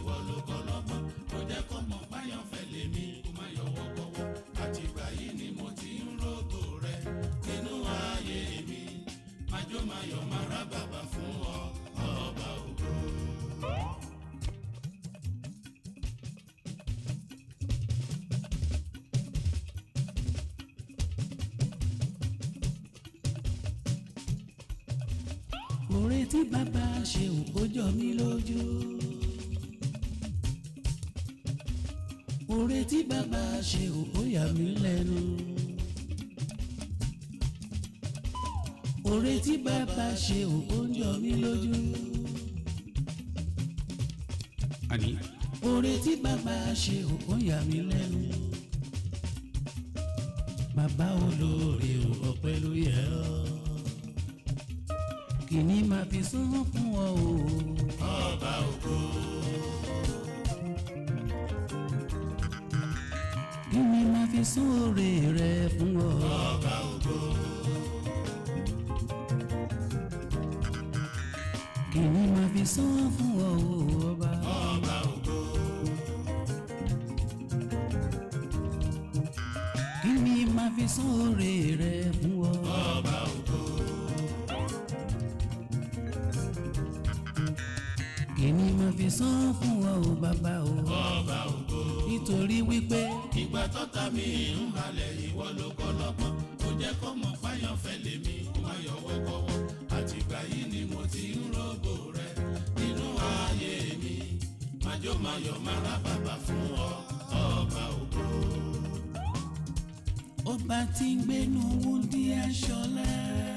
ìwọ ló kọ́ lọ́gbọ́n kò jẹ́ kó mọ̀ báyọ̀ fẹ́ lèmi kó má yọwọ́ kọ́wọ́ àtìgbà yìí ni mo ti ń rògò rẹ nínú ayé mi májó máyọ̀ máa rá bàbà fún ọ ọba ògo. Oore tí bàbá ṣe ò kó jọ mí lójú. Oore tí bàbá ṣe ò kó yà mí lẹ́nu. Oore tí bàbá ṣe ò kó jọ mí lójú. àní Oore tí bàbá ṣe ò kó yà mí lẹ́nu. Bàbá olóore ò ọpẹ́ ló yẹ ọ́. Kìíní máa fi sún fún ọ o. ọba ògo Kìíní máa fi sún oore rẹ fún ọ. ọba ògo Kìíní máa fi sún fún ọ o ọba. ọba ògo Kìíní máa fi sún oore rẹ fún ọ. ọba ògo Kìíní máa fi sún fún ọ o bàbá o. ọba ògo. Nítorí wípé ìgbà tọ́ta mi ń halẹ̀ ìwọ ló kọ́ lọ́gbọ́n kò jẹ́ kó mọ̀ fáyọ̀ fẹ́ lèmi kó má yọwọ́ kọ́wọ́ àtìgbà yìí ni mo ti ń rògbò rẹ nínú ayé mi májó máyọ̀ máa rá bàbà fún ọ ọba ògo. ọba tí ń gbénu wúndí aṣọlá.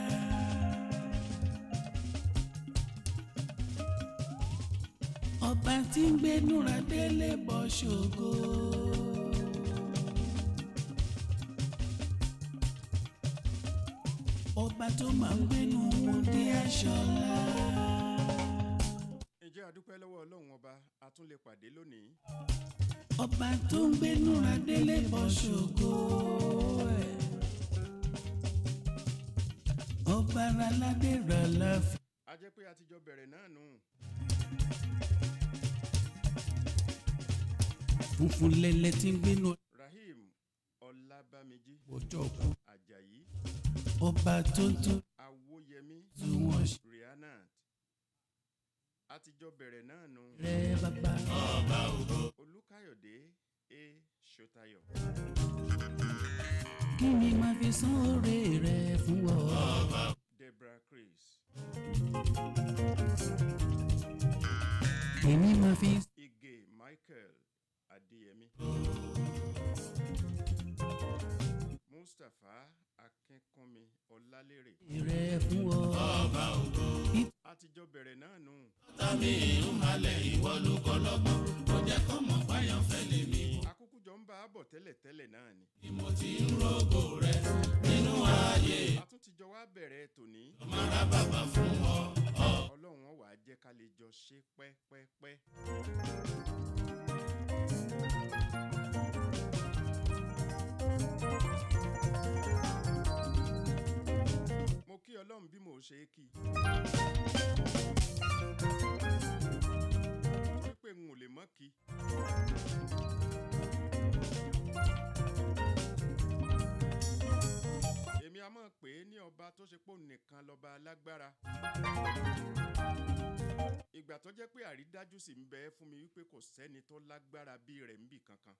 ọba tí ń gbénu radélé bọ́ ṣògo. ọba tó máa ń gbénu wúndí aṣọlá. ǹjẹ́ a dúpẹ́ lọ́wọ́ ọlọ́run ọba a tún lè pàdé lónìí ọba tó ń gbénu radélé bọ́ ṣògo. ẹ̀. ọba aládé rà láfi. a jẹ́ pé a ti jọ bẹ̀rẹ̀ náà nù funfun lẹ́lẹ́ tí ń gbénu rahim ọlábàmíjì ọjọ́ kú. ajayi ọba tó ń tún awóyẹmí tí wọ́n ṣe rihanat a ti jọ bẹ̀rẹ̀ náà nù rẹ̀ bàbá. olùkàyọ̀dé a ṣọtayọ kí ni màá fi san oore rẹ̀ fún ọ. debra chris kí ni màá fi ige michael adéyẹmí mustapha akínkúnmi ọlálérè rẹ̀ fún ọ. a ti jọ bẹ̀rẹ̀ náà nù tọ́ta mi ń halẹ̀ ìwọ ló kọ́ lọ́gbọ́n kò jẹ́ kó mọ̀ fáyọ̀ fẹ́ lèmi akúkú jọ ń bá a bọ̀ tẹ́lẹ̀tẹ́lẹ̀ náà ni ni mo ti ń rògbò rẹ nínú ayé a tún ti jọ wá bẹ̀rẹ̀ tòní máa rá bàbà fún ọ ọlọ́run ó wá jẹ́ ká lè jọ ṣe pẹ́pẹ́pẹ́. mo kí ọlọ́run bí mo ṣe é kí torí pé n ò lè mọ́ kí. èmi a máa pè é ní ọba tó ṣe pò nìkan lọ́ba alágbára ìgbà tó jẹ́ pé àrídájú sì ń bẹ fún mi wípé kò sẹ́ni tó lágbára bí rẹ̀ ń bì kankan.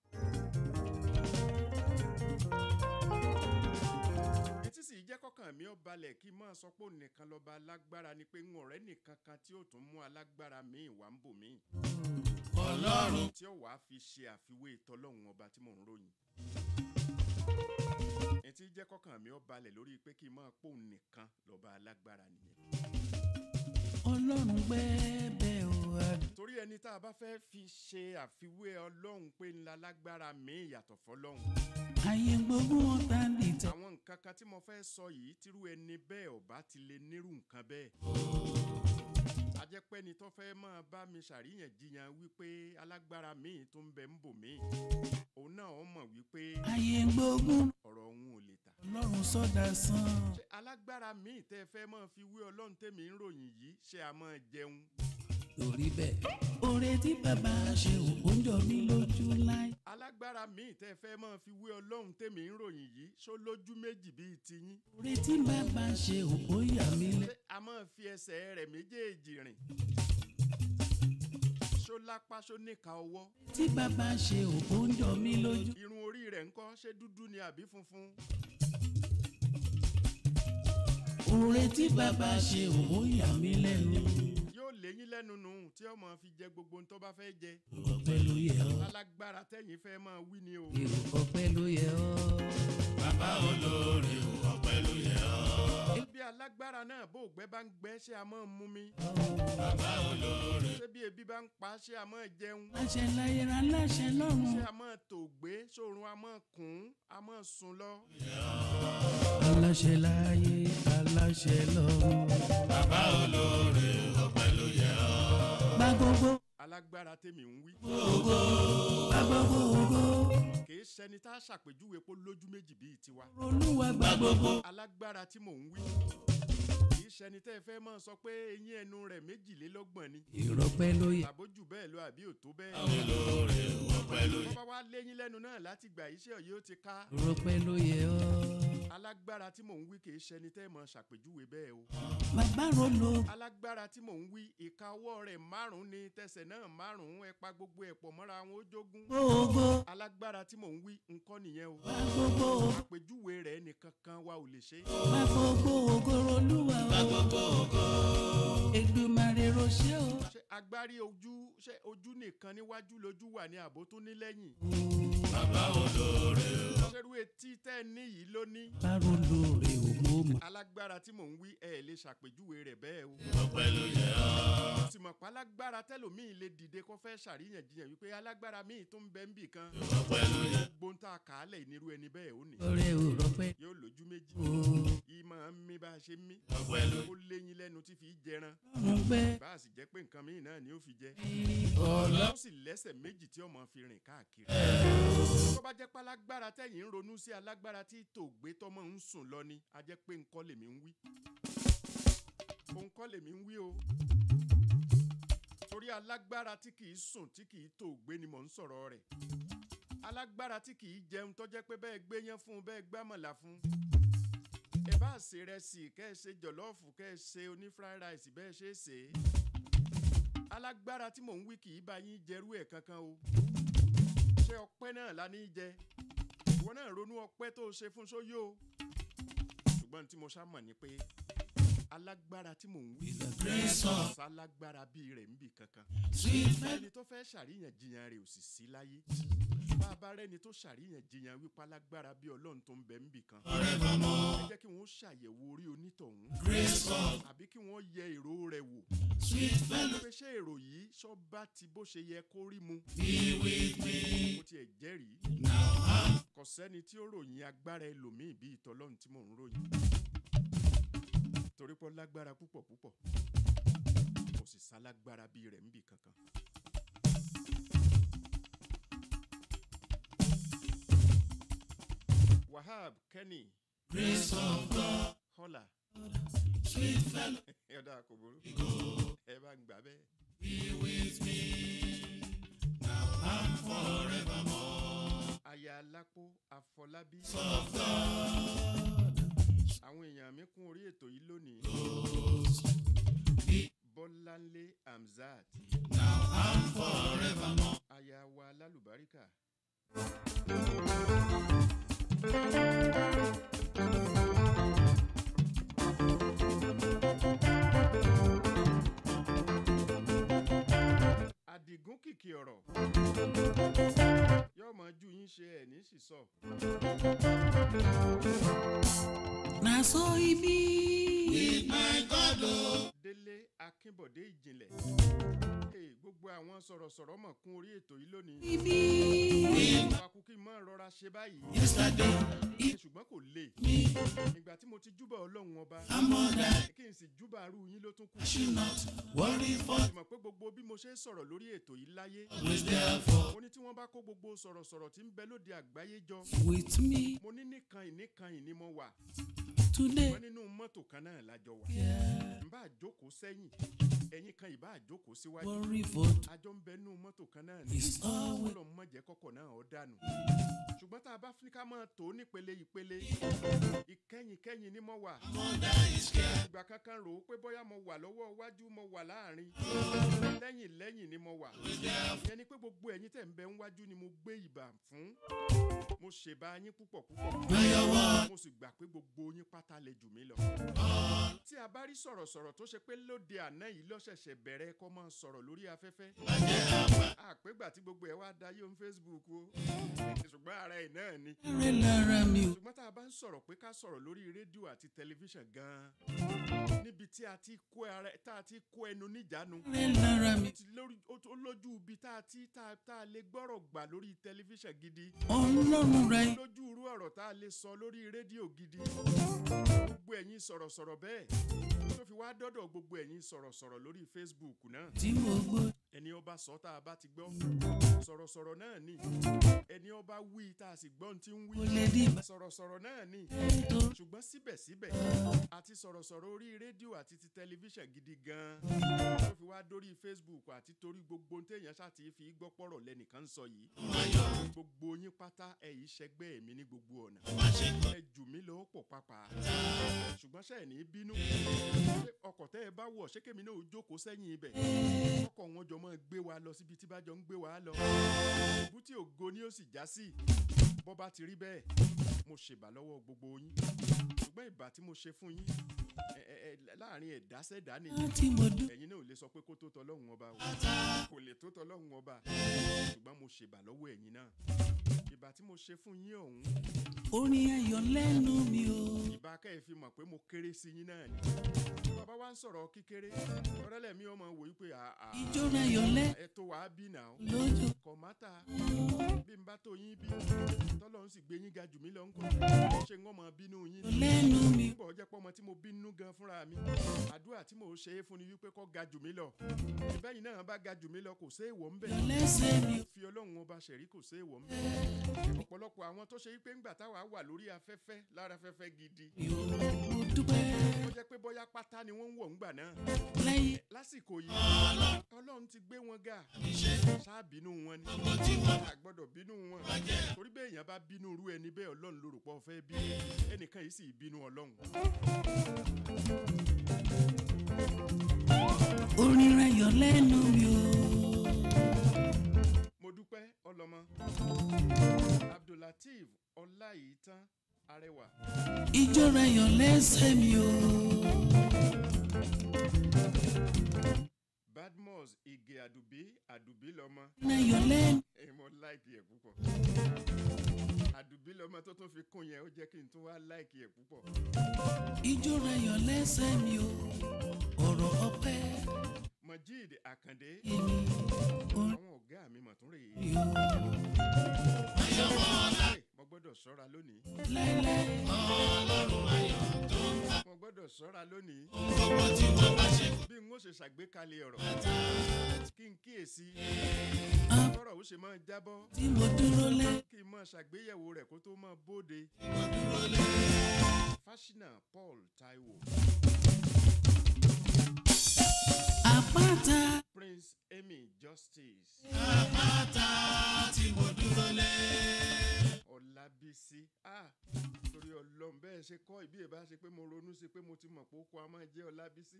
etí sì jẹ́ kọ́kàn mi ó balẹ̀ kí n máa sọ pé òun nìkan lọ́ba alágbára ni pé ń ọ̀rẹ́ nìkan kan tí ó tún mú alágbára míì wá ń bò míì ọlọ́run tí ó wàá fi ṣe àfiwé tọlọ́hun ọba tí mò ń ròyìn. etí jẹ́ kọ́kàn mi ó balẹ̀ lórí pé kí n máa pòun nìkan lọ́ba alágbára nìyẹn. ọlọ́run gbẹ́bẹ̀ o àdúrà. torí ẹni tá a bá fẹ́ fi ṣe àfiwé ọlọ́run pé ńlá lágbára míì yàtọ̀ fọlọ́hun. ayé gbogbo wọn tá ń dìtẹ̀. àwọn nǹkan kan tí mo fẹ́ sọ yìí tírú ẹni bẹ́ẹ̀ ọba ti lè nírú nǹkan bẹ́ẹ̀. a jẹ́ pé ẹni tó fẹ́ máa bá mi ṣàríyànjiyàn wípé alágbára míì tó ń bẹ ń bò míì òun náà ó mọ̀ wípé ayé gbogbo ọ̀rọ̀ òun ò lè tà. ọlọ́run sọ́dà sàn. ṣé alágbára míì tẹ́ ẹ fẹ́ máa fi wé ọlọ́run tèmi ń ròyìn yìí ṣé a máa jẹun torí bẹ́ẹ̀. orí oore tí bàbá ṣe ò ń jọ mí lójú láì. alágbára míì tẹ́ fẹ́ máa fi wé ọlọ́run tèmi ń ròyìn yìí ṣó lójú méjì bíi tiyín oore tí bàbá ṣe ò ó yà mí lẹ. ṣé a máa fi ẹsẹ̀ rẹ̀ méjèèjì rìn ṣó lápá ṣó níka ọwọ́ tí bàbá ṣe ò ó ń jọ mí lójú. irun orí rẹ̀ ńkọ́ ṣé dúdú ni àbí funfun oore tí bàbá ṣe ò ó yà mí lẹ́nu. yóò léyìn lẹ́nu nù tí ọmọ fi jẹ gbogbo ohun tó bá fẹ́ jẹ ọpẹ́ ló yẹ ọ́. alágbára tẹ̀yìn fẹ́ máa wí ni o èrò ọpẹ́ ló yẹ ọ́. bàbá olóore o ọpẹ́ ló yẹ ọ́. bí alágbára náà bó gbẹ bá ń gbẹ ṣé a máa mú mi bàbá olóore ṣé bí ebi bá ń pa ṣé a máa jẹun láṣẹ láyé ra láṣẹ lọ́run. ṣé a máa tò gbé ṣòrun a máa kùn a máa sùn lọ aláṣẹ láyé aláṣẹ lọ́run. bàbá olóore o ọpẹ́ ló yẹ ọ́. gba gbogbo alágbára tèmi ń wí ògo gba gbogbo ògo. kìí ṣẹni tá a ṣàpèjúwe pé lójú méjì bíi tiwa olúwa gba gbogbo. alágbára tí mò ń wí kìí ṣẹni tẹ́ ẹ fẹ́ máa sọ pé eyín ẹnu rẹ̀ méjìlélọ́gbọ̀n ni ìrọ̀pẹ́ ló yẹ. àbójú bẹ́ẹ̀ lọ àbí òtó bẹ́ẹ̀ olóore o ọpẹ́ ló yẹ wọ́n bá wá léyìn lẹ́nu náà láti gbà iṣẹ́ yìí ó ti ká ìrọ̀pẹ́ ló yẹ ọ́. alágbára tí mò ń wí kìí ṣẹni tẹ́ ẹ máa ṣàpèjúwe bẹ́ẹ̀ o bàbá rolo alágbára tí mò ń wí ìka ọwọ́ rẹ̀ márùn-ún ni tẹsẹ̀ náà márùn-ún ẹ pa gbogbo ẹ̀ pọ̀ mọ́ra wọn ó jógún gbogbo alágbára tí mò ń wí nǹkan nìyẹn o gba gbogbo àpèjúwe rẹ̀ nìkan kan wa ò lè ṣe é. gba gbogbo ògo olúwa o. Èdùmàrè ránṣẹ́ o. ṣé agbárí ojú ṣé ojú nìkan níwájú lójú wà ní àbó tó ní lẹ́yìn bàbá olóore o ṣerú etí tẹ́ ẹ ní yìí ló ní bá rolo rè o mo mọ̀. alágbára tí mò ń wí ẹ lè ṣàpèjúwe rẹ̀ bẹ́ẹ̀ o ọpẹ́ ló yẹ ọ́. sì mọ̀ pé alágbára tẹ́lòmíì lè dìde kó fẹ́ ṣàríyànjiyàn wípé alágbára míì tó ń bẹ ń bì kan ọpẹ́ ló yẹ gbogbo ń ta kàálẹ̀ nírú ẹni bẹ́ẹ̀ ó ní ọ̀rẹ́ ò rọpẹ́ yóò lójú méjì o. yìí máa ń mí bá a ṣe ń mí ọpẹ́ ló ó léyìn lẹ́nu tí fi í jẹran ọ̀run gbẹ́ bá a sì jẹ́ pé nǹkan míì náà ni ó fi jẹ ọ̀lọ́. ó sì lẹ́sẹ̀ méjì tí ọmọ fi rìn káàkiri. tó bá jẹ́ pé alágbára tẹ̀yìn ń ronú sí alágbára tí tòògbé tọmọ ń sùn lọ ni a jẹ́ pé nǹkan lèmi ń wí. òun kọ́ lèmi ń wí o. torí alágbára tí kìí sùn tí kìí tòògbé ni mò ń sọ̀rọ̀ rẹ̀. alágbára tí kìí jẹun tó jẹ́ pé bẹ́ẹ̀ gbéyán fún un bẹ́ẹ̀ gbámọ̀là fún un. ẹ bá ṣe rẹsì kẹ́ ẹ ṣe jọ̀lọ́ọ̀fù kẹ́ ẹ ṣe oní fried rice bẹ́ẹ̀ ṣe é ṣe é alágbára tí mò ń wí kì í bá yín jẹrú ẹ̀ kankan o ṣé ọpẹ́ náà la ní í jẹ ìwọ náà ronú ọpẹ́ tó o ṣe fún sóyó o ṣùgbọ́n tí mo ṣá mọ̀ ni pé alágbára tí mò ń wí sálágbára bíi rẹ̀ ń bì kankan ẹni tó fẹ́ ṣàríyànjiyàn rẹ̀ ò sì sí láyé bá a bá rẹ́ni tó ṣàríyànjiyàn wípé alágbára bíi ọlọ́run tó ń bẹ ń bì kan ẹ jẹ́ kí wọ́n ṣàyẹ̀wò orí onítọ̀hún àbí kí wọ́n yẹ èrò rẹ̀ wò pé ṣé èrò yìí ṣọ́ba ti bó ṣe yẹ kó rí mu. mo tiẹ̀ jẹ́rìí. kò sẹ́ni tí ó ròyìn agbára ẹlòmíì bíi ìtọ́lọ́run tí mò ń ròyìn. torí pé ó lágbára púpọ̀ púpọ̀ kò sì sálágbára bíi rẹ̀ níbì kankan. wahab kenny hola ọ̀dà kò burú ẹ bá ń gbà bẹ́ẹ̀. aya alápò àfọlábí. àwọn èèyàn mi kún orí ètò yìí lónìí. bọ́láńlé hamzat. aya wa lálùbáríkà. àdìgún kìkì ọ̀rọ̀ yóò mọ ju yín ṣe ẹ̀ ní sísọ. na so ibi. délé akínbọ̀dé ìjìnlẹ̀. Hey, gbogbo àwọn sọ̀rọ̀sọ̀rọ̀ mọ̀ kún orí ètò yìí lónìí. ibi. Fakukí máa rọra ṣe báyìí. yesterday ṣùgbọ́n kò lè. ìgbà tí mo ti júbà ọlọ́run ọba. kí n sì júbà arú yín ló tún kù. should not worry for mọ̀ pé gbogbo bí mo ṣe ń sọ̀rọ̀ lórí ètò yìí láyé. always there for mo ní tí wọ́n bá kó gbogbo sọ̀rọ̀sọ̀rọ̀ tí ń bẹ lóde àgbáyé jọ. with me mo ní nìkan ìníkan ìní mo wà. today. wọ́n nínú mọ́tò kan náà lájọ wà. Yeah. n bá jókòó sẹ́yìn ẹ̀yin kan ìbá jókòó síwájú. worry for àjọ ń bẹ bẹ nínú mọ́tò kan náà ni It's always ọlọ́run má jẹ́ kọ́kọ́ náà ọ̀ dànù ṣùgbọ́n tá a bá fi ká máa tó nípele ìpele ìkẹyìn kẹyìn ni mo wà ìgbà kankan rò ó pé bóyá mo wà lọ́wọ́ iwájú mo wà láàrin lẹ́yìn lẹ́yìn ni mo wà ìyẹn ni pé gbogbo ẹ̀yin tẹ̀ ń bẹ ń wájú ni mo gbé ìbà fún mo ṣèbá yín púpọ̀ púpọ̀ mo sì gbà pé gbogbo yín pátá lè jù mí lọ tí a bá rí sọ̀rọ̀sọ̀rọ̀ tó ṣe pé lóde àná yìí lọ́sẹ̀ṣẹ̀ bẹ̀rẹ̀ kọ́ máa sọ̀rọ̀ lórí afẹ́fẹ́ àpégbà tí gbogbo ẹ̀ wá dayé on Facebook o ṣùgbọ́n ara ẹ̀ náà ni rẹ̀ lára mi ò. ṣùgbọ́n tá a bá ń sọ̀rọ̀ pé ká sọ̀rọ̀ lórí rédíò àti tẹlifíṣàn gan-an níbi tí a ti kó ara tá a ti kó ẹnu níjàánu rẹ̀ lára mi. ti lórí ó tó- ó lójú ibi tá a ti tá a tá a lè gbọ́rọ̀ gbà lórí tẹlifíṣàn gidi ọlọ́run rẹ̀ lójú irú ọ̀rọ̀ tá a lè sọ lórí rédíò gidi gbogbo ẹ̀yin sọ̀rọ̀sọ̀rọ̀ bẹ́ẹ̀ tó fi wá dọ́dọ̀ gbogbo ẹ̀yin sọ̀rọ̀sọ̀rọ̀ lórí Facebook náà tí mo gbọ́. ẹni ọba sọ tá a bá ti gbọ́ sọ̀rọ̀sọ̀rọ̀ náà ni ẹni ọba wí tá a sì gbọ́ ohun tí ń kò wí lè di ìbá sọ̀rọ̀sọ̀rọ̀ náà ni tó. ṣùgbọ́n síbẹ̀síbẹ̀ àti sọ̀rọ̀sọ̀rọ̀ orí rédíò àti ti tẹlifíṣàn gidi gan-an tó fi wá dórí Facebook àti torí gbogbo ohun téèyàn ṣáàtì fi gbọ́ pọ̀rọ̀ lẹ́nìkan ń sọ yìí gbogbo yín pátá ẹ̀ yìí ṣẹgbẹ́ mi ní gbogbo ọ̀nà ẹ jù mí lọ pọ̀ pápá ṣùgbọ́n ṣe ẹ̀ ní bínú ṣé ọkọ̀ tẹ́ ẹ bá wọ̀ ṣé kémi náà ó jókòó sẹ́yìn ibẹ̀ ọkọ̀ wọn jọ máa gbé wa lọ síbi tí bá jọ ń gbé wa lọ ìbútí ògo ni ó sì já sí bọ́ bá ti rí bẹ́ẹ̀ mo ṣèbà lọ́wọ́ gbogbo yín ṣùgbọ́n ìbà tí mo ṣe fún yín ẹ- ẹ- ẹ- láàrin ẹ̀dá sẹ́dá nìyí tí mo dún. ẹ̀yin náà ò lè sọ pé kó tó tọlọ́hun ọba o kò lè tó tọlọ́hun ọba ṣùgbọ́n mo ṣèbà lọ́wọ́ ẹ̀yin náà ìbà tí mo ṣe fún yín ọ̀hún orin ayọ̀ lẹ́nu mi ò. ìbá kẹ́ ẹ̀ fi mọ̀ pé mo kéré sí yín náà ni bàbá wa ń sọ̀rọ̀ kékeré ọ̀rẹ́lẹ̀ mi ọmọ wò yí pé àà ijó ayọ̀ lẹ́ ẹ tó wàá bí nà ó lójó. kọ̀mátà bí n bá tó yín bí tọ́lọ́ ń sì gbé yín ga jù mí lọ ńkọ́ ṣé ń ọmọ bínú yín ni lẹ́nu mi nígbà ọjọ́ pé ọmọ tí mo bínú gan fúnra mi àdúrà tí mò ń ṣe é fún ni wípé kó ga jù mí lọ ìbẹ́yìn náà bá ga jù mí lọ kò sí èèwọ̀ ń bẹ̀ ayọ̀ lẹ́sẹ̀ mi ò. fi ọlọ́run ọba ṣẹ̀rí kò sí èèwọ̀ ń bẹ̀ ọ̀pọ̀lọpọ̀ àwọn tó ṣe wípé ńgbà táwa wà lórí afẹ́fẹ́ lára afẹ́fẹ́ gidi mo dúpẹ́ ó jẹ́ pé bóyá pátá ni wọ́n ń wọ̀ ńgbà náà lẹ́yìn lásìkò yìí ọlọ́run ti gbé wọn ga ṣáà bínú wọn ni a gbọ́dọ̀ bínú wọn torí bẹ́ẹ̀ èèyàn bá bínú irú ẹni bẹ́ẹ̀ ọlọ́run ló rò pọ̀ fẹ́ bí ẹnìkan yìí sì bínú ọlọ́run orin ayọ̀ lẹ́nu mi ò. mo dúpẹ́ ọlọ́mọ abdulateef ọláyìítán arẹwà ijó ayọ̀ lẹ́sẹ̀ mi ò. badmus ige àdùbí àdùbí lọ́mọ ayọ̀ lẹ́nu ẹ mọ láìkì ẹ púpọ̀ àdùbí lọ́mọ tó tún fi kún yẹn ó jẹ́ kí n tún wá láìkì ẹ púpọ̀ ijó ayọ̀ lẹ́sẹ̀ mi ò. ọ̀rọ̀ ọpẹ́ mojid akande èmi orin àwọn ọ̀gá mi mọ̀ tún rèé mi ò. Hey, mo gbọ́dọ̀ ṣọ́ra lónìí láíláí mo gbọ́dọ̀ ṣọ́ra lónìí bí n ó ṣe ṣàgbékalẹ̀ ọ̀rọ̀ kí n kíyèsí tọ́rọ̀ ó ṣe máa jábọ́ tí mo dúró lẹ́. kí n máa ṣàgbéyẹ̀wò rẹ̀ kó tó máa bóde fásinà paul taiwo àpáta prince amy justice ọlábísí ah torí ọlọ́run bẹ́ẹ̀ ṣe kọ́ ìbí ìbá ṣe pé mo ronú sí pé mo ti mọ̀ pé ó kọ́ a máa jẹ́ ọlábísí.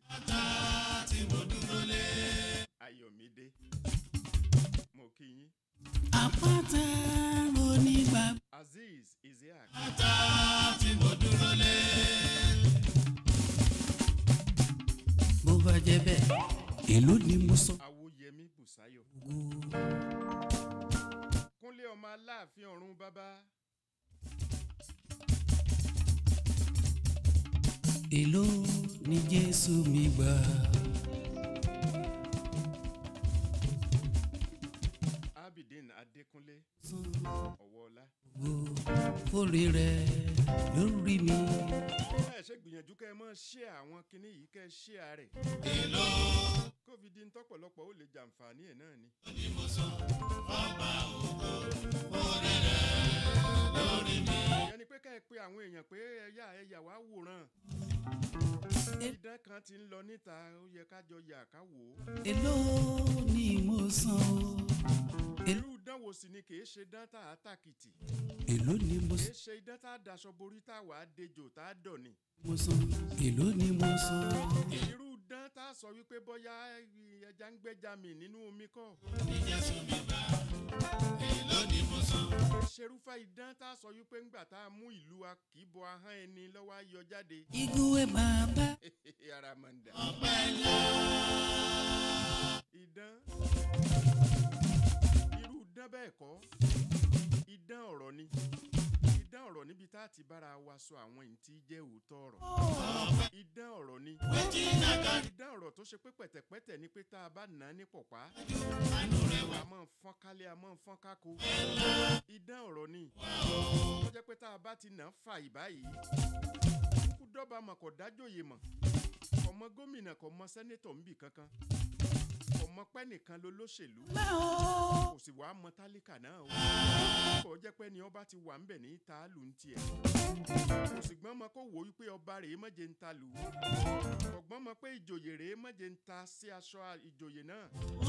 ayọ̀mídé mo kí yín àpáta onígbà azeez isiaq bó bá jẹ́ bẹ́ẹ̀ èló ni mo sọ. awóyẹmí bùsáyọ̀ gbogbo kúnlé ọmọ aláàfin ọ̀run bàbá èló ni jésù mi gbà. abidin adékúnlé ọ̀wọ́ọ̀lá fòrè rẹ̀ lórí mi. ẹ ṣe gbìyànjú kẹ́ ẹ mọ́ ṣé àwọn kinní yìí kẹ́ ẹ ṣé àárẹ̀ covid ń tọ́pọ̀lọpọ̀ ó lè jàǹfààní ẹ̀ náà ni. ìyẹn ni pé ká ẹ pe àwọn èèyàn pé ẹyà ẹyà wá wòran idán kan ti ń lọ níta ó yẹ ká jọ yà ká wò ó èló ni mo san o. báwo sì ni kì í ṣe dán tá a tàkìtì èló ni mo kì san í ṣe idán tá a daṣọ borí tá a wà á dejò tá a dọ̀ ni. mo san èló ni mo san irú dán tá a sọ wípé bóyá ẹja ń gbẹ́ja mi nínú omi kọ́. ṣerúfà idán tá a sọ wípé ńgbà tá a mú ìlú wa kì í bọ ahọ́n ẹni lọ́wọ́ á yọ jáde. igwe bàbá ara máa ń dà. idán irú idán bẹ́ẹ̀ kọ́ idán ọ̀rọ̀ ni idán ọ̀rọ̀ níbi tá a ti bára wa sọ àwọn èyí tí jẹ́ òótọ́ ọ̀rọ̀ idán ọ̀rọ̀ ni idán ọ̀rọ̀ tó ṣe pé pẹ̀tẹ̀pẹ̀tẹ̀ ni pé tá a bá nà á ní pọ̀pá a máa ń fọ́n kálé a máa ń fọ́n kákó idán ọ̀rọ̀ ni tó jẹ́ pé tá a bá ti nà á fà ìbáyìí kú dọ́ba mọ̀ kò dájòyè mọ̀ kò mọ gómìnà kò mọ sẹ́nétọ̀ ńbì kankan kò mọ pẹ́ nìkan ló lóṣèlú kò sì wá mọ tálíkà náà o kò jẹ́ pé ni ọba ti wà ńbẹ̀ ní tààlù ń tiẹ̀ kò sì gbọ́n mọ kó wò ó pé ọba rèé mọ̀jẹ̀ ń ta lù ú kò gbọ́n mọ pé ìjòyè rèé mọ̀jẹ̀ ń ta sí aṣọ ìjòyè náà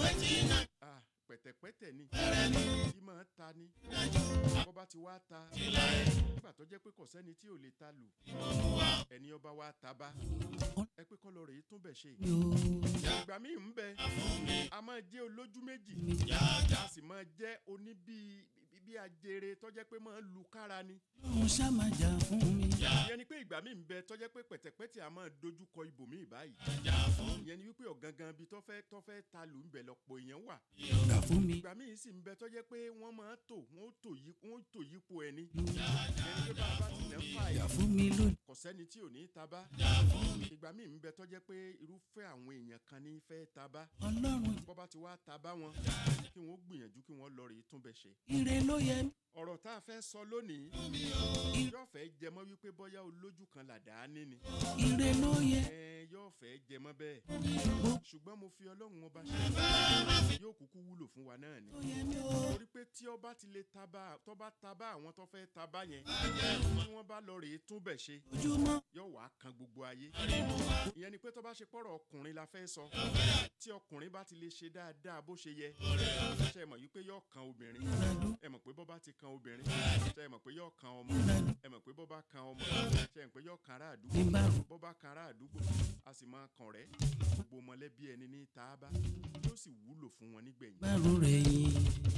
ah pẹ̀tẹ̀pẹ̀tẹ̀ ni tí máa ta ni bọ́ba ti wá ta nígbà tó jẹ́ pé kò sẹ́ni tí ò lè ta lù ẹni ọba wa ta bá ẹ pé kọ́lọ́ rèé tún bẹ̀ ṣe ìgbà míì ń bẹ a máa jẹ́ olójú méjì a sì máa jẹ́ oní bíi bí ajere tó jẹ́ pé máa ń lu kára ni òun ṣàmàjà fún mi ìyẹn ni pé ìgbà míì ń bẹ tó jẹ́ pé pẹ̀tẹ̀pẹ̀tẹ̀ a máa dojú kọ ibòmíì báyìí ìyẹn ni wípé ọ̀gangan bíi tó fẹ́ tó fẹ́ ta lù ń bẹ lọ́pọ̀ èèyàn wà gbà fún mi ìgbà míì sì ń bẹ tó jẹ́ pé wọ́n máa tò wọ́n tò yí wọ́n tò yípo ẹni ìyẹn ni pé bá a bá ti nà ń fà gbà yìí fún mi lónìí kò sẹ́ni tí ò ní taba ìgbà míì ń bẹ tó jẹ́ pé irúfẹ́ àwọn èèyàn kan ní fẹ́ taba ọlọ́run bọ́ bá ti wá taba wọn kí wọ́n gbìyànjú kí wọ́n lọ rèé tún bẹ̀ ṣe ire ló yẹ mí ọ̀rọ̀ tá a fẹ́ sọ lónìí yóò fẹ́ jẹmọ́ wípé bóyá olójú kan làdá ní ni ire ló yẹ ẹ yóò fẹ́ jẹmọ́ bẹ́ẹ̀ ṣùgbọ́n mo fi ọlọ́run ọba ṣe yóò kúkú wúlò fún wa náà ni ló yẹ mí o torí pé tí ọba ti lè taba tó bá taba àwọn tó fẹ́ taba yẹn tí wọ́n bá lọ rèé tún bẹ̀ ṣe ojúmọ́ yóò wá kan gbogbo ayé ìyẹn ni pé tó bá ṣe pọ̀rọ̀ ọkùnrin la fẹ́ sọ tí ọkùnrin bá ti lè ṣe dáadáa bó ṣe yẹ ṣe mọ̀ wípé yóò kan obìnrin ẹ mọ̀ pé bọ́ bá ti kan obìnrin ṣe mọ̀ pé yóò kan ọmọ ẹ mọ̀ pé bọ́ bá kan ọmọ ṣe mọ̀ pé yóò kan ará àdúgbò ní bá rò bọ́ bá kan ará àdúgbò a sì máa kàn rẹ́ gbogbo mọ̀lẹ́bí ẹni ní taaba yóò sì wúlò fún wọn nígbẹ̀yìn. bá rò rẹ̀ yín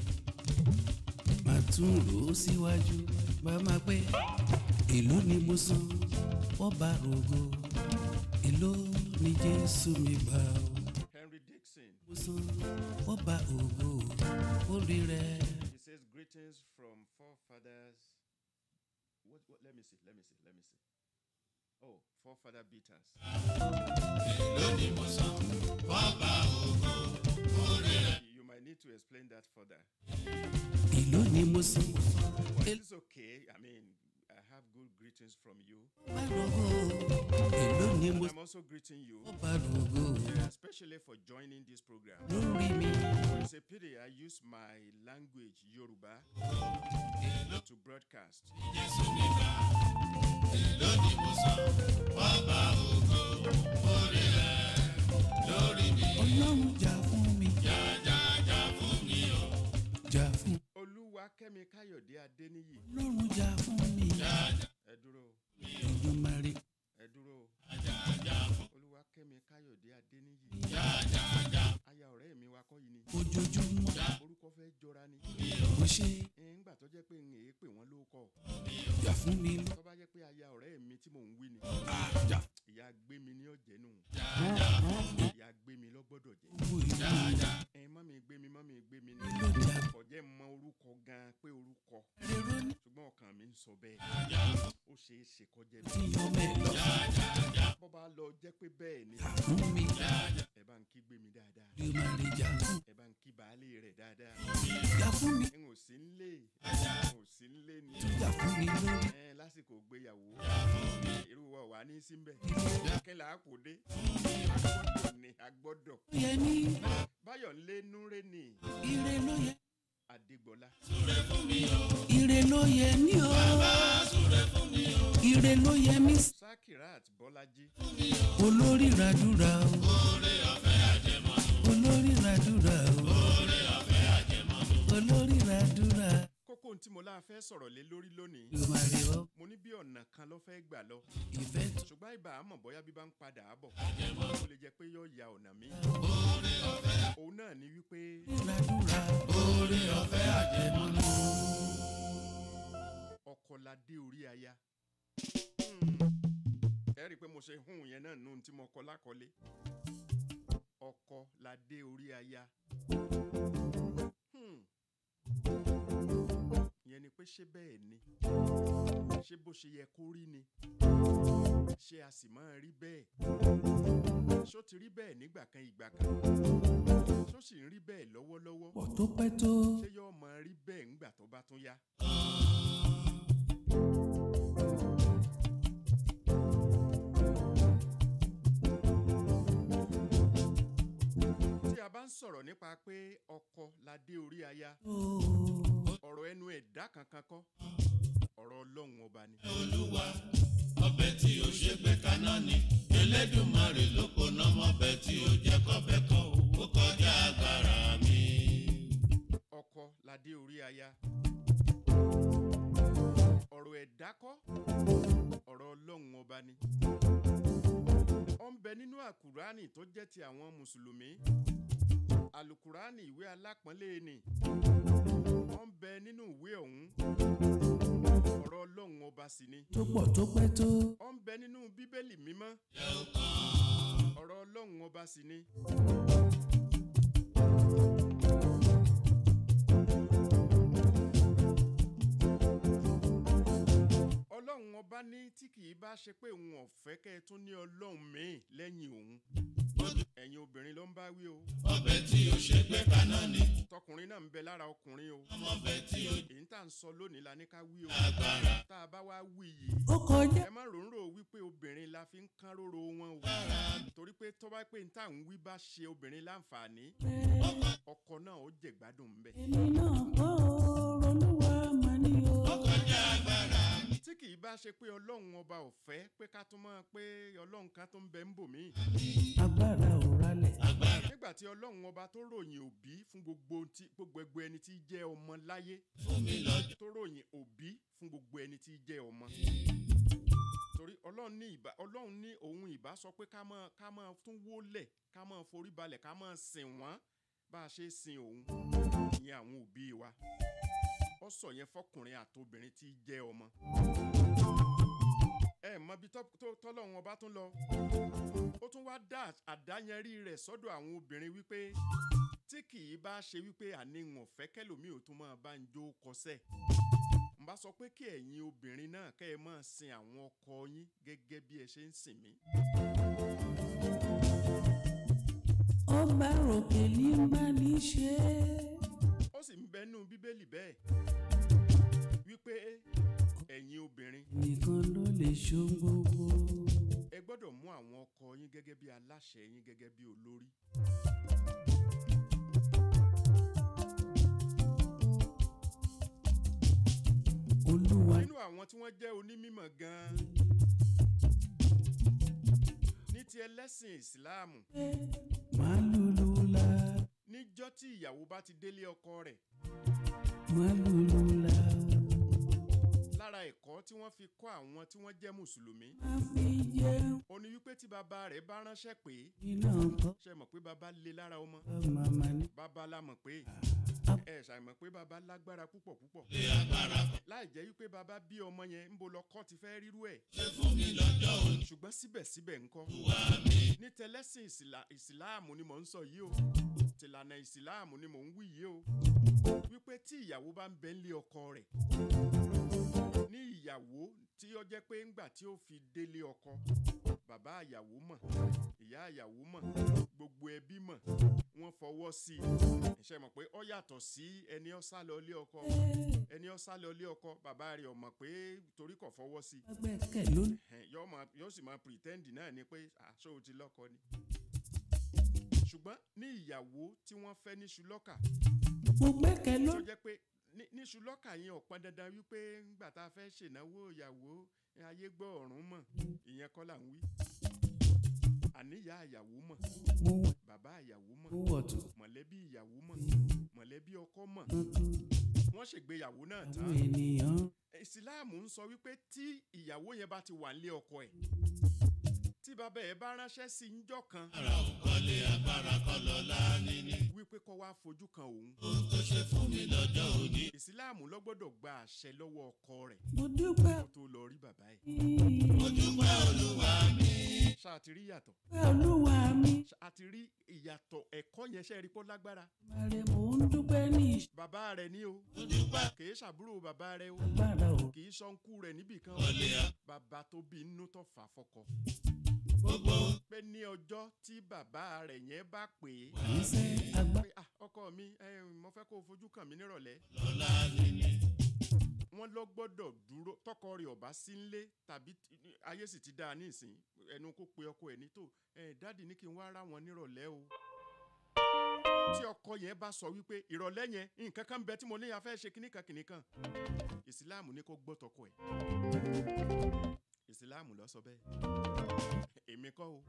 màá tún rò ó síwájú bá máa pé èló ni mo san wọ́n bá rògo èló ni jésù mi gbà ó Henry Dixon mo san wọ́n bá ògo orí rẹ̀. he says greetings from forefathers what, what let me see let me see let me see oh forefather beaters. You might need to explain that further. èló ni mo san But it's okay. I mean, I have good greetings from you. bá rògo èló ni mo I'm also greeting you, wọ́n bá rògo especially for joining this program. lórí mi. It's a pity I use my language, Yoruba, to broadcast. ọlọ́run jà fún mi. jà fún Olúwakẹ́mi Káyọ̀dé Adéníyì. ọlọ́run jà fún mi. Ẹ dúró, Èdùmàrè ẹ dúró. Olúwakẹ́mi Káyọ̀dé Adéníyì. Aya ọ̀rẹ́ mi wa kọ́ yìí ni. ojoojúmọ́ Orúkọ fẹ́ jọra ni. mo ṣe Ńgbà tó jẹ́ pé ń èé pè wọ́n ló kọ̀. jà fún mi. Tó bá jẹ́ pé aya ọ̀rẹ́ mi tí mò ń wí ni. jà Ìyá gbé mi ní ọ̀jẹ̀ nù. Ìyá gbé mi lọ́gbọ́dọ̀ jẹ́. gbogbo ìlú Ẹ mọ́mí gbé mi mọ́mí gbé mi ní. ló jà Kò jẹ́ mọ orúkọ gan pé orúkọ. rero ní Ṣùgbọ́n ọkàn mi ń sọ bẹ́ẹ̀. Ó ṣeé ṣe kọjá tí bẹ́ẹ̀. ọmọ ẹ lọ Bọ́ bá lọ jẹ́ pé bẹ́ẹ̀ ni. jà fún mi. Ẹ bá ń kí gbé mi dáadáa. Èdùmàrè jà fún Ẹ bá ń kí baálé rẹ̀ dáadáa. jà fún mi. N ò sí ń lé. N ò sí ń lé ni. jà fún mi lórí. Ẹ lásìkò gbéyàwó. Irú wa wà ní síbẹ̀. Kí là á kò dé? Agbọ́dọ̀ ni agbọ́dọ̀. ló yẹ ní Báyọ̀ ń lé núré ni ire ló yẹ. Adégbọlá. ire ló yẹ ní o. ire ló yẹ mí. Sakirat Bọ́lájí. olórí ràdúrà o. olórí ràdúrà o. olórí ràdúrà kókó ohun tí mo láà fẹ́ sọ̀rọ̀ lé lórí lónìí ìmàrè ọ mo ní bí ọ̀nà kan ló fẹ́ gbà lọ ìfẹ́ tó ṣùgbọ́n ibà àmọ̀ bóyá bí bá ń padà á bọ̀ ó lè jẹ́ pé yóò ya ọ̀nà mi òun náà ni wípé ràdúrà oore ọ̀fẹ́ àjẹmọ́nú. ọkọ la dé orí aya Hmm. ẹ rí i pé mo ṣe hùn yẹn náà nù tí mo kọ lákọlé ọkọ la dé orí aya Hmm. ìyẹn ni pé ṣé bẹ́ẹ̀ ni ṣé bó ṣe yẹ kó rí ni ṣé a sì máa rí bẹ́ẹ̀ ṣó ti rí bẹ́ẹ̀ nígbà kan ìgbà kan ṣó sì ń rí bẹ́ẹ̀ lọ́wọ́lọ́wọ́ pọ̀ tó pẹ́ tó ṣé yóò máa rí bẹ́ẹ̀ ńgbà tó bá tún yá. tí a bá ń sọ̀rọ̀ nípa pé ọkọ la dé orí aya ọ̀rọ̀ ẹnu ẹ̀dá kankan kọ́ ọ̀rọ̀ ọlọ́run ọba ni. olúwa ọbẹ̀ tí o ṣe gbé kaná ni elédùnmarè ló kó ná mọ́bẹ̀ tí o jẹ́ kọ́bẹ̀ kan o ó kọjá agbára mi. ọkọ la dé orí aya ọ̀rọ̀ ẹ̀dá kọ́ ọ̀rọ̀ ọlọ́run ọba ni. ó ń bẹ nínú àkùránì tó jẹ́ ti àwọn mùsùlùmí àlùkùránì ìwé alápọ̀nlé ni ó ń bẹ nínú ìwé ọ̀hún ọ̀rọ̀ ọlọ́run ọba sì ni tó pọ̀ tó pẹ́ tó ó ń bẹ nínú bíbélì mímọ́ ọ̀rọ̀ ọlọ́run ọba sì ni. ọlọ́run ọba ní tí kì í bá ṣe pé òun ọ̀fẹ́ kẹ́ ẹ tún ní ọlọ́run míì lẹ́yìn òun ẹ̀yin obìnrin ló ń bá wí o ọbẹ̀ tí o ṣe gbé kaná ni tọkùnrin náà ń bẹ lára ọkùnrin o mọ́bẹ̀ tí o èyí tá à ń sọ lónìí la ní ká wí o agbára tá a bá wá wí yìí ó kọjá ẹ má ròǹrò wípé obìnrin la fi ń kán róró wọn o torí pé tó bá pé n tá à ń wí bá ṣe obìnrin láǹfààní ọkọ náà ó jẹ̀gbádùn ń bẹ. èmi náà kọ́ olúwa mà ní o. kọjá agbára mi. tí kì í bá ṣe pé ọlọ́run ọba ò fẹ́ pé ká tún mọ̀ pé ọlọ́run kan tó ń bẹ ń bò mí. agbára ò ralẹ̀ nígbà tí ọlọ́run ọba tó ròyìn òbí fún gbogbo tí gbogbo ẹgbẹ́ ẹni tí jẹ́ ọmọ láyé fún mi lọ́jọ́ tó ròyìn òbí fún gbogbo ẹni tí jẹ́ ọmọ. torí ọlọ́run ní ìbá ọlọ́run ní òun ìbá sọ pé ká máa ká máa tún wólẹ̀ ká máa forí balẹ̀ ká máa sìn wọ́n bá a ṣe sin òun ìyẹn àwọn òbí wa ó sọ yẹn fọkùnrin àtobìnrin tí jẹ́ ọmọ. ẹ mọ bí tọ́lọ́run ọba tún lọ ó tún wá dá àdáyẹnrí rẹ̀ sọ́dọ̀ àwọn obìnrin wípé tí kì í bá ṣe wípé àníwọ̀n fẹ́ kẹlòmíì ò tún máa bá ń jó kọsẹ̀ n bá sọ pé kí ẹ̀yin obìnrin náà kẹ́ ẹ máa sin àwọn ọkọ yín gẹ́gẹ́ bí ẹ ṣe ń sìn mí. ọba ròkè ní bá ní ṣe ó sì ń bẹnu bíbélì bẹ́ẹ̀ wípé ẹ̀yin obìnrin nìkan ló lè ṣohun gbogbo. ẹ gbọ́dọ̀ mú àwọn ọkọ yín gẹ́gẹ́ bí aláṣẹ yín gẹ́gẹ́ bí olórí. olúwa nínú àwọn tí wọ́n jẹ́ onímọ̀ gan-an ní ti ẹlẹ́sìn ìsìláàmù máa lùlù la níjọ́ tí ìyàwó bá ti délé ọkọ rẹ̀ máa lùlù la lára ẹ̀kọ́ tí wọ́n fi kọ́ àwọn tí wọ́n jẹ́ mùsùlùmí máa fi jẹun ó ní wípé tí bàbá rẹ̀ bá ránṣẹ́ pé iná kọ́ ṣe mọ̀ pé bàbá le lára ọmọ màmá ní. bàbá la mọ̀ pé ẹ ṣàìmọ̀ pé bàbá lágbára púpọ̀ púpọ̀ láì jẹ́ wípé bàbá bí ọmọ yẹn ń bo lọ́kọ́ ti fẹ́ rírú ẹ̀ ṣùgbọ́n síbẹ̀síbẹ̀ ńkọ́ ní tẹlẹ́sìn ìsìlá- ìsìláàmù ni mò ń sọ yìí o tìlànà ìsìláàmù ni mò ń wí yìí o wípé tí ìyàwó bá ń bẹ ń lé ọkọ rẹ̀ ní ìyàwó tí ó jẹ́ pé ńgbà tí ó fi délé ọkọ bàbá àyàwó mọ̀ ìyá àyàwó mọ̀ gbogbo ẹbí mọ̀ wọ́n fọwọ́ sí i ṣe mọ̀ pé ó yàtọ̀ sí ẹni ó sá lọ lé ọkọ ẹni ó sá lọ lé ọkọ bàbá rẹ̀ ò mọ̀ pé torí kò fọwọ́ sí i gbẹ́kẹ̀ ló ẹ̀hẹ́n, yóò máa yóò sì máa pretend náà ni pé àṣọ ò ti lọ́kọ ni. ṣùgbọ́n ní ìyàwó tí wọ́n fẹ́ ní ṣùlọ́kà mo gbẹ́kẹ̀ ló tó jẹ́ pé ní- ní ṣùlọ́kà yẹn ò pọn dandan wípé ńgbà tá a fẹ́ ṣènáwó ìyàwó ayé gbọ́ ọ̀run mọ̀ ìyẹn kọ́ là ń wí. àníyá ìyàwó mọ̀ mo wọ̀ bàbá ìyàwó mọ̀ mo wọ̀ tó mọ̀lẹ́bí ìyàwó mọ̀ mọ̀lẹ́bí ọkọ mọ̀ tuntun wọ́n ṣègbéyàwó náà àwọn tán ènìyàn ìsìláàmù ń sọ wípé tí ìyàwó yẹn bá ti wà nílé ọkọ ẹ̀ tí bàbá ẹ̀ bá ránṣẹ́ sí njọ́ kan ara ò kọ́lé agbára kọ́ lọ́la níní. wípé kó wá fojú kan òun ohun tó ṣe fún mi lọ́jọ́ òní. ìsìláàmù ló gbọ́dọ̀ gba àṣẹ lọ́wọ́ ọkọ rẹ̀ mo dúpẹ́ kó tó lọ rí bàbá ẹ̀ mo dúpẹ́ olúwa mi. ṣáà ti rí ìyàtọ̀ pé olúwa mi ṣáà ti rí ìyàtọ̀ ẹ̀kọ́ yẹn ṣe é rí pọ́ lágbára màrè mò ń dúpẹ́ ní bàbá rẹ̀ ní o mo dúpẹ́ kì í ṣàbúrò bàbá rẹ̀ o ìṣàgbára o kì í sọ́nkú rẹ̀ níbì kan o kọ́lé a. bàbá tó bí inú tó fà á fọkọ gbogbo ohun pé ní ọjọ́ tí bàbá rẹ̀ yẹn bá pè é iṣẹ́ agbá pé ah ọkọ mi ẹ mo fẹ́ kó o fojú kàn mí nírọ̀lẹ́ lọ́la níní. wọ́n lọ gbọ́dọ̀ dúró tọkọ rẹ̀ ọ̀bá sí nlé tàbí tí- ayé sì ti dáa ní ìsìn ẹnu kó pe ọkọ ẹ̀ ní tó ẹ dáàdì ní kí n wá rá wọn nírọ̀lẹ́ o tí ọkọ yẹn bá sọ wípé ìrọ̀lẹ́ yẹn nǹkan kan bẹ tí mo ní a fẹ́ ṣe kíníkan kíníkan ìsìláàmù ní kó gbọ́ tọkọ ẹ̀ ìsìláàmù ló sọ bẹ́ẹ̀ èmi kọ́ o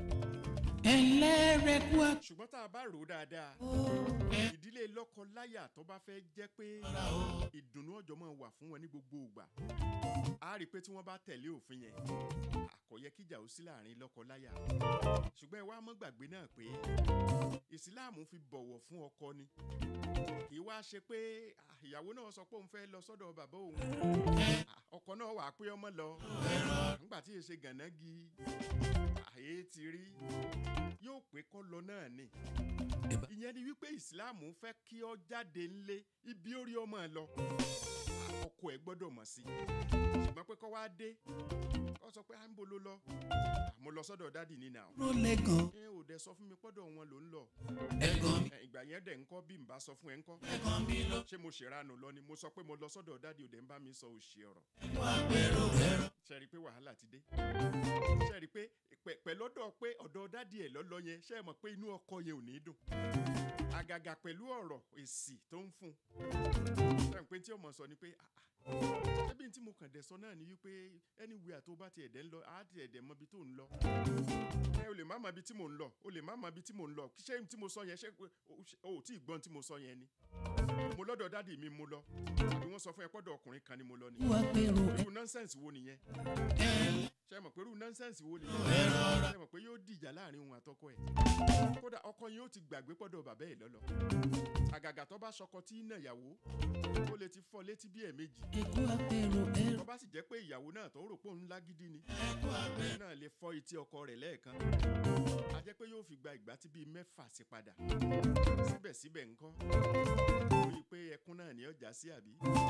ẹlẹ́rẹ̀kú ṣùgbọ́n tá a bá rò ó dáadáa ìdílé lọ́kọ-láyà tó bá fẹ́ jẹ́ pé ìdùnnú ọjọ́ máa wà fún wọn ní gbogbo ìgbà a rí i pé tí wọ́n bá tẹ̀lé òfin yẹn kò yẹ kíjà ó sí láàrin lọ́kọ-láyà ṣùgbọ́n ẹ wá mọ́ gbàgbé náà pé ìsìláàmù fi bọ̀wọ̀ fún ọkọ ni kì í wá ṣe pé ah, ìyàwó náà sọ pé òun fẹ́ lọ sọ́dọ̀ bàbá òun Ah, ọkọ náà wà pé ọmọ lọ nígbà tí èsè gànági àyè ti rí yóò pé kọ́ lọ náà ni Ẹ̀bà. ìyẹn ni wípé ìsìláàmù fẹ́ kí ọ jáde ńlé ibi orí ọmọ ẹ lọ ọkọ ẹ gbọ́dọ̀ mọ̀ sí ṣùgbọ́n pé kọ́ wá dé kọ́ sọ pé à ń bo ló lọ àmọ́ lọ sọ́dọ̀ dádì ní nà ló lẹ́gàn ẹ ò dẹ sọ fún mi pọ́dọ̀ wọn ló ń lọ ẹ̀gàn mi Ẹ, ìgbà yẹn dẹ̀ ń kọ́ bí n bá sọ fún ẹ ń kọ́ ẹ̀kan mi ló ṣé mo ṣèrànù lọ ni mo sọ pé mo lọ sọ́dọ̀ dádì ò dẹ̀ ń bá mi sọ òṣì ọ̀rọ̀ wá gbèrò ẹ̀rọ. ṣe rí i pé wàhálà ti dé ṣe rí i pé pẹ̀- pẹ̀lọ́dọ̀ pé ọ̀dọ̀ dádì ẹ̀ lọ́lọ́ yẹn ṣe é mọ̀ pé inú ọkọ yẹn ò ní dùn àgàgà pẹ̀lú ọ̀rọ̀ èsì tó ń fún un ṣe ń pé tí ọmọ sọ ni pé "Ah, ah, ṣebí tí mo kàn dẹ̀ sọ náà ni wípé anywhere tó bá ti ẹ̀dẹ̀ ń lọ á ti ẹ̀dẹ̀ mọ ibi tó ń lọ ẹ o lè má mọ ibi tí mò ń lọ o lè má mọ ibi tí mò ń lọ ṣé tí mo sọ yẹn ṣé o- o ò tí ì gbọ́n tí mo sọ yẹn ni mo lọ́dọ̀ dádì mi mo lọ àbí wọ́n sọ fún ẹ pọ́dọ̀ ọkùnrin kan ni mo lọ ni wá pérò irú nọ́nsẹ̀nsì wo nìyẹn ṣe mọ̀ pé irú nọ́nsẹ̀nsì wo nìyẹn ṣe mọ̀ pé yóò dìjà láàrin òun àtọkọ ẹ̀ kódà ọkọ yẹn ó ti gbàgbé pọ́dọ̀ bàbá ẹ̀ lọ́lọ́ àgàgà tó bá ṣọkọ tí ń nà ìyàwó ó lè ti fọ́ létí bí ẹ̀ẹ̀mejì ẹ̀kú àpérò ẹ̀rọ tó bá sì jẹ́ pé ìyàwó náà tó rò pé òun lágídí ni òun náà lè fọ́ etí ọkọ rẹ̀ lẹ́ẹ̀kan a jẹ́ pé yóò fi gba ìgbà tí bíi mẹ́fà sí padà síbẹ̀síbẹ̀ ńkọ́ ó rí i pé ẹkún náà ní ọjà sí àbí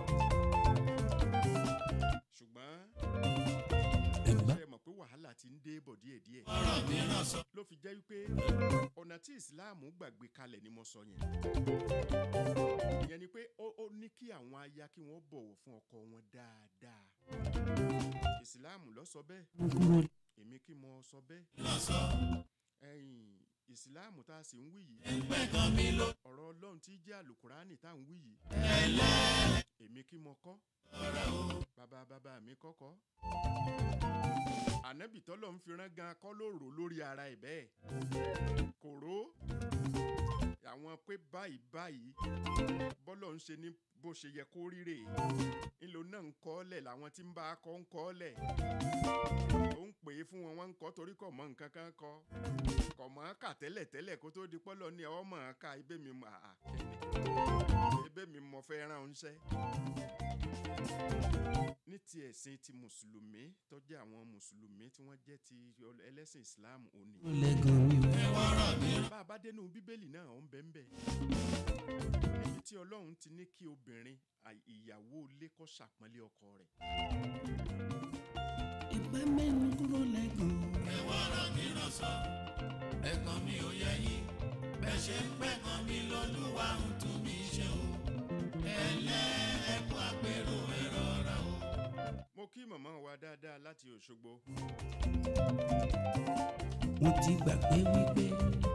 ṣùgbọ́n ẹ̀gbá ṣe mọ̀ pé wàhálà ti ń dé bọ̀ díẹ̀díẹ̀ ọ̀rọ̀ mìíràn sọ. ló fi jẹ́ wípé ọ̀nà tí ìsìláàmù gbàgbé kalẹ̀ ni mo sọ yẹn ìyẹn ni pé ó ó ní kí àwọn aya kí wọ́n bọ̀wọ̀ fún ọkọ wọn dáadáa ìsìláàmù ló sọ bẹ́ẹ̀ mo kúrò èmi kí mo sọ bẹ́ẹ̀ lọ sọ. ẹ̀yìn ìsìláàmù tá a sì ń wí yìí ẹgbẹ́ kan mi ló. ọ̀rọ̀ ọlọ́run tí jẹ́ àlùkùránì tá à ń wí yìí ẹlẹ́ èmi kí mo kọ́ ọ̀rẹ́ o. bàbá bàbá mi kọ́kọ́ ànábì tọ́lọ̀ ń fi rán gan kọ́ ló rò lórí ara ẹ̀ bẹ́ẹ̀ kò ró àwọn pé báyìí báyìí bọ́lọ̀ ń ṣe ní bó ṣe yẹ kó ríre ńlò náà ń kọ́ lẹ̀ làwọn tí ń bá a kọ́ ń kọ́ lẹ̀ ó ń pè é fún wọn wọ́n ń kọ́ torí kọ̀ mọ́ nǹkan kan kọ́ kọ̀ mọ́ kà tẹ́lẹ̀ tẹ́lẹ̀ kó tó di pọ́lọ́ ní ọ mọ̀ ọ́n ká ibẹ̀ mi mọ̀ àà kẹ́ni ibẹ̀ mi mọ̀ fẹ́ rán oúnṣẹ́ ní ti ẹ̀sìn ti mùsùlùmí tó jẹ́ àwọn mùsùlùmí tí wọ́n jẹ́ ti ọl- ẹlẹ́sìn islam òní. ló lẹ́gàn mi o ọ̀rọ̀ mìíràn. bá a bá dénú bíbélì náà ó ń bẹ́ ń bẹ́ níbi tí ọlọ́run ti ní kí obìnrin à- ìyàwó ilé kó ṣàpọ́nlé ọkọ rẹ̀ ìgbà mẹ́nu kúrò lẹ́gàn ẹwà ọ̀rọ̀ mìíràn sọ. ẹ̀kan mi ò yẹ yín. bẹ́ẹ̀ ṣe ń pẹ̀kan mi lọ́lúwa ń tún mi ṣe o. ẹlẹ́ ẹ̀kú àpérò ẹ̀rọ ra o. mo kí màmá wa dáadáa láti òṣogbo mo ti gbàgbé wípé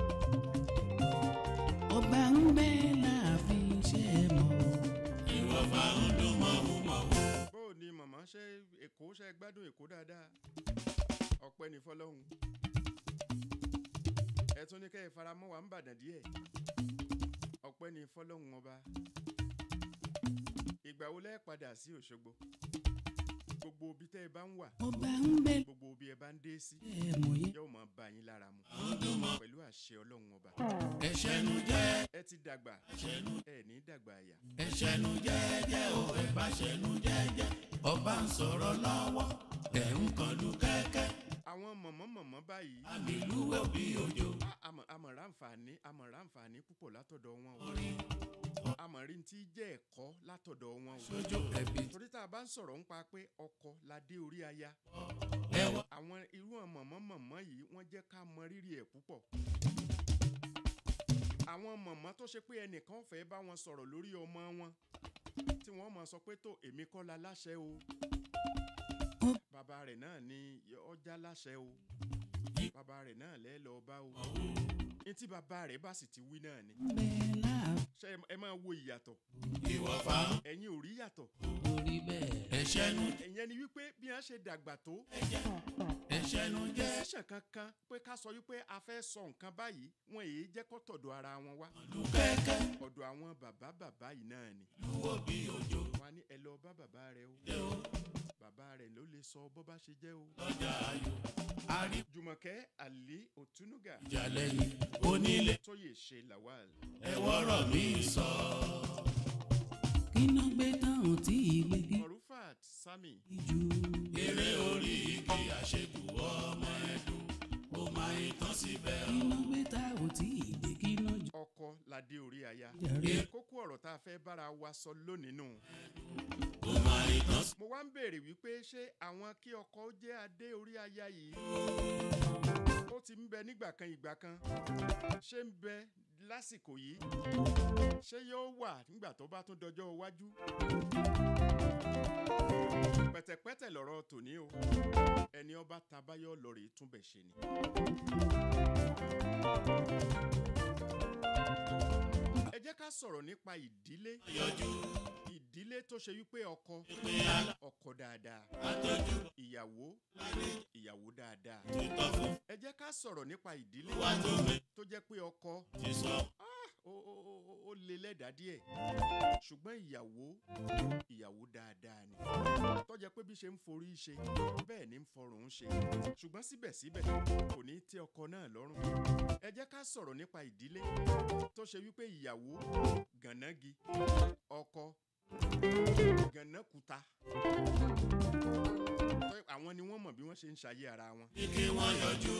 ọba ń bẹ láàfin ṣe é mọ́ ìwọ̀fà ń dún mọ́wúmọ́wú. bó o ní màmá ṣe èkó ṣe gbádùn èkó dáadáa ọpẹ́ ní fọlọ́hún ẹ tún ní kẹ́ ẹ faramọ́ wa ń bàdàn díẹ̀ ọpẹ́ ní fọlọ́hún ọba ìgbà wo lẹ́ padà sí òṣogbo gbogbo ibi tẹ́ ẹ bá ń wà mo bá ń bẹ gbogbo ibi ẹ bá ń dé sí ẹ mọ̀ yẹn. yóò máa bá yín lára mu pẹ̀lú àṣẹ ọlọ́run ọba ẹ̀ṣẹ̀nu jẹ́ ẹ ti dàgbà ẹ ní dàgbà àyà ẹ̀ṣẹ̀nu jẹ́jẹ́ o ẹ̀ bá ṣẹ̀nu jẹ́jẹ́ ọba ń sọ̀rọ̀ lọ́wọ́ ẹ̀ ń kọlu kẹ́kẹ́ àwọn mọ̀mọ́-mọ̀mọ́ báyìí àmì lúwẹ̀ bí òjò a- àmọ̀ àmọ̀ ráǹfààní àmọ̀ ráǹfààní púpọ̀ látọ̀dọ̀ wọn o àmọ̀ rí ti jẹ́ ẹ̀kọ́ látọ̀dọ̀ wọn o sójú ẹ̀bí torí tá a bá ń sọ̀rọ̀ ń pa pé ọkọ la dé orí aya ẹwà àwọn irú àwọn mọ̀mọ́-mọ̀mọ́ yìí wọ́n jẹ́ ká mọ rírì ẹ̀ púpọ̀ àwọn mọ̀mọ́ tó ṣe pé ẹnìkan fẹ́ bá wọn sọ̀rọ̀ lórí ọmọ wọn tí wọ́n mọ̀ sọ pé tó èmi kọ́ la láṣẹ o bàbá rẹ̀ náà ni ọjà láṣẹ o bàbá rẹ̀ náà lẹ́ lọ bá o ní tí bàbá rẹ̀ bá sì ti wí náà ni bẹ́ẹ̀ náà ṣé ẹ- ẹ máa wo ìyàtọ̀ ìwọ̀fà ẹ̀yin ò rí yàtọ̀ orí bẹ́ẹ̀. ẹ̀ṣẹ̀nu ìyẹn ni wípé bí wọ́n ṣe dàgbà tó ẹ̀ṣẹ̀nu jẹ́ decision kankan pé ká sọ wípé a fẹ́ sọ nǹkan báyìí wọn èyí jẹ́ kó tọ̀dọ̀ ara wọn wá kọlu kẹ́kẹ́ ọ̀dọ̀ àwọn bàbá bàbá yìí náà ni lúwọ̀ bí òjò wọn á ní ẹ lọ bá bàbá rẹ o jẹ́ o bàbá rẹ ló lè sọ bó bá ṣe jẹ́ o. lọ́jà ayò àrí jùmọ̀kẹ́ àlí òtúnúgà ìjà lẹ́yìn onílé tóyè ṣe lawal ẹ̀wọ́rọ̀ mi sọ kíná gbé táwọn tí ìgbé kí morufat sami jù. eré orí igi àṣekù ọmọ ẹ̀dùn ó máa ń tán síbẹ̀ o. kíná gbé táwọn tí ìgbé kíná jù. ọkọ ládé orí aya jàre kókó ọ̀rọ̀ tá a fẹ́ bára wa sọ lónìí nù. ó máa ń tán sí mo wá ń béèrè wípé ṣé àwọn kí ọkọ ó jẹ́ adé orí aya yìí ó ti ń bẹ nígbà kan ìgbà kan ṣé ń bẹ lásìkò yìí ṣé yóò wà nígbà tó bá tún dọjọ́ iwájú pẹ̀tẹ̀pẹ̀tẹ̀ lọ̀rọ̀ tòní o ẹni ọba tabayọ lọ́ọ̀rì túnbẹ̀ ṣe ni. ẹ jẹ́ ká sọ̀rọ̀ nípa ìdílé yọjú ìdílé tó ṣe wípé ọkọ pé alá ọkọ dáadáa àtọ́jú ìyàwó ìyàwó dáadáa títọ́ fún ẹ jẹ́ ká sọ̀rọ̀ nípa ìdílé wa tó gbé tó jẹ́ pé ọkọ ti sọ ó ó- ó- ó- ó lè lẹ́dàá díẹ̀ ṣùgbọ́n ìyàwó ìyàwó dáadáa ni tó jẹ́ pé bí ṣe ń forí ṣe bẹ́ẹ̀ ni ń fọrùn ṣe ṣùgbọ́n síbẹ̀síbẹ̀ kò ní tẹ́ ọkọ náà lọ́rùn ẹ jẹ́ ká sọ̀rọ̀ nípa ìdílé tó ṣe wípé ìyàwó gànági ọkọ gànákuta tó yẹ- àwọn ni wọ́n mọ̀ bí wọ́n ṣe ń ṣayé ara wọn ní kí wọ́n yọjú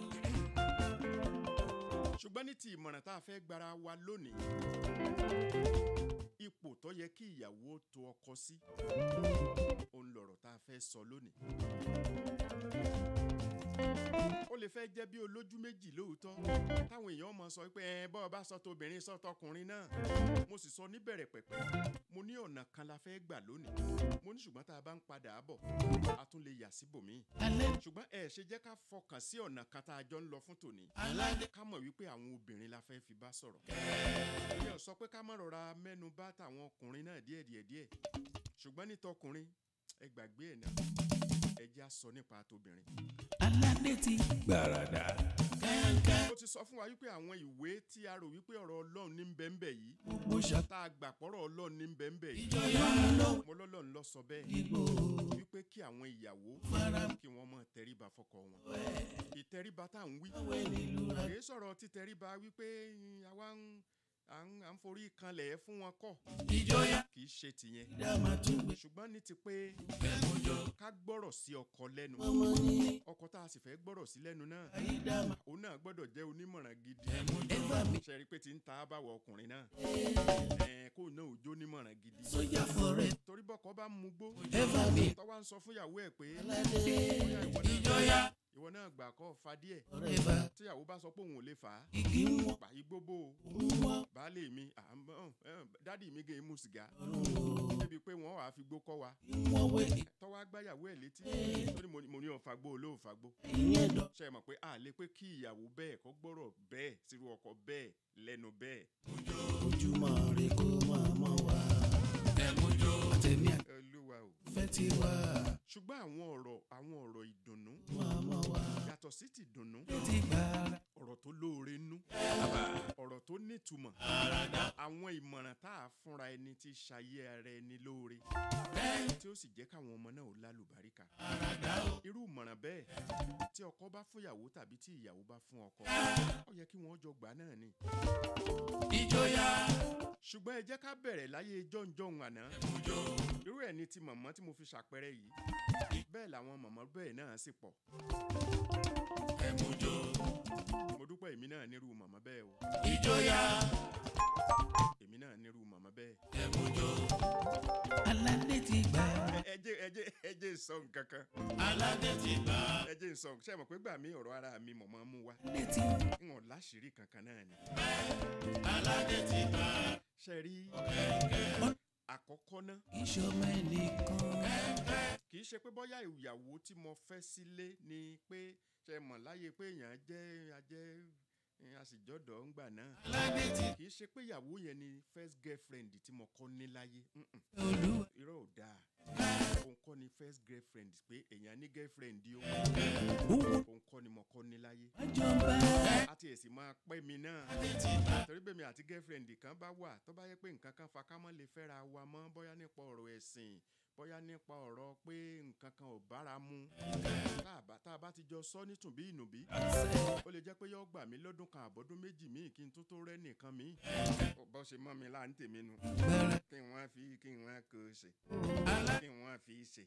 ṣùgbọ́n ní ti ìmọ̀ràn tá a fẹ́ gbára wa lónìí ipò tó yẹ kí ìyàwó tó ọkọ sí òun lọ̀rọ̀ tá a fẹ́ sọ lónìí. ó lè fẹ́ jẹ́ bí olójú méjì lóòótọ́ táwọn èèyàn mọ̀ sọ pé ẹ bọ́ọ̀ bá sọ tóbìnrin sọ tọkùnrin náà mo sì sọ níbẹ̀rẹ̀ pẹ̀pẹ̀ mo ní ọ̀nà kan la fẹ́ gbà lónìí mo ní ṣùgbọ́n tá a bá ń padà bọ̀ a tún lè yà síbòmíì alẹ́ ṣùgbọ́n ẹ ṣe jẹ́ ká fọkàn sí ọ̀nà kan tá a jọ ń lọ fún tòní aládé ká mọ̀ wípé àwọn obìnrin la fẹ́ fi bá sọ̀rọ̀. mi ò sọ pé ká má rọra mẹ́nu bà tàwọn ọkùnrin náà díẹ̀ díẹ̀ díẹ̀ ṣùgbọ́n ní tọkùnrin ẹ gbàgbé ẹ̀ náà ẹ já sọ nípa tóbìnrin. aládé ti gbàràdà. ó ti sọ fún wa wípé àwọn ìwé tí a rò wípé ọ̀rọ̀ ọlọ́run ní bẹ́ẹ̀nbẹ́ yìí gbogbo ṣàtà tá a gbà pọ̀rọ̀ ọlọ́run ní bẹ́ẹ̀nbẹ́ yìí ló mo lọ́lọ́run lọ sọ bẹ́ẹ̀ dìbò wípé kí àwọn ìyàwó fara kí wọ́n mọ̀ tẹríba fọ́kọ wọn ìtẹríba tá à ń wí wẹ̀ nílùú ra. kì í sọ̀rọ̀ títẹríba wípé mm, àwa ń à ń à ń forí kanlẹ̀ fún wọn kọ́ ìjọyà kì í ṣe tìyẹn dáàmà tún gbé ṣùgbọ́n ní ti pé ẹ̀mọ́jọ ká gbọ́rọ̀ sí ọkọ lẹ́nu ọmọ ní ọkọ tá a sì fẹ́ gbọ́rọ̀ sí lẹ́nu náà ayé dáàmà òun náà gbọ́dọ̀ jẹ́ onímọ̀ràn gidi ẹ̀fà mi ṣe rí i pé ti ń ta báwọ̀ ọkùnrin náà ẹ̀ kó náà ò jó onímọ̀ràn gidi sójà fọ̀rẹ́ torí bọ́kọ bá ń mugbó ẹ̀fà mi tọ́wá ń sọ fún ìyàwó ẹ̀ pé aládé bóyá ìwọ náà- ìjọyà ìwọ náà gbà kọ́ fa díẹ̀ ọ̀rẹ́ bá tíyàwó bá sọ pé òun ò lè fà á igi ń wọ́n pa igbóbó o ń wọ́n baálé mi à ń bọ́ ẹ̀, dádì mi gé mu sìgá ọ̀run débi pé wọ́n wàá fi gbó kọ́ wa ń wọ́n wẹ̀ tọ́wọ́ agbáyàwó ẹ̀ létí tó ní mo ní- mo ní ọ̀fàgbó olóòfàgbó ìyẹn dọ̀ ṣe é mọ̀ pé a lè pé kí ìyàwó bẹ́ẹ̀ kó gbọ́rọ̀ bẹ́ẹ̀ sírú ọkọ bẹ́ẹ̀ lẹ́nu bẹ́ẹ̀ ojúmọ́ rẹ kó máa mọ́ wá ẹ̀mọ́jọ àtẹ̀mí olúwa o àfẹ́ ti wá ṣùgbọ́n àwọn ọ̀rọ̀ àwọn ọ̀rọ̀ ìdùnnú máa mọ́ wá yàtọ̀ sí ti dùnnú ti gbàrà ọ̀rọ̀ tó lóore nú ọ̀rọ̀ tó nítumọ̀ àwọn ìmọ̀ràn tá a fúnra ẹni tí ṣayé ara ẹni lóore tí ó sì jẹ́ káwọn ọmọ náà ó lálùbáríkà irú ìmọ̀ràn bẹ́ẹ̀ tí ọkọ bá fún ìyàwó tàbí tí ìyàwó bá fún ọkọ ó yẹ kí wọ́n jọ gbà náà ni ìjọyà ṣùgbọ́n ẹ jẹ́ ká bẹ̀rẹ̀ láyé jọ̀ǹjọ̀ǹ àná irú ẹ̀ ní ti mọ̀mọ́ tí mo fi ṣàpẹẹrẹ yìí bẹ́ẹ̀ làwọn mọ̀mọ́ bẹ́ẹ̀ náà sì pọ̀ ẹ̀mújó mo dúpẹ́ èmi náà nírú mọ̀mọ́ bẹ́ẹ̀ o ìjọyà èmi náà nírú mọ̀mọ́ bẹ́ẹ̀. ẹ̀mújó aládé ti gbà ẹ ẹ jẹ́ ẹ jẹ́ ẹ jẹ́ sọ nǹkan kan aládé ti gbà ẹ jẹ́ sọ ṣe mọ̀ pé gbà mí ọ̀rọ̀ ara mi mọ̀mọ́ mú wá aládé ti ń wọ̀n láṣìírí kankan náà ni. aládé ti gbà ṣe rí àkọ́kọ́ náà ìṣọmọ ẹnìkan kì í ṣe pé bóyá ìyàwó tí mo fẹ́ sílé ni pé ṣe mọ̀ láyé pé èèyàn jẹ́ ajẹ́ eh, àsìjọ́dọ̀ ńgbà náà aládé ti kì í ṣe pé ìyàwó yẹn ni first girlfriend tí mo kọ́ ní láyé mm-mm. olúwa irọ́ ò dáa òun kọ́ ni first girlfriend pé èèyàn ní girlfriend yìí ó owó òun kọ́ ni mo kọ́ ní láyé wájọba àti èsì máa pẹ́ mi náà torí bẹ́ẹ̀ mi àti girlfriend kan bá wà tó bá yẹ pé nǹkan kan fa ká mọ́ lè fẹ́ra wa mọ́ bóyá nípa ọ̀rọ̀ ẹ̀sìn bóyá nípa ọ̀rọ̀ pé nǹkan kan ò bára mu tá a bá tá a bá ti jọ sọ nítùbí ìnùbí ó lè jẹ́ pé yóò gbà mí lọ́dún kan àbọ̀dún méjì míì kí n tó tó rẹ́ nìkan míì bó ṣe mọ́ mi láà ń tèmi nu gbára kí wọ́n fi kí wọ́n kó ṣe kí wọ́n fi ṣe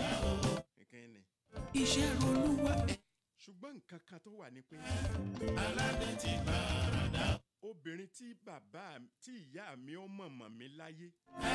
kí ni. iṣẹ́ olúwa ṣùgbọ́n nǹkan kan tó wà ní pé aládé ti gbà obìnrin tí bàbá tí ìyá mi ó mọ̀mọ̀ mi láyé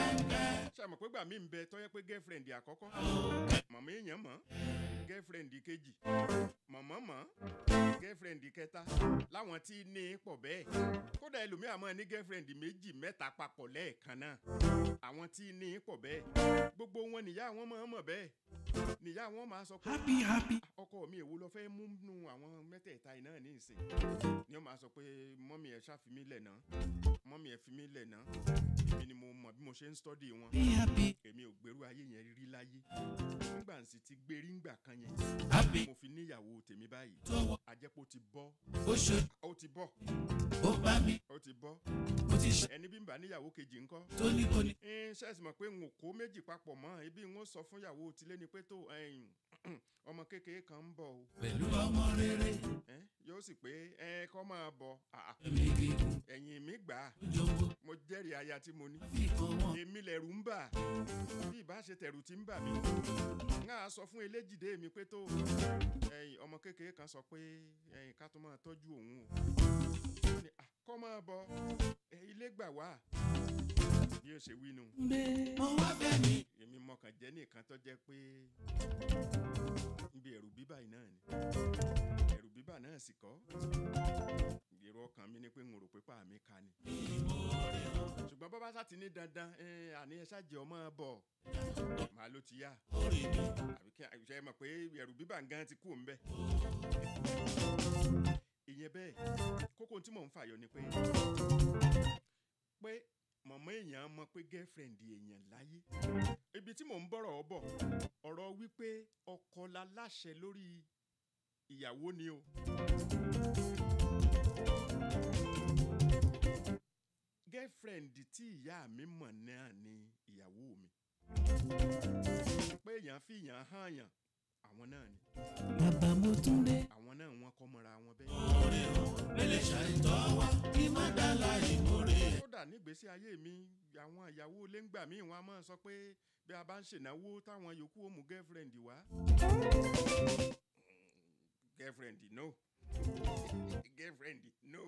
ṣe àmọ̀ pé gbà mí ń bẹ tọ́yẹ́ pé girlfriend àkọ́kọ́ mọ̀mọ́ èèyàn mọ̀ girlfriend kejì mọ̀mọ́ mọ̀ girlfriend kẹta láwọn tí ní pọ̀ bẹ́ẹ̀ kódà ẹlòmíà mọ̀ ní girlfriend méjì mẹ́ta papọ̀ lẹ́ẹ̀kan náà àwọn tí ní pọ̀ bẹ́ẹ̀ gbogbo wọn nìyá wọn máa mọ̀ bẹ́ẹ̀ nìyá wọn máa sọ pé happy happy ọkọ mi èwo lọ fẹ́ mú nù àwọn mẹ́tẹ̀ẹ̀ta iná ní ìsìn ni ó máa sọ pé mọ́mí ẹ̀ ṣàfimí lẹ̀ náà mọ́mí ẹ̀ fi mí lẹ̀ náà èmi ni mo mọ̀ bí mo ṣe ń stọ́dì wọn happy happy èmi ò gbèrú ayé yẹn rí láyé nígbà tí ti gbérí ńgbà kan yẹn happy mo fi níyàwó tèmi báyìí tọwọ́ àjẹpọ̀ ti bọ́ ó ṣe ó ti bọ́ ó bá mi ó ti bọ́ ó ti ṣe ẹni bí ń bá níyàwó kejì ńkọ́ tónítóní ń ṣẹ́ẹ̀sì mọ̀ pé n ò kó méjì papọ̀ mọ́ ibi ń ó sọ fún ìyàwó tilé ni pé tó ẹ̀yìn ọmọ kékeré kan ń bọ̀ o pẹ̀lú ọmọ rere ẹ̀, yóò sì pé ẹ kọ́ máa bọ̀ àà, èmi gígùn ẹ̀yìn mi gbà á jọ̀ǹbó mo jẹ́rìí aya tí mo ní fi kan wọn èmi lẹ̀rù ń bà bí ìbá ṣe tẹ̀rù tí ń bà mí ń á sọ fún eléjìdé mi pé tó ẹ̀yìn ọmọ kékeré kan sọ pé ẹ̀yìn ká tó máa tọ́jú òun o Ó ní, "À, kọ́ máa bọ̀ ẹ, ilé gbà wá bí ó ṣe wí nu gbé mo wá fẹ́ mi èmi mọkàn jẹ́ nìkan tó jẹ́ pé níbi ẹ̀rù bíbà yìí náà ni ẹ̀rù bíbà náà sì kọ́ èrò ọkàn mi ni pé n ò rò pé pa mi ka ni ṣùgbọ́n bàbá sá ti ní dandan ẹ, àní ẹ ṣáàjì ọmọ bọ̀ màá ló ti yá orí mi àbí kí ṣe mọ̀ pé ẹ̀rù bíbà gan ti kú òun bẹ́ẹ̀ ìyẹn bẹ́ẹ̀ kókó tí mò ń fàyọ ni pé pé mọ̀mọ́ èèyàn mọ̀ pé girlfriend èèyàn láyé ibi tí mò ń bọ̀rọ̀ ọ bọ̀ ọ̀rọ̀ wípé ọkọ la láṣẹ lórí ìyàwó ni o. girlfriend tí ìyá mi mọ̀ náà ni ìyàwó mi pé èèyàn fi èèyàn hàn yàn àwọn náà ni bàbá mo tún dé àwọn náà wọ́n kọ́ mọ́ra wọn bẹ́ẹ̀. orí o mélé ṣàìtọ́ wá kí má dá láì mórè kódà nígbésí ayé mi àwọn ìyàwó ilé ń gbà míì wọn a máa sọ pé bí a bá ń ṣènáwó táwọn yòókù ó mú girlfriend wá. girlfriend no girlfriend no.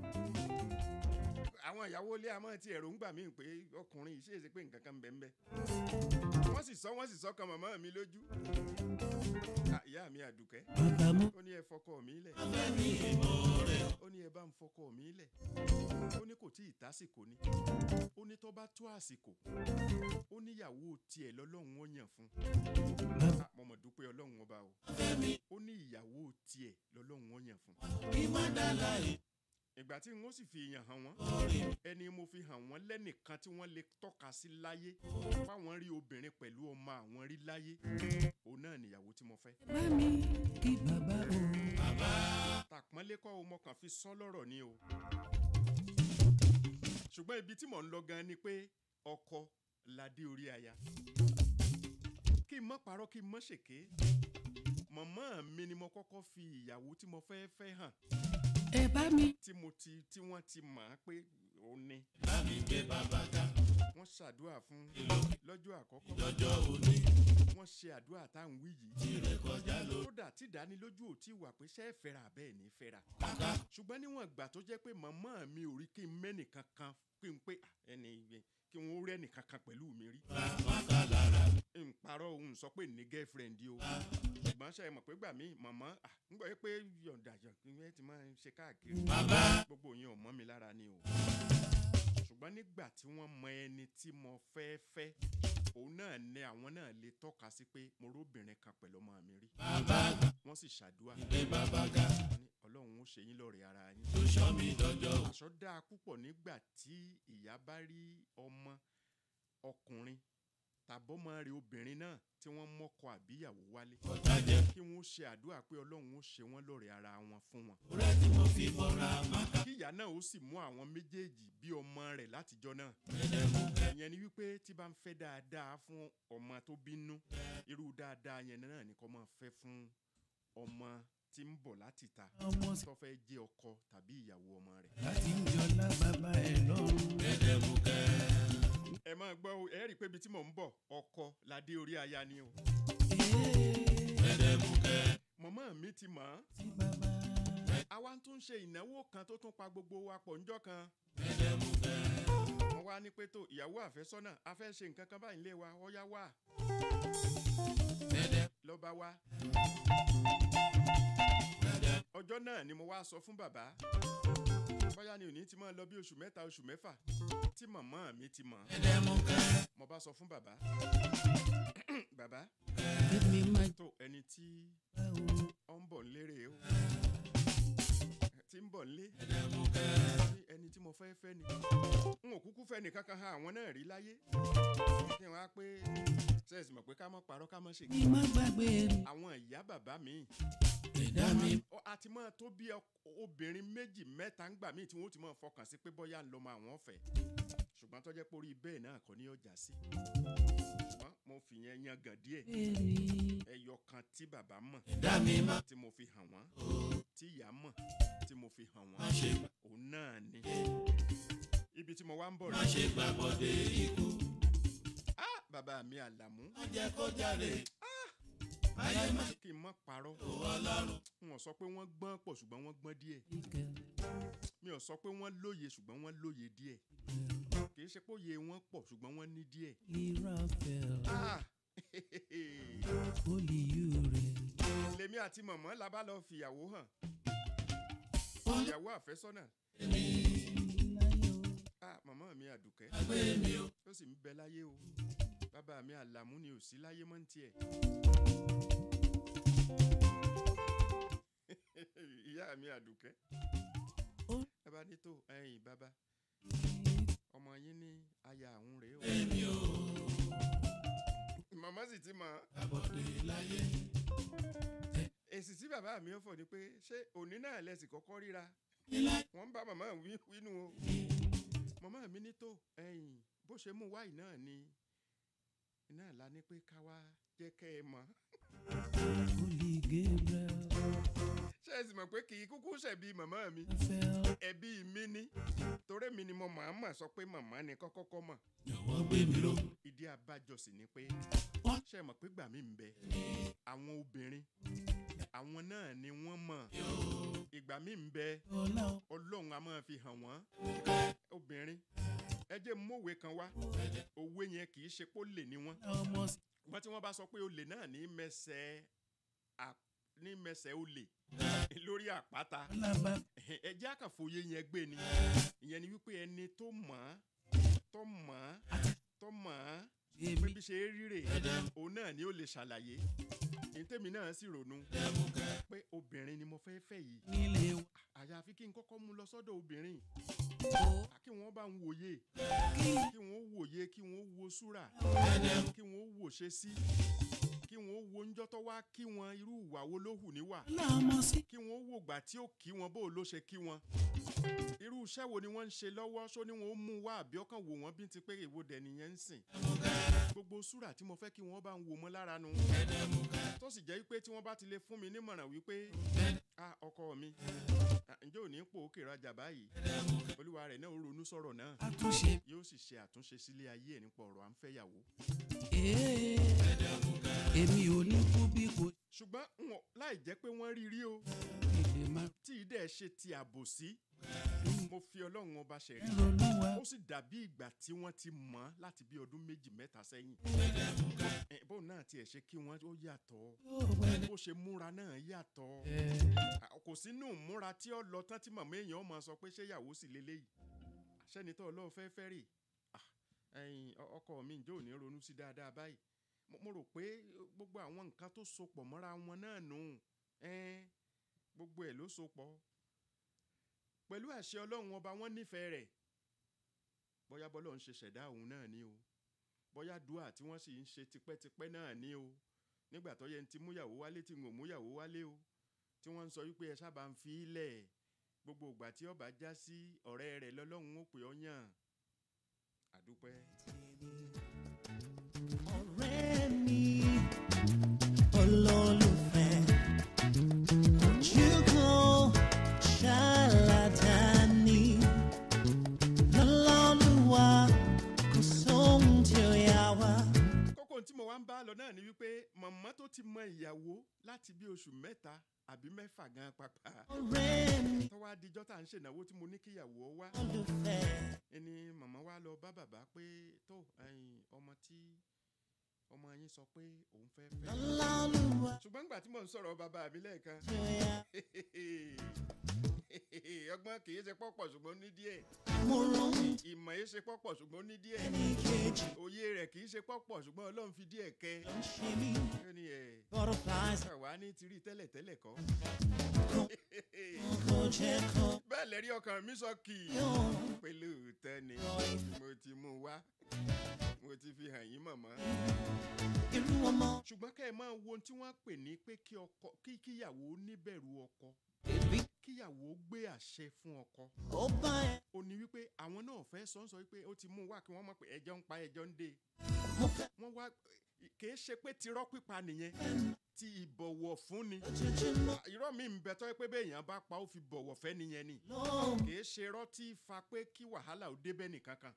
àwọn ìyàwó ilé a máa ti ẹ̀rọ ń gbà míì pé ọkùnrin yìí ṣèṣe pé nǹkan kan ń bẹ ń bẹ. wọ́n sì sọ wọ́n sì sọ kan màmá mi lójú. Ah, ìyá mi àdùkẹ́ bàbá mo ó ní ẹ fọkọ mi lẹ̀ fẹ́ mi ìmórè ó ní ẹ bá ń fọkọ mi lẹ̀ ó ní kò tí ì tásìkò ni ó ní tó bá tó àsìkò ó níyàwó tiẹ̀ lọ́lọ́run ó yàn fún Ah, mo mọ̀ dúpẹ́ ọlọ́run ọba o fẹ́ mi ó ní ìyàwó tiẹ̀ lọ́lọ́run ó yàn fún kí má dá láì ìgbà tí n ó sì fi yàn hàn wọ́n orí ẹni mo fi hàn wọ́n lẹ́nìkan tí wọ́n lè tọ́ka sí láyé fáwọn rí obìnrin pẹ̀lú ọmọ àwọn rí láyé òun náà nìyàwó tí mo fẹ́ bá mi kí bàbá o tàpọ́nlé kọ́ o mo kàn fi sọ lọ́rọ̀ ni o ṣùgbọ́n ibi tí mò ń lọ gan ni pé ọkọ ládé orí aya kí n mọ́ parọ́ kí n mọ́ ṣèké mọ̀mọ́ mi ni mo kọ́kọ́ fi ìyàwó tí mo fẹ́ fẹ́ hàn ẹ bá mi. tí mo ti tí wọ́n ti mọ̀ á pé òun ni bá mi gbé bàbá ga wọ́n ṣàdúrà fún lọ́jọ́ àkọ́kọ́ lọ́jọ́ òní wọ́n ṣe àdúrà tá à ń wí yìí tirẹ̀ kọjá ló kódà tí ìdánilójú ò tí wà pé ṣé ẹ fẹ́ra bẹ́ẹ̀ ní fẹ́ra ṣùgbọ́n níwọ̀n ìgbà tó jẹ́ pé màmá mi ò rí kí n mẹ́nìkan kan pé n pé ah, ẹni yẹn kí wọ́n rí ẹnìkan kan pẹ̀lú mi rí wọn kà lára n parọ́ òun sọ pé ní girlfriend o ṣùgbọ́n ṣe é mọ̀ pé gbà mí màmá ah, ń gbọ́ pé yọ̀ǹda yọ̀ǹda ti máa ń ṣe káàkiri bàbá gbogbo yẹn ò mọ́ mi lára ni o ṣùgbọ́n nígbà tí wọ́n mọ ẹni tí mo fẹ́ fẹ́ òun náà ní àwọn náà lè tọ́ka sí pé mo róbìnrin kan pẹ̀lú ọmọ mi rí bàbá wọ́n sì ṣàdúrà gbé bàbá ga ní ọlọ́run ó ṣe yín lọ́rẹ̀ẹ́ ara yín tó sọ mi dọjọ́ òní. aṣọ dáa púpọ̀ nígbà tí ìyá bá rí ọmọ ọkùnrin tàbọ́mọ rẹ̀ obìnrin náà tí wọ́n mọ́kọ àbíyàwó wálé ọ̀tá jẹ́ kí wọ́n ṣe àdúrà pé ọlọ́run ó ṣe wọ́n lọ́rẹ̀ẹ́ ara wọn fún wọn rẹ̀ tí mo fi bọ́ra máka kí ìyá náà ó sì mú àwọn méjèèjì bí ọmọ rẹ̀ látijọ́ náà ẹ̀ẹ́dẹ́gbù ìyẹn ni wípé tí bá ń fẹ́ dáadáa fún ọmọ tó bínú irú dáadáa yẹn náà ni kó máa fẹ́ fún ọmọ tí ń bọ̀ láti ta ọmọ sí tó fẹ́ jẹ́ ọkọ tàbí ìyàwó ọmọ rẹ̀. láti ń jọlá bàbá ẹ lọ́rùn. ẹ̀ẹ́dẹ́gbù kẹ́ ẹ máa gbọ́ o ẹ rí i pé ibi tí mò ń bọ̀ ọkọ ládé orí aya ni o. ẹ̀ẹ́dẹ́gbù kẹ́ mọ̀mọ́ mi ti mọ̀ ọ́n tí bàbá àwa tún ṣe ìnáwó kan tó tún pa gbogbo wa pọ̀ ńjọ́ kan. ẹ̀ẹ́dẹ́gbù kẹ́ wọ́n wá ní pé tó ìyàwó àfẹ́sọ́nà a fẹ́ ṣe nǹkan kan báyìí lé wa ọ̀yá wà ẹ̀ẹ́dẹ́ lọ́ba wá. ọjọ́ náà ni mo wá sọ fún bàbá bóyá ni òní ti máa lọ bí oṣù mẹ́ta oṣù mẹ́fà tí màmá mi ti mọ̀ ẹ̀ẹ́dẹ́gbù kẹ́ mo bá sọ fún bàbá bàbá èmi máa tó ẹni tí gbà ó. ọ ń bọ̀ lérè o tí ń bọ̀ lé ẹ̀ẹ́dẹ́gbù kẹ́ ní ẹni tí mo fẹ́ fẹ́ ni n ò kúkú fẹ́ nìkan kan ha àwọn náà rí láyé kí wọ́n á pé sẹ́ẹ̀sì mọ̀ pé ká mọ́ parọ́ ká mọ́ ṣèké ní má gbàgbé mi. àwọn ìyá bàbá mi ẹ̀dá mi ọ àti máa tó bí ọk- obìnrin méjì mẹ́ta ń gbà míì tí wọ́n ti máa fọkàn sí pé bọ́yá ń lọ mọ àwọn ọ̀fẹ́ ṣùgbọ́n tó jẹ́ pé orí bẹ́ẹ̀ náà kọ́ ní ọjà sí ṣùgbọ́n mo fi yẹn yan gàn díẹ̀ bẹ́ẹ̀ni ẹyọ kan tí bàbá mọ̀ ẹ̀dá mi má tí mo fi hàn wọ́n tí ìyá mọ̀ tí mo fi hàn má wọ́n ṣe òun náà ni ibi tí mo wá ń bọ̀ má rẹ̀ ṣe gbàgbọ́dé ikú ah bàbá mi àlàmú má jẹ́ kó jáde ayé má kí n mọ́ parọ́ tó ọlọ́run n ò sọ pé wọ́n gbọ́n pọ̀ ṣùgbọ́n wọ́n gbọ́n díẹ̀ ìkẹ́ mi ò sọ pé wọ́n lóye ṣùgbọ́n wọ́n lóye díẹ̀ kì í ṣe pé òye wọn pọ̀ ṣùgbọ́n wọ́n ní díẹ̀ lè rafael ah olè yù rẹ̀. lèmi àti mọ̀mọ́ la bá lọ fìyàwó hàn ìyàwó àfẹ́sọ́nà láyọ̀ ah mọ̀mọ́ mi àdùkẹ́ gbé mi o ó sì ń bẹ láyé o bàbá mi àlàmú ni ò sí láyé mọ́ ní tiẹ̀ ìyá mi àdùkẹ́ Ó- bàbá ní tó ẹ̀yìn bàbá ọmọ yín ní aya àwọn rèé o èmi o màmá sì ti mọ̀ ọ́. gbàgbọ́dé láyé èsì tí bàbá mi ó fọ̀ ni pé ṣé òní náà lẹ́sìn kọ́kọ́ ríra nílá wọ́n ń bá màmá wí wínú o màmá mi ní tó ẹ̀yìn bó ṣe mú wáì náà ni iná la ní pé ká wá jẹ́ kẹ́ ẹ mọ̀ olè gabriel ṣé ẹ sì mọ̀ pé kì í kúkú ṣẹ̀bi màmá mi rafael ẹbí mi ní torí mi ni mo máa mà sọ pé màmá ni kọ́kọ́kọ́ mọ̀ jọ̀wọ́ gbé mi ló ìdí abájọ sì ni pé ṣé ẹ mọ̀ pé gbà mí ń bẹ àwọn obìnrin àwọn náà ni wọ́n mọ̀ ìgbà mí ń bẹ ọlá ọlọ́run a máa fi hàn wọ́n obìnrin ẹ jẹ́ mọ̀wé kan wá òwe yẹn kì í ṣe pé ó lè ní wọ́n ọmọ sí wọ́n tí wọ́n bá sọ pé olè náà ní mẹsẹ̀ à- ní mẹsẹ̀ olè lórí àpáta alábà ẹ jẹ́ àkànfòye yẹn gbé ni ìyẹn ni wípé ẹni tó mọ̀ ọ́ tó mọ̀ ọ́ tó mọ̀ ọ́ pé èmi bí ṣe é ríre òun náà ni ó lè ṣàlàyé ìtẹ́mi náà sì ronú pé obìnrin ni mo fẹ́ fẹ́ yìí nílé wa àyàfi kí n kọ́kọ́ mú lọ sọ́dọ̀ obìnrin ó kí wọ́n bá ń wòye kí kí wọ́n wòye kí wọ́n wo súrà kí wọ́n wò ṣe sí kí wọ́n ó wo ńjọ́ tó wá kí wọn irú ìwà wo ló hù níwà lọ́mọ sí. kí wọ́n ó wò gbà tí ó kí wọn bó ló ṣe kí wọn irú iṣẹ́ wo ni wọ́n ń ṣe lọ́wọ́ ṣó ni wọ́n ó mú wá àbí ọkàn wò wọ́n bí ti pé èwo dẹ̀ nìyẹn ń sìn gbogbo súrà tí mo fẹ́ kí wọ́n bá ń wò mọ́ lára nu tó sì jẹ́ wípé tí wọ́n bá ti lè fún mi nímọ̀ràn wípé ah ọkọ mi ah, ǹjẹ́ ò ní pò ó kèrè ọjà báyìí olúwa rẹ̀ náà ó ronú sọ̀rọ̀ náà àtúnṣe. yóò sì ṣe àtúnṣe sílé ayé ẹ̀ nípa ọ̀rọ̀ à ń fẹ́yàwó ee èmi ò ní kú bí kò ṣùgbọ́n wọn láì jẹ́ pé wọ́n rí rí o ilé máa tí ìdẹ́ ṣe ti àbòsí mo fi ọlọ́run ọba ṣẹ̀rí ronú wa. ó sì dàbí ìgbà tí wọ́n ti mọ̀ ọ́ láti bí ọdún méjì mẹ́ta sẹ́yìn Eh, bóun náà tiẹ̀ ṣe kí wọ́n ó yàtọ̀ yóò wẹ̀lẹ̀. bó ṣe múra náà yàtọ̀ ẹ̀ Ah, kò sínú múra tí ó lọ tán tí màmá èèyàn máa sọ pé ṣé ìyàwó sì leléyìí àṣẹni tó ọlọ́run fẹ́ fẹ́ rè Ah, ẹ̀yin, ọ- ọkọ mi ǹjẹ́ ò ní ronú sí dáadáa báyìí Mo- mo rò pé gbogbo àwọn nǹkan tó so pọ̀ mọ́ra wọn náà nù ẹ́n, gbogbo ẹ̀ ló so pọ̀ pẹ̀lú àṣẹ ọlọ́run ọba wọn nífẹ̀ẹ́ rẹ̀ bóyá bọ́lọ́ ń ṣe ṣẹ̀dá òun náà ni o bóyá dùà tí wọ́n sì ń ṣe tipẹ́tipẹ́ náà ni o nígbà tó yẹ ń ti múyàwó wálé tí ń ò múyàwó wálé o tí wọ́n ń sọ wípé ẹ sábà ń fi í lẹ̀ gbogbo ìgbà tí ọba já sí ọ̀rẹ́ rẹ̀ lọ́lọ́run ó pè ọ́ yàn àdúpẹ́. ọ̀rẹ́ mi olólùfẹ́ ojúkọ ṣàlàdání lọ́lọ́lùwà kò sóhun tí ó yà wá. kókó tí mo wá ń bá lọ náà ni wípé màmá tó ti mọ ìyàwó láti bí oṣù mẹ́ta àbí mẹ́fà gan pàpà ọ̀rẹ́ mi tọ́wọ́ adijọ́ tá à ń ṣènáwó tí mo ní kíyàwó ọ wá olùfẹ́ ẹni màmá wa lọ bá bàbá pé tó ẹ̀yin ọmọ tí ọmọ yín sọ pé òun fẹ́ fẹ́ lọ́lọ́lùwà ṣùgbọ́n nígbà tí mò ń sọ̀rọ̀ bàbá mi lẹ́ẹ̀kan tí ó yà ọgbọ́n kì í ṣe pọ́pọ̀ ṣùgbọ́n ó ní díẹ̀ mo rohun ìmọ̀ yìí ṣe pọ́pọ̀ ṣùgbọ́n ó ní díẹ̀ ẹnì kejì òye rẹ̀ kì í ṣe pọ́pọ̀ ṣùgbọ́n ọlọ́run fi díẹ̀ kẹ́ ló ń ṣe mí ó ní ẹ̀ butterflies wà ní ti rí tẹ́lẹ̀ tẹ́lẹ̀ kọ́ kò jẹ́ kó bẹ́ẹ̀ lẹ́rí ọkàn mi sọ kì í yóò pẹ̀lú òótọ́ ni mo ti mú un wá mo ti fi hàn yín mọ̀mọ́ irú ọmọ ṣùgbọ́n kẹ́ ẹ máa wo ohun tí wọ́n pè ní pé kí ọkọ kí kíyàwó níbẹ̀rù ọkọ bèbí kíyàwó gbé àṣẹ fún ọkọ ó bá ẹ ó ní wípé àwọn náà fẹ́ sọ ń sọ wípé ó ti mú un wá kí wọ́n mọ̀ pé ẹjọ́ ń pa ẹjọ́ ń dé mo fẹ́ wọ́n wá kì í ṣe pé tirọ́ pípa nìyẹn ti ìbọ̀wọ̀ fún ni ojoojúmọ́ irọ́ mi ń bẹ tọ́ pé béèyàn bá pa ó fi bọ̀wọ̀ fẹ́ nìyẹn ni lóhùn kì í ṣe irọ́ tí fa pé kí wàhálà ó débẹ̀ nìkankan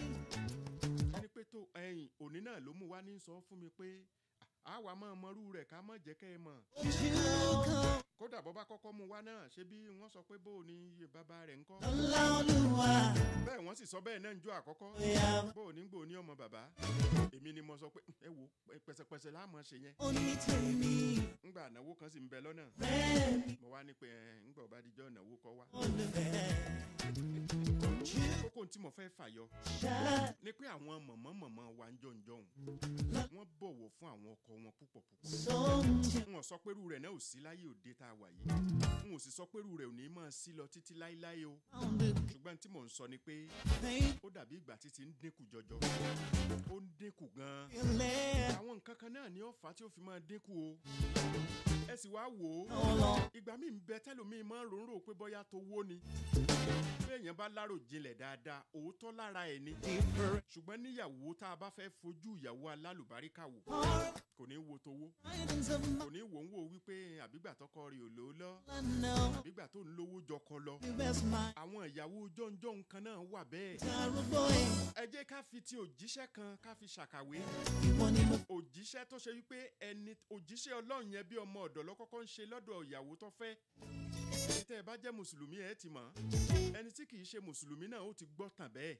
ẹni pé tó ẹ̀yìn òní náà ló mú wá ní sọ fún mi pé àwa máa mọrú rẹ̀ ká má jẹ́ kẹ́ ẹ mọ̀ ojúkọ kódà bọ́ bá kọ́kọ́ mú wá náà ṣé bí wọ́n sọ pé bó o ní iye bàbá rẹ̀ ń kọ́ lọ́lọ́lùwà bẹ́ẹ̀ wọ́n sì sọ bẹ́ẹ̀ náà ń jó àkọ́kọ́ ó yà wá. bó o ní gbò ní ọmọ bàbá èmi ni mo sọ pé ẹ wo pẹ̀sẹ̀pẹ̀sẹ̀ láàmú ṣe yẹn onítèmi ńgbà ànáwó kan sì ń bẹ lọ́nà rẹ̀ mi mo wá ní pé ẹ ńgbà ọba díjọ́ ìnáwó kọ́ wá olùfẹ́ kókó tí mo fẹ́ fàyọ ṣáà ni pé àwọn mọ̀mọ́ mọ̀mọ́ wa ń jọ̀ǹjọ̀hún wọ́n bọ̀wọ̀ fún àwọn ọkọ wọn púpọ̀ púpọ̀ sóhun tí n ò sọ pé irú rẹ̀ náà ò sí láyé òde tá a wà yìí n ò sì sọ pé irú rẹ̀ ò ní máa sí lọ títí láéláé o ó ń bèbí ṣùgbọ́n tí mò ń sọ ni pé fẹ́ ó dàbí ìgbà títí ń dínkù jọjọ ó ń dínkù gan-an ilé àwọn nǹkan kan náà ni ó fà á tí ó fi máa dínkù o ẹ sì wá wò ó ọlọ ìgbà míì ń bẹ tẹlómi máa ń ròǹrò pé bóyá tó wó ni bí èèyàn bá lárò jinlẹ̀ dáadáa òótọ́ lára ẹ̀ ni ìfẹ́ ṣùgbọ́n níyàwó tá a bá fẹ́ fojú ìyàwó alálùbáríkà wò kò ní wo towó items of my kò ní wò ń wò wípé àbígbà tọkọ rẹ̀ ò lò ó lọ know àbígbà tó ń lówó jọkọ lọ you best my àwọn ìyàwó jọ̀ǹjọ̀ǹ kan náà wà bẹ́ẹ̀ darúgbó ẹ̀ ẹ jẹ́ ká fi ti òjíṣẹ́ kan ká fi ṣàkàwé ìwọ ni mo òjíṣẹ́ tó ṣe wípé ẹni òjíṣẹ́ ọlọ́run yẹn bí ọmọ ọ̀dọ̀ lọ́kọ́kọ́ ń ṣe lọ́dọ̀ ìyàwó tó fẹ́ ẹni tẹ́ ẹ bá jẹ́ mùsùlùmí ẹ ti mọ̀ ẹni tí kì í ṣe mùsùlùmí náà ó ti gbọ́ tàn bẹ́ẹ̀.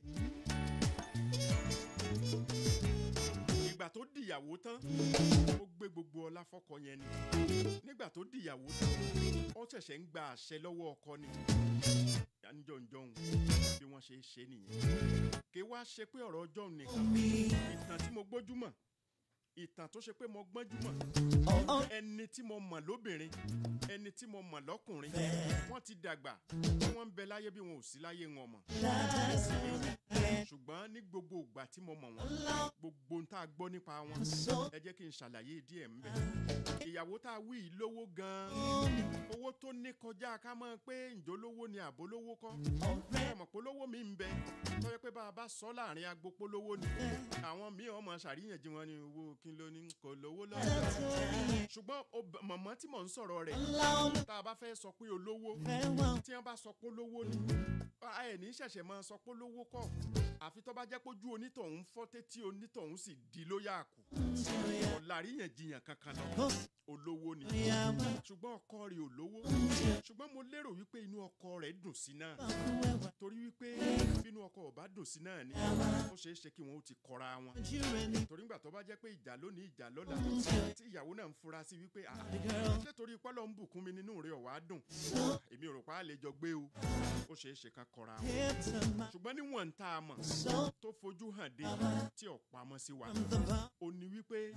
ìgbà tó dìyàwó tán ó gbé gbogbo ọlá fọ́kọ yẹn ni nígbà tó dìyàwó tán ó ṣẹ̀ṣẹ̀ ń gba àṣẹ lọ́wọ́ ọkọ ni jọ̀ǹjọ̀ǹ bí wọ́n ṣe é ṣe nìyẹn kí wá ṣe pé ọ̀rọ̀ ọjọ́ nìkan mi ìtàn tí mo gbójúmọ̀ ìtàn tó ṣe pé mo gbọ́njúmọ̀ ọ̀ ẹni tí mo mọ̀ lóbìnrin ẹni tí mo mọ̀ lọ́kùnrin wọ́n ti dàgbà wọ́n ń bẹ láyé bí wọn ò sí láyé wọn mọ̀ dáadáa sí ẹ̀ ṣùgbọ́n ní gbogbo ìgbà tí mo mọ̀ wọ́n gbogbo ń tá a gbọ́ nípa wọn ẹ jẹ́ kí n ṣàlàyé díẹ̀ ń bẹ̀. ìyàwó tá a wí yìí lówó gan-an owó tó ní kọjá ká mọ̀ pé ǹjọ́lówó ni àbólówó kọ́ ẹ mọ̀ pé olówó mi ń bẹ tó yẹ pé bá a bá sọ láàrin agbo polówó ni àwọn míì ọmọ ṣàríyànjú wọn ni owó kí ló ní kò lówó lọ́wọ́ ṣùgbọ́n ob- mọ̀mọ́ tí mò ń sọ̀rọ̀ rẹ̀ tá a bá fẹ́ sọ pé olówó tí wọ́n bá sọ pé olówó ni ẹ ní ṣẹ̀ṣẹ̀ máa sọ pé olówó kọ́ àfi tó bá jẹ́ pé ojú onítọ̀hún fọ́ tétí onítọ̀hún sì di lóyà kù ọ̀làríyànjiyàn kankan lọ olówó ni ṣùgbọ́n ọkọ rẹ̀ ò lówó ṣùgbọ́n mo lérò wípé inú ọkọ rẹ̀ dùn sí náà torí wípé bínú ọkọ ò bá dùn sí náà ni ó ṣeé ṣe kí wọn ó ti kọra wọn torí ńgbà tó bá jẹ́ pé ìjà lónìí ìjà lọ́la tí ìyàwó náà ń fura sí wípé "Ah, ṣé torí pọ́lọ́ ń bùkún mi nínú rẹ̀ ọ̀wá dùn èmi ò rò pa á lè jọ gbé o ó ṣeé ṣe ká kọra wọn ṣùgbọ́n níwọ̀n tá a mọ̀ tó fojú hàn dé tí ò pamọ́ sí wa ó ní wípé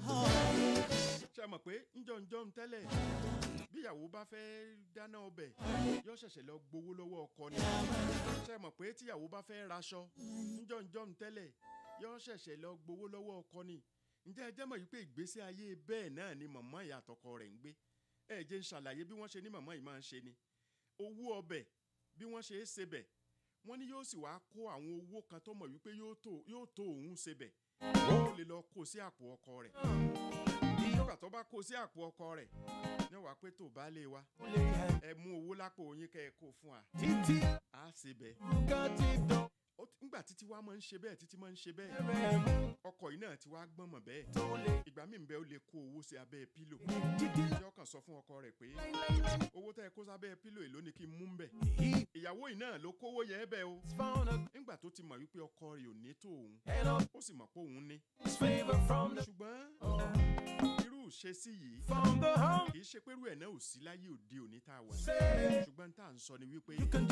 ṣe mọ̀ pé ńjọ́njọ́ ń tẹ́lẹ̀ bíyàwó bá fẹ́ dáná ọbẹ̀ yóò ṣẹ̀ṣẹ̀ lọ gbowó lọ́wọ́ ọkọ ni ṣe mọ̀ pé tíyàwó bá fẹ́ raṣọ ńjọ́njọ́ ń tẹ́lẹ̀ yóò ṣẹ̀ṣẹ̀ lọ gbowó lọ́wọ́ ọkọ ni ǹjẹ́ ẹ jẹ́ mọ̀ wípé ìgbésí ayé bẹ́ẹ̀ náà ni màmá ìyá àtọkọ rẹ̀ ń gbé ẹ jẹ́ ń ṣàlàyé bí wọ́n ṣe ní màmá yìí máa ń ṣe ni owó ọbẹ̀ bí wọ́n ṣe é sebẹ̀ wọ́n ní yóò sì wá kó àwọn owó kan tó mọ̀ wípé yóò tó yóò tó òun sebẹ̀ ó lè lọ kó sí àpò ọkọ rẹ̀ nígbà tó bá kó sí àpò ọkọ rẹ̀ ní wàá pé tó bá lè wa ẹ mú owó lápò yín kẹ́ ẹ kó fún wa á sebẹ̀ ó ti- ńgbà títí wá máa ń ṣe bẹ́ẹ̀ títí máa ń ṣe bẹ́ẹ̀ ọkọ̀ yìí náà ti wá gbọ́n mọ̀ bẹ́ẹ̀ ìgbà míì ń bẹ ó lè kó owó sí abẹ́ pílò tí ọkàn sọ fún ọkọ rẹ̀ pé owó tẹ́ ẹ kó sábẹ́ pílò èló ni kí n mú ń bẹ̀ ìyàwó yìí náà ló kówó yẹn bẹ́ẹ̀ o nígbà tó ti mọ̀ wípé ọkọ rẹ̀ ò ní tó òun ó sì mọ̀ pé òun ní ṣùgbọ́n irú ìṣesí yìí kì í ṣe pé irú ẹ̀ náà ò sí láyé òde òní tá a wà ṣùgbọ́n tá à ń sọ ni wípé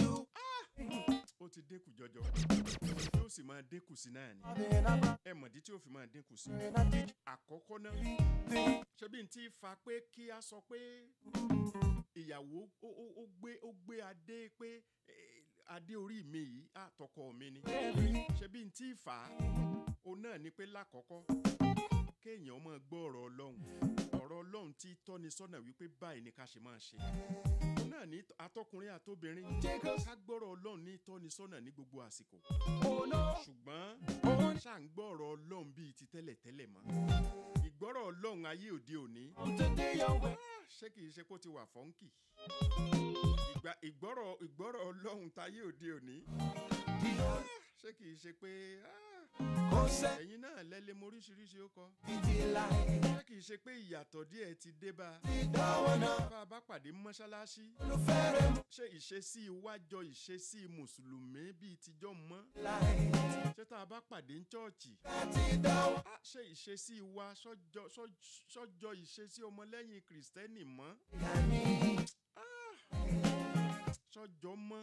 ó ti dínkù jọjọ yóò sì máa dínkù sí náà ni ẹ mọ̀dí tí ó fi máa dínkù sí àkọ́kọ́ náà ṣé bí n ti fa pé kí a sọ pé ìyàwó ó ó- ó gbé ó gbé adé pé eh, adé orí mi yìí àtọkọ mi ni ṣé bí n ti fà á òun náà ni pé lákọ̀ọ́kọ́ kéèyàn máa gbọ́ ọ̀rọ̀ ọlọ́run ọ̀rọ̀ ọlọ́run tí tọ́ni sọ́nà wípé báyìí ni ká ṣe máa ṣe òun náà ní atọ́kùnrin àtobìnrin ká gbọ́rọ̀ ọlọ́run ní tọ́ni sọ́nà ní gbogbo àsìkò ṣùgbọ́n ṣáà ń gbọ́ ọ̀rọ̀ ọlọ́run bíi ti tẹ́lẹ̀tẹ́lẹ̀ mọ́ ìgbọ́rọ̀ ọlọ́run ayé òde òní ṣé kìí ṣe kó ti wà fọ́nkì ìgbà ìgbọ́rọ̀ ìgbọ́rọ̀ ọlọ́run táyé òde òní ṣé kìí ṣe pé ah, ẹ̀yin náà lẹ́lẹ́ mọ oríṣiríṣi ó kọ ṣé kìí ṣe pé ìyàtọ̀ díẹ̀ ti dé bá a bá a bá pàdé mọ́ṣáláṣí ṣé ìṣesí iwájọ ìṣesí mùsùlùmí bíi tijọ́ mọ́ ṣé tá a bá pàdé ní chọ́ọ̀chì á ṣe ìṣesí wa sọ́jọ́ sọ́- sọ́jọ́ ìṣesí ọmọlẹ́yìn kìrìsìtẹ́nì mọ́ Ah, sọ́jọ́ mọ́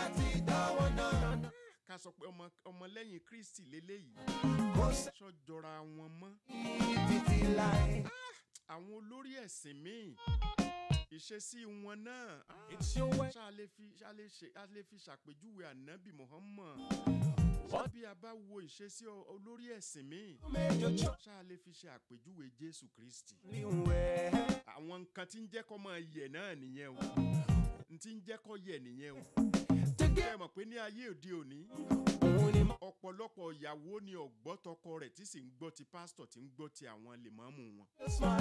ká sọ pé ọmọ ọmọlẹ́yìn kristi lélẹ́yìí sọ́jọ́ra wọn mọ́ àwọn olórí ẹ̀sìn míì ìṣesí wọn náà ah, ṣá lè fi ṣá lè ṣe a lè fi ṣàpèjúwe ànábì muhammad ṣé bí a bá wo ìṣesí ọ- olórí ẹ̀sìn míì ṣá lè fi ṣe àpèjúwe jésù kristi àwọn nǹkan tí ń jẹ́ kọ́ máa yẹ̀ náà nìyẹn o n tí ń jẹ́ kọ́ yẹ̀ nìyẹn o ẹ mọ̀ pé ní ayé òde òní ọ̀pọ̀lọpọ̀ ìyàwó ni ọ̀gbọ́ tọkọ rẹ̀ tí sì ń gbọ́ ti pásítọ̀ tí ń gbọ́ ti àwọn lèmọ́mù wọn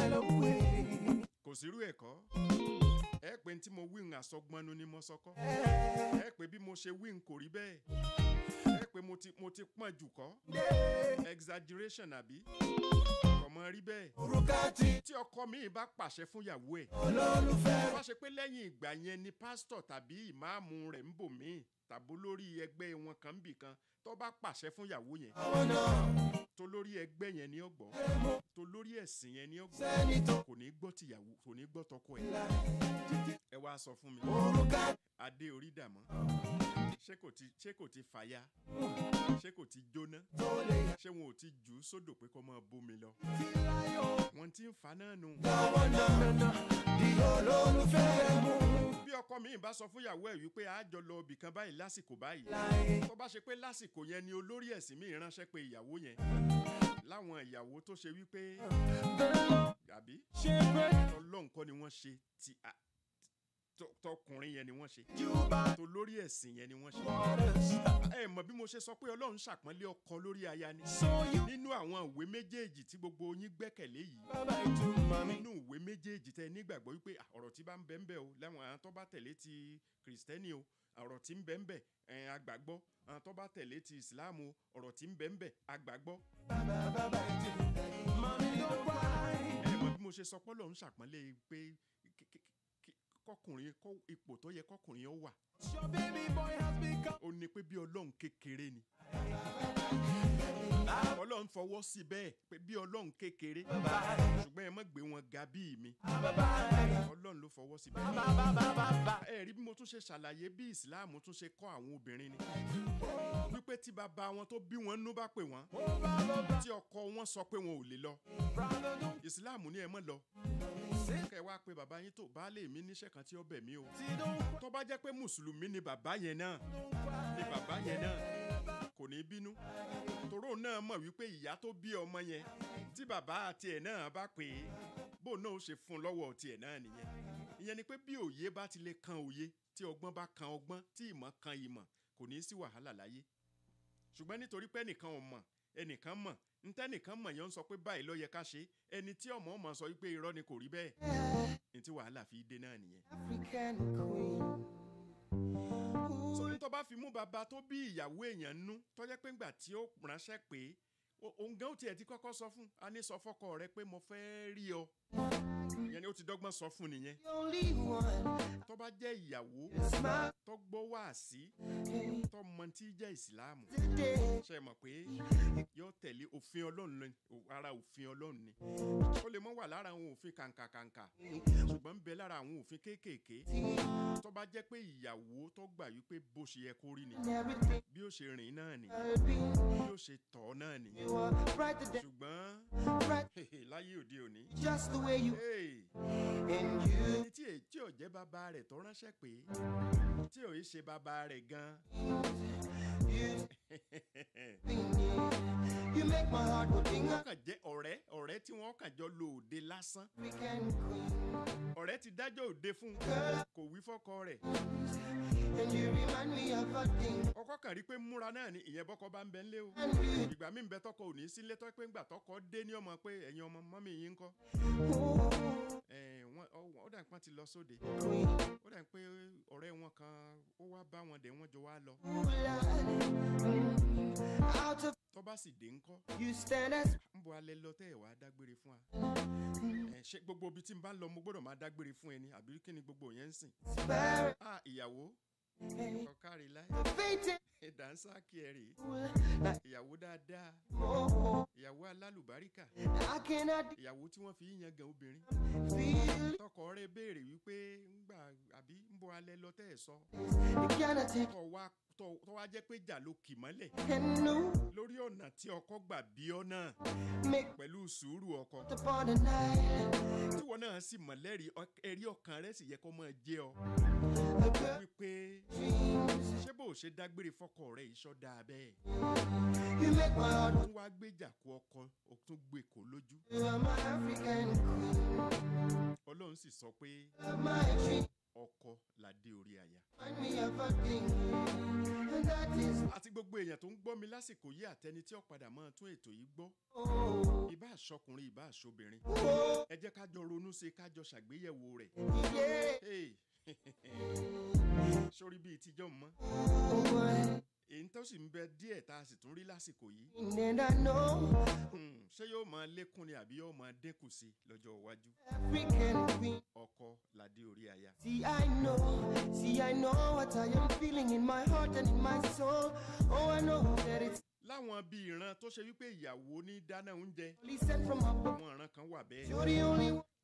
kò sírú ẹ̀kọ́ ẹ pé tí mo wí ń àsọgbọnnu ni mo sọkọ́ ẹ pé bí mo ṣe wí ń kò rí bẹ́ẹ̀ ẹ pé mo ti mo ti pọ́n jù kọ́ exaggeration àbí ọmọ rí bẹ́ẹ̀ tí ọkọ mi bá pàṣẹ fún ìyàwó ẹ̀ wá ṣe pé lẹ́yìn ìgbà yẹn ni pásítọ̀ tàbí ìmáàmù rẹ̀ ń bò míì tàbó lórí ẹgbẹ́ wọn kan ń bì kan tó bá pàṣẹ fún ìyàwó yẹn tó lórí ẹgbẹ́ yẹn ní ọgbọ́ tó lórí ẹ̀sìn yẹn ní ọgbọ́ kò ní gbọ́ tìyàwó kò ní gbọ́ tọkọ ẹ̀ ẹ wá sọ fún mi adé orí dàmọ́ ṣé kò ti ṣé kò ti fàya ṣé kò ti jóná ṣé wọn ò ti jù ú sódò pé kó máa bómi lọ wọn ti ń fa náà nù olólùfẹ́ mú bí ọkọ mi bá sọ fún ìyàwó ẹ̀ wípé a jọ lọ ibì kan báyìí lásìkò báyìí láyé. tó bá ṣe pé lásìkò yẹn ni olórí ẹ̀sìn mi ránṣẹ́ pé ìyàwó yẹn láwọn ìyàwó tó ṣe wípé àbí ṣe pé ọlọ́run kọ́ ni wọ́n ṣe ti a- tọ- tọkùnrin yẹn ni wọ́n ṣe you bá tó lórí ẹ̀sìn yẹn ni wọ́n ṣe. waters. ẹ mọ̀ bí mo ṣe sọ pé ọlọ́run ṣàpọ́nlé ọkọ lórí aya ni. So you nínú àwọn ìwé méjèèjì tí gbogbo yín gbẹ́kẹ̀lé yìí bàbá ìtú mami. nínú ìwé méjèèjì tẹ nígbàgbọ́ wípé à, ọ̀rọ̀ tí bá ń bẹ ń bẹ o láwọn àwọn tó bá tẹ̀lé ti kìrìsìtẹ́nì o ọ̀rọ̀ tí ń bẹ ń bẹ ẹ̀ àgbàgbọ́ àwọn tó bá tẹ̀lé ti ìsìláàmù o ọ̀rọ̀ tí ń bẹ ń bẹ àgbàgbọ́. Bàbá bàbá ìtú mami don't cry. ẹ mọ̀ bí mo ṣe sọ pé ọlọ́run ṣàpọ́nlé pé kí- kí- kí- kọkùnrin kọ- ipò tó yẹ kọkùnrin ó wà Your baby boy has become. ó ní pé bí ọlọ́run kékeré ni. ọlọ́run fọwọ́ sí bẹ́ẹ̀ pé bí ọlọ́run kékeré ṣùgbọ́n ẹ má gbé wọn ga bíi mi ọlọ́run ló fọwọ́ sí bẹ́ẹ̀. ẹ rí bí mo tún ṣe ṣàlàyé bí ìsìláàmù tún ṣe kọ́ àwọn obìnrin ni wípé tí bàbá wọn tó bí wọn nú bá pè wọ́n tí ọkọ wọn sọ pé wọn ò lè lọ ìsìláàmù ní ẹ mọ́ lọ kẹ wá pé bàbá yín tó baálé mi níṣẹ́ kan tí ó bẹ̀ mí o tó bá jẹ́ pé mùsùlùmí ni bàbá yẹn náà ni bàbá yẹn náà kò ní bínú tòró náà mọ̀ wípé ìyá tó bí ọmọ yẹn tí bàbá àti ẹ̀ náà bá pè é bó náà ó ṣe fún un lọ́wọ́ tiẹ̀ náà nìyẹn ìyẹn ni pé bí òye bá ti lè kan òye tí ọgbọ́n bá kan ọgbọ́n tí ìmọ̀ kan ìmọ̀ kò ní í sí wàhálà láyé ṣùgbọ́n nítorí pé ẹnìkan ò mọ̀ ẹnìkan mọ̀ ntẹ́nìkan mọ̀ yẹn ń sọ pé báyìí ló yẹ ká ṣe ẹni tí ọmọ ọmọ sọ wípé irọ́ ni kò rí bẹ́ẹ̀ ní tí wàhálà fi dé náà nìyẹn. African queen. sórí tó bá fi mú bàbá tó bí ìyàwó èèyàn nú tó jẹ́ pé ńgbà tí ó ránṣẹ́ pé o- òun gan ó tiẹ̀ ti kọ́kọ́ sọ fún a ní sọ fọ́kọ rẹ pé mo fẹ́ rí ọ ìyẹn ni ó ti dọ́gbọ́n sọ fún nìyẹn The only one. tó bá jẹ́ ìyàwó Smile tó gbọ́ wá sí tó mọ tí jẹ́ ìsìláàmù today. ṣe mọ̀ pé yóò tẹ̀lé òfin ọlọ́run ni o- ara òfin ọlọ́run ni ó lè mọ́ wà lára àwọn òfin kàǹkàkàǹkà ṣùgbọ́n ń bẹ lára àwọn òfin kéékèèké tó bá jẹ́ pé ìyàwó tó gbà wípé bó ṣe yẹ kó rí ni Everything bí ó ṣe rìn náà ni I'll be. bí ó ṣe tọ̀ ọ́ náà ni You are brighter than ṣùgbọ́n bright. láyé òde òní Just the way you hey, and you. ẹni tí èyí tí ò jẹ́ bàbá rẹ̀ tó ránṣẹ́ pé tí ò í ṣe bàbá rẹ̀ gan You, you make my heart go ding. wọ́n kàn jẹ́ ọ̀rẹ́ ọ̀rẹ́ tí wọ́n kàn jọ lo òde lásán African queen. ọ̀rẹ́ ti dájọ́ òde fún un Girl, kò wí fọ́kọ rẹ̀ and you remind me of a thing. ọkọ kàn rí pé múra náà ni ìyẹn bọ́kọ bá ń bẹ ńlé o And you, ìgbà mi ń bẹ tọkọ ò ní sílé tọ́ pé ńgbà tọkọ dé ní ọmọ pé ẹ̀yin ọmọ mọ́mí yín ń kọ́ oh, ẹ̀ wọ́n ọ- ó dà pọ́n ti lọ sóde queen. ó dà pé ọ̀rẹ́ wọn kan ó wá bá wọn dé wọ́n jọ wá lọ Ooh, Lord. Mm, Out of tó bá sì dé ńkọ́ you stand as ń bọ alẹ́ lọ tẹ́ ẹ̀ wá dágbére fún wa ẹ̀ ṣé gbogbo ibi tí n bá ń lọ mo gbọ́dọ̀ máa dágbére fún ẹni àbí kí ni gbogbo yẹn ń sìn spirit. ah ìyàwó ọ̀kárí láì Fate. dànsá kí ẹ rèé Like, ìyàwó dáadáa oh, ìyàwó alálùbáríkà I cannot ìyàwó tí wọ́n fi ń yan gan obìnrin feel tọkọ rẹ béèrè wípé ńgbà àbí ń bọ alẹ́ lọ tẹ́ ẹ̀ sọ You cannot take tọ wá tọ tọ wá jẹ́ pé jà ló kì mọ́lẹ̀ and no lórí ọ̀nà tí ọkọ gbà bí ọ náà make pẹ̀lú sùúrù ọkọ upon the night. tíwọ náà sì mọ̀ lẹ́rìí ọ- ẹ̀rí ọkàn rẹ sì yẹ kó máa jẹ́ ọ A girl wípé dreams. ṣé bó o ṣe dágbére fọkọ rẹ iṣọ́ dáa bẹ́ẹ̀ You make my heart tún wá gbéjà kó ọkọ ó tún gbé kó lójú You are my African queen. ọlọ́run sì sọ pé You are my dream. ọkọ ládé orí aya Find me a thing. And that is àti gbogbo èèyàn tó ń gbọ́ mi lásìkò yìí àtẹni tí ó padà máa tún ètò yìí gbọ́ oh, ìbá àṣọkùnrin ìbá àṣobìnrin oh, ẹ jẹ́ ká jọ ronú sí i ká jọ ṣàgbéyẹ̀wò rẹ̀ yeah. Hey. sórí bíi tíjọ́ mọ́ Oh, èyí tó sì ń bẹ díẹ̀ tá a sì tún rí lásìkò yìí and I know Hmm, ṣé yóò máa lékún ni àbí yóò máa dínkù sí lọ́jọ́ iwájú African queen. ọkọ ládé orí aya See, I know, see, I know what I am feeling in my heart and in my soul. Oh, I know that it's láwọn bíi ìran tó ṣe wípé ìyàwó ní dáná oúnjẹ only sent from above. àwọn ìran kan wà bẹ́ẹ̀ You're the only one.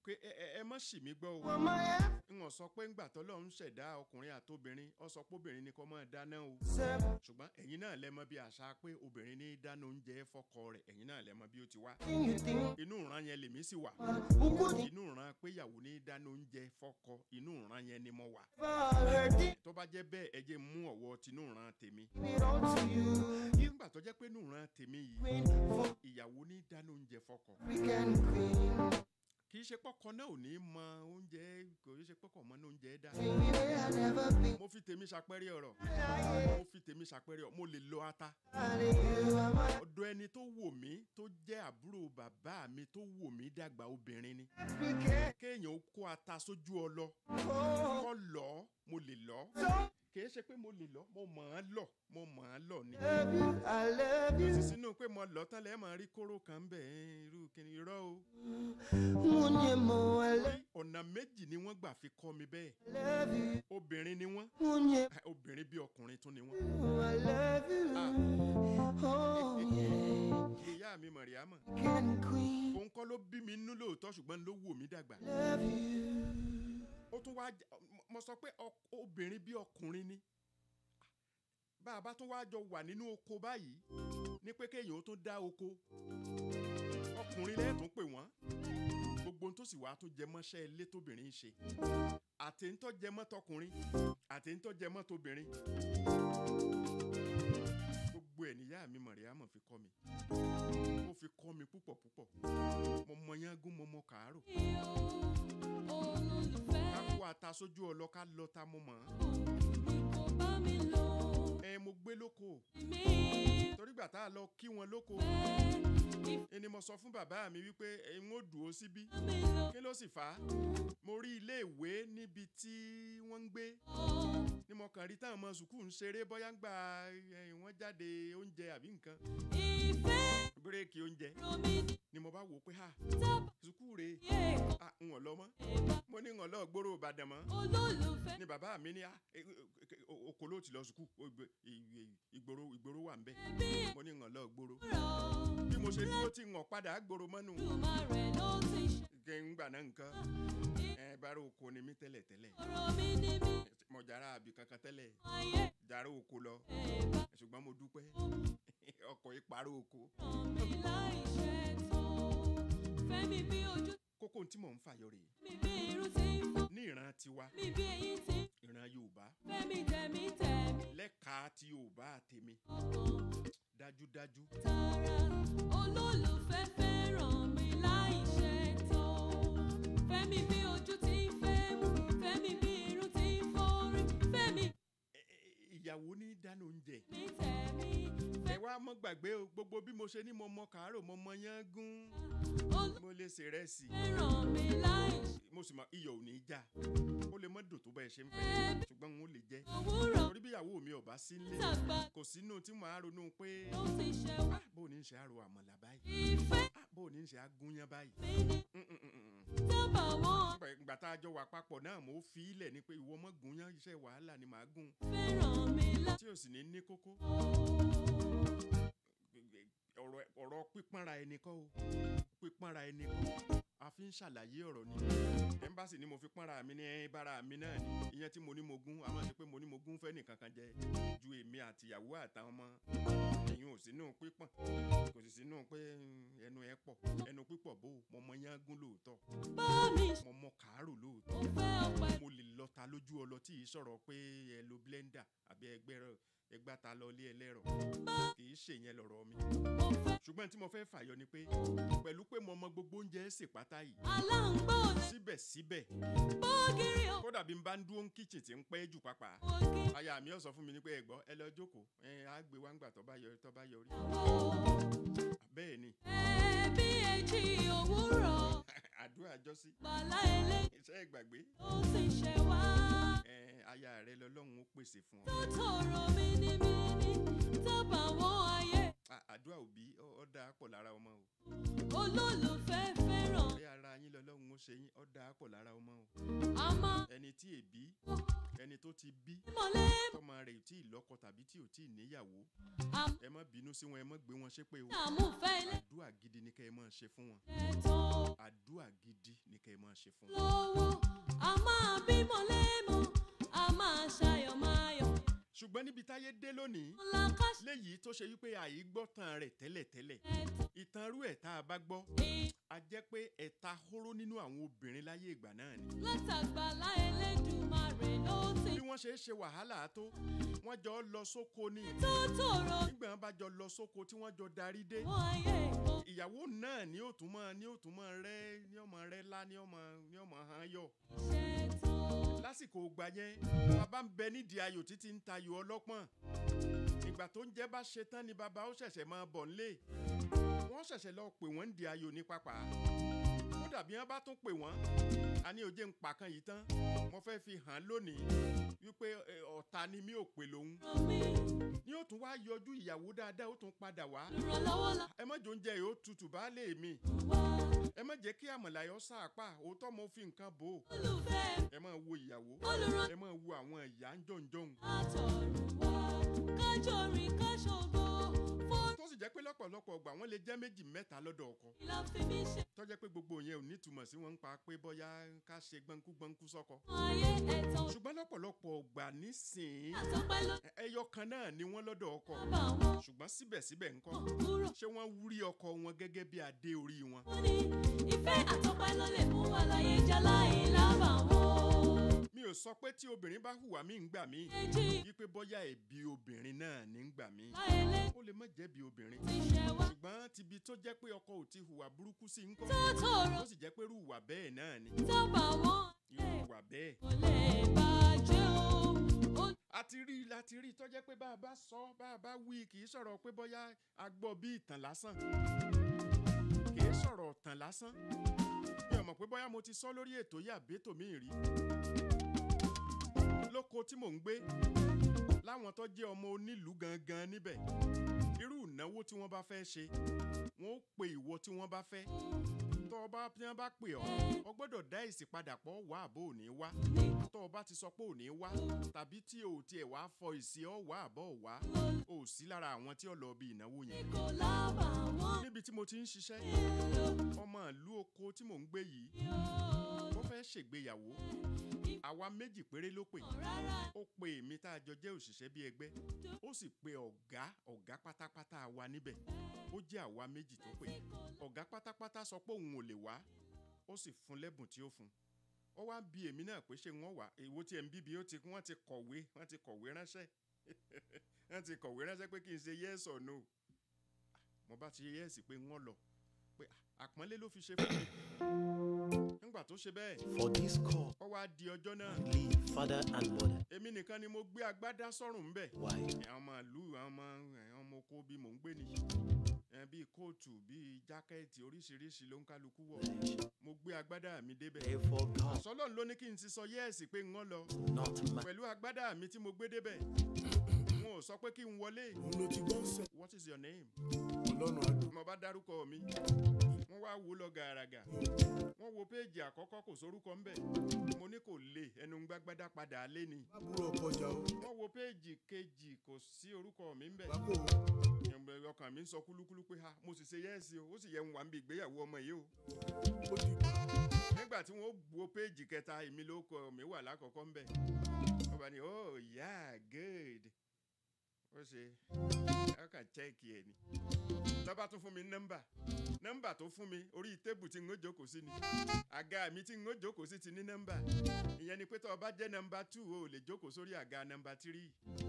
pé ẹ ẹ- ẹ má ṣì mí gbọ́ o For my n ò sọ pé ńgbà tọ́lọ́run ṣẹ̀dá ọkùnrin àtobìnrin ọ sọ pé obìnrin ni kó máa dáná o answer. ṣùgbọ́n ẹ̀yin náà lẹ mọ̀ bí àṣà pé obìnrin ní dáná oúnjẹ fọ́kọ rẹ̀ ẹ̀yin náà lẹ mọ̀ bí ó ti wá Thing you think, inú ìran yẹn lèmi sì wà who could inú ìran pé ìyàwó ní dáná oúnjẹ fọ́kọ inú ìran yẹn ni mo wà ever heard it? tó bá jẹ́ bẹ́ẹ̀ ẹ jẹ́ mú ọ̀wọ́ tinú ìran tèmi Give it all to you. You nígbà tó jẹ́ pé inú ìran tèmi yìí queen for ìyàwó ní dáná oúnjẹ fọ́kọ African queen. kì í ṣe pọ́kọ náà ò ní mọ oúnjẹ kò í ṣe pọ́kọ mọ́ ní oúnjẹ dá Thing you may never be. mo fi tèmi ṣàpẹẹrẹ ọ̀rọ̀ Lying mo fi tèmi ṣàpẹẹrẹ ọ̀rọ̀ mo lè lọ ata out of you. I'm a ọ̀dọ̀ ẹni tó wò mí tó jẹ́ àbúrò bàbá mi tó wò mí dàgbà obìnrin ni African. kéèyàn ó kó ata sójú ọlọ Oh, kọ́ lọ mo lè lọ so kìí ṣe pé mo lè lọ mo mọ̀ ọ́n lọ mo mọ̀ ọ́n lọ ni love you. I love you. sì sínú pé mo lọ tán lẹ́ẹ̀ máa rí kóró kan ń bẹ̀ ẹ́ irú kìnì irọ́ o Munyemo, I love, ọ̀nà méjì ni wọ́n gbà fi kọ́ mi bẹ́ẹ̀ love you. obìnrin ni wọ́n Munye, ah, obìnrin bí ọkùnrin tún ni wọ́n I love you. Oh, yeah. ìyá mi mọ̀ríámọ̀ African queen. òun kọ́ ló bí mi nínú lóòótọ́ ṣùgbọ́n ló wò mí dàgbà Love you. ó tún wá jẹ́- mo- mo sọ pé ọk- obìnrin bí ọkùnrin ni bá a bá tún wá jọ wà nínú oko báyìí ní pé kéèyàn ó tún dá oko ọkùnrin lẹ́ẹ̀tún pè wọ́n gbogbo ohun tó sì wá tún jẹ mọ́ṣẹ́ ilé tóbìnrin ń ṣe àtẹ̀ńtọ́ jẹ mọ́ tọkùnrin àtẹ̀ńtọ́ jẹ mọ́ tóbìnrin gbogbo ẹ̀ níyà mi mọ̀ríámọ̀ fi kọ́ mi ó fi kọ́ mi púpọ̀ púpọ̀ mo mọ yángún mo mọ kàárò ká kó ata sójú ọlọ ká lọ ta mo mọ̀ ọ́n ẹ mo gbé lóko torí gbà tá a lọ kí wọn lóko ẹni mo sọ fún bàbá mi wípé ẹ ń ó dùn ó síbí kí ló sì fà á mo rí ilé ìwé níbi tí wọ́n ń gbé ni mo kàn rí táwọn ọmọ sùkúù ń ṣeré bóyá ń gba ẹ, wọ́n jáde oúnjẹ àbí nǹkan bírèkì oúnjẹ ni mo bá wò ó pé ha sùkúù rèé ah ń wọ̀n lọ mọ́ mo ní ń wọ̀n lọ gbòòrò ìbàdàn mọ́ ni bàbá mi ní ah e- e- e- o- oko ló ti lọ sùkúù o- ìgbè- ì- ì- ìgboro ìgboro wà ń bẹ mo ní ń wọ̀n lọ gbòòrò bí mo ṣe dúró tí ń wọ̀n padà gbòòrò mọ́nù kí n gbà náà nǹkan ẹ bára oko ni mí tẹ́lẹ̀ tẹ́lẹ̀ mo jàrá àbí kankan tẹ́lẹ̀ jàrá oko lọ ṣùgbọ́n mo dúpẹ́ ọkọ̀ ìparọ́ oko kókó tí mò ń fàyọ rèé ní ìran tiwa ìran yorùbá lẹ́ka ti yorùbá àtẹ̀mí dájúdájú olólùfẹ́ fẹ́ràn mi láì ṣe tán fẹ́mi bí ojú ti ń fẹ́ mú fẹ́mi bí irun ti ń forí fẹ́mi ẹ- ẹ- ìyàwó ní dáná oúnjẹ ní tẹ̀mí ẹ wá mọ́ gbàgbé o gbogbo bí mo ṣe ní mo mọ kàárò mo mọ yán gún mo lè ṣe rẹ́sì fẹ́ràn mi láì ṣe mo sì mọ iyọ̀ ò ní í já ó lè mọ́ dùn tó bẹ́ẹ̀ ṣe ń fẹ́ ṣùgbọ́n n ó lè jẹ́ òwúrọ̀ torí bí ìyàwó mi ò bá sí nílé tàgbà kò sínú tí mo á ronú pé ló ti ṣe wá ah, bó o ní í ṣe àrò àmàlà báyìí ìfẹ́ ah, bó o ní í ṣe agúnyán báyìí mi ní Mm, mm, mm, mm. tábà wọn Nígbà- ìgbà tá a jọ wà papọ̀ náà mo fi ilẹ̀ ni pé ìwọ mọ́ gúnyán iṣẹ́ wàhálà ni màá gún fẹ́ràn mi láì tí ò sì ní ní kókó ọ̀rọ̀ ọ̀rọ̀ pípọ́nra ẹni kọ́ o pípọ́nra ẹni kọ́ a fi ń ṣàlàyé ọ̀rọ̀ ni ẹ̀ńbàsì ni mo fi pọ́nra mi ní ẹ̀ bára mi náà ni ìyẹn tí mo ní mo gún àmọ́ ṣe pé mo ní mo gún fẹ́ nìkan kan jẹ ju èmi àtìyàwó àtàwọn ọmọ ẹ̀yin ò sínú pípọ́n kò sì sínú pé mm, ẹnu ẹ pọ̀ ẹnu pípọ̀ bó mo mọ yán gún lóòótọ́ bá mi ṣe mo mọ kàárò lóòótọ́ mo fẹ́ ọpẹ́ mo lè lọta lójú ọlọ tí ì sọ̀rọ̀ pé ẹ lo blender àbí ẹgbẹ́ ẹgbàta lọ ilé ẹlẹ́rọ kì í ṣèyẹn lọ̀rọ̀ mi mo fẹ́ ṣùgbọ́n tí mo fẹ́ fàyọ ni pé pẹ̀lú pé mo mọ gbogbo oúnjẹ ṣe pátá yìí aláǹgbò ní síbẹ̀síbẹ̀ bọ́gìrì ò kódà bí n bá ń dúró ń kíchìn tí ń pẹ́ jù pápá bọ́gìrì aya mi ò sọ fún mi ní pé ẹ gbọ́ ẹ lọ jókòó ẹ á gbé wá ń gbà tó bá yọ tó bá yọrí bẹ́ẹ̀ ni ẹbí èjì òwúrọ̀ àdúrà jọ́sí bàlá ilé iṣẹ́ ìgbàgbé ó ti ṣe wá ẹ aya rẹ lọ́lọ́run ó pèsè fún ọ tó tòrò mínímíní tábà wọn ayé À- àdúrà òbí ó ó dáa pọ̀ lára ọmọ o olólùfẹ́ fẹ́ràn bí ara yín lọ́lọ́run ó ṣe yín ó dáa pọ̀ lára ọmọ o a máa ẹni tí èbí ẹni tó ti bí mọ̀lẹ́ tọmọ rẹ̀ ò tí ì lọ́kọ tàbí tí ò tí ì níyàwó àmú ẹ má bínú sí wọn ẹ má gbé wọn ṣépè o àmúfẹ́ ilé àdúrà gidi ni kẹ́ ẹ máa ṣe fún wọn ẹ̀tọ́ àdúrà gidi ni kẹ́ ẹ máa ṣe fún wọn. lọ́wọ́ a máa bímọ lẹ́mọ a máa ṣayọ̀ máyọ̀ ṣùgbọ́n níbi táyé dé lónìí lákàṣẹ́ léyìí tó ṣe wípé àìgbọ́tàn rẹ̀ tẹ́lẹ̀tẹ́lẹ̀ ìtàn rú ẹ̀ tá a bá gbọ́ a jẹ́ pé ẹ̀ta hóró nínú àwọn obìnrin láyé ìgbà náà ni. látàgbàlá Elédùmarè ló ti bí wọ́n ṣe é ṣe wàhálà tó wọ́n jọ lọ sóko ni tó tòrò nígbà wọn bá jọ lọ sóko tí wọ́n jọ darí dé wọ́n ayé ìkó ìyàwó náà ni ó tún mọ ni ó tún mọ rẹ ni ọmọ rẹ lá ni ọmọ ni ọmọ hàn yọ ṣètò lásìkò ògbà yẹn bàbá ń bẹ nídìí ayò títí ń tayò ọlọ́pọ̀n ìgbà tó ń jẹ́ bá ṣe tán ni bàbá ó ṣẹ̀ṣẹ̀ máa bọ̀ nílé wọ́n ṣẹ̀ṣẹ̀ lọ pè wọ́n ń di ayò ní pápá ó dàbí wọn bá tún pè wọ́n a ní òjé ń pa kan yìí tán mo fẹ́ fi hàn án lónìí wípé ẹ, ọ̀tá ni mi ò pè lòun ràn mí ni ó tún wá yọjú ìyàwó dáadáa ó tún padà wá lùrànlọ́wọ́ la ẹ má jò ń jẹ yóò tutù baálé mi wá ẹ má jẹ́ kí àmàlàyọ sáàpà òótọ́ mo fi nǹkan bò ó olùfẹ́ ẹ má wo ìyàwó olùràn ẹ má wo àwọn ìyá ń jọ̀ǹjọ̀ǹ àtọ̀run wá kájọ rìn káṣọgbó fún tó sì jẹ́ pé lọ́pọ̀lọpọ̀ ọgbà wọ́n lè jẹ́ méjì mẹ́ta lọ́dọ̀ ọkọ ìlà fi mí ṣe tó jẹ́ pé gbogbo yẹn ò ní túmọ̀ sí wọn ń pa pé bóyá ká ṣe gbọ́nkú gbọ́nkú sọ́kọ ayé ẹ̀tàn ṣùgbọ́n lọ́pọ̀lọpọ̀ ọgbà nísìnyí àtọ́pẹ́ ló ẹ- ẹyọ kan náà ni wọ́n lọ́dọ̀ ọkọ bá wọn ṣùgbọ́n síbẹ̀síbẹ̀ ńkọ́ kúrò ṣé wọ́n wúrí ọkọ wọn gẹ́gẹ́ bí adé orí wọn wọ́n ní ìfẹ́ àtọ́pẹ́ ló lè mú wa láyé já láì lábà wọn. mi ò sọ pé tí obìnrin bá hùwà mí ń gbà mí èjì wípé bóyá ẹ̀bi obìnrin náà ní ń gbà mí láyé lé ó lè má jẹ́bi obìnrin ti ṣẹ wá ṣùgbọ́n tibi tó jẹ́ pé ọkọ ò ti hùwà burúkú sí ńkọ́ tó tòrò tó sì jẹ́ pé irú ìwà bẹ́ẹ̀ náà ni tó bá wọn irú ìwà bẹ́ẹ̀ kò lè bàjẹ́ o. ó a ti rí i láti rí i tó jẹ́ pé bá a bá sọ bá a bá wí kì í sọ̀rọ̀ pé bóyá a gbọ́ bí ìtàn lásán kì í sọ̀rọ̀ ìtàn lásán mi ò mọ̀ pé bóyá mo ti sọ lórí ètò yìí àbẹ́tò mi rí lóko tí mò ń gbé láwọn tó jẹ́ ọmọ onílùú gangan níbẹ̀ irú ìnáwó tí wọ́n bá fẹ́ ṣe wọ́n ó pe ìwọ tí wọ́n bá fẹ́ tó o bá tí wọ́n bá pè ọ́ ọ gbọ́dọ̀ dá èsì padà pọ̀ wá àbó ò ní wá tó o bá ti sọ pé ò ní wá tàbí tí o ò tiẹ̀ wá fọ ìsì ọ́ wá àbọ̀ ò wá o ò sí lára àwọn tí ó lọ bí ìnáwó yẹn kò lábà wọn. níbi tí mo ti ń ṣiṣẹ́ ọmọ ìlú oko tí mò ń gbé yìí wọ́n fẹ́ ṣègbéyàwó àwa méjì péré ló pè rárá ó pe èmi tá a jọ jẹ́ òṣìṣẹ́ bí ẹgbẹ́ ó sì pe ọ̀gá ọ̀gá pátápátá wa níbẹ̀ ó jẹ́ àwa méjì tó pè ọ̀gá pátápátá sọ pé òun ò lè wá ó sì fún lẹ́bùn tí ó fún ó wá bi èmi náà pé ṣé wọ́n wà èwo tí ẹ̀ ń bíbi ó ti wọ́n ti kọ̀wé wọ́n ti kọ̀wé ránṣẹ́ wọ́n ti kọ̀wé ránṣẹ́ pé kí n ṣe yes or no mo bá ti yes pé wọ́n lọ pé àpọ́nlé ló fi ṣe fún mi nígbà tó ṣe bẹ́ẹ̀ For this call, ó wá di ọjọ́ náà leave father and mother. èmi nìkan ni mo gbé agbádá sọ́rùn ńbẹ̀ Why? àwọn ọmọ ìlú àwọn ọmọ àwọn ọmọ oko bí mò ń gbé nìyí ẹ bíi kóòtù bíi jákẹ́ẹ̀tì oríṣiríṣi ló ń kálukú wọ̀ mo gbé agbádá mi débẹ̀ Therefore, God, sọlọ́run ló ní kí n ti sọ yẹ́ẹ̀sì pé ń lọ not man. pẹ̀lú agbádá mi tí mo gbé débẹ̀ wọn ò sọ pé kí n wọlé òun ló ti gbọ́ sẹ̀ what is your name ọlọ́run àdó mo bá dárúkọ mi wọ́n wá wò lọ gàràgà wọ́n wo péèjì àkọ́kọ́ kò sórúkọ ńbẹ̀ mo ní kò lè ẹnu ń gbágbádá padà lé ni lábúrò ọkọjà o wọ́n wo péèjì kejì kò sí orúkọ mi ńbẹ̀ bákò Ẹ̀mbẹ̀ ọkàn mi ń sọ kúlúkúlú pé ha mo sì ṣe yẹ́ẹ̀sì o ó sì yẹ ń wà ń bí ìgbéyàwó ọmọ yìí o ó di nígbà tí wọ́n wo péèjì kẹta èmi ló kọ mi wà lákọ̀ọ́kọ́ ńbẹ̀ wọ́n bá ní oh yeah good ó ṣe ẹ kàn chẹ́ẹ̀kì ẹ̀ ni lọ́ba tún fún mi nọ́mbà nọ́mbà tó fún mi orí tébù tí n ó jókòó sí ni àga mi tí n ó jókòó sí ti ní nọ́mbà ìyẹn ni pé tó o bá jẹ́ nọ́mbà two o ò lè jókòó sórí àga nọ́mbà three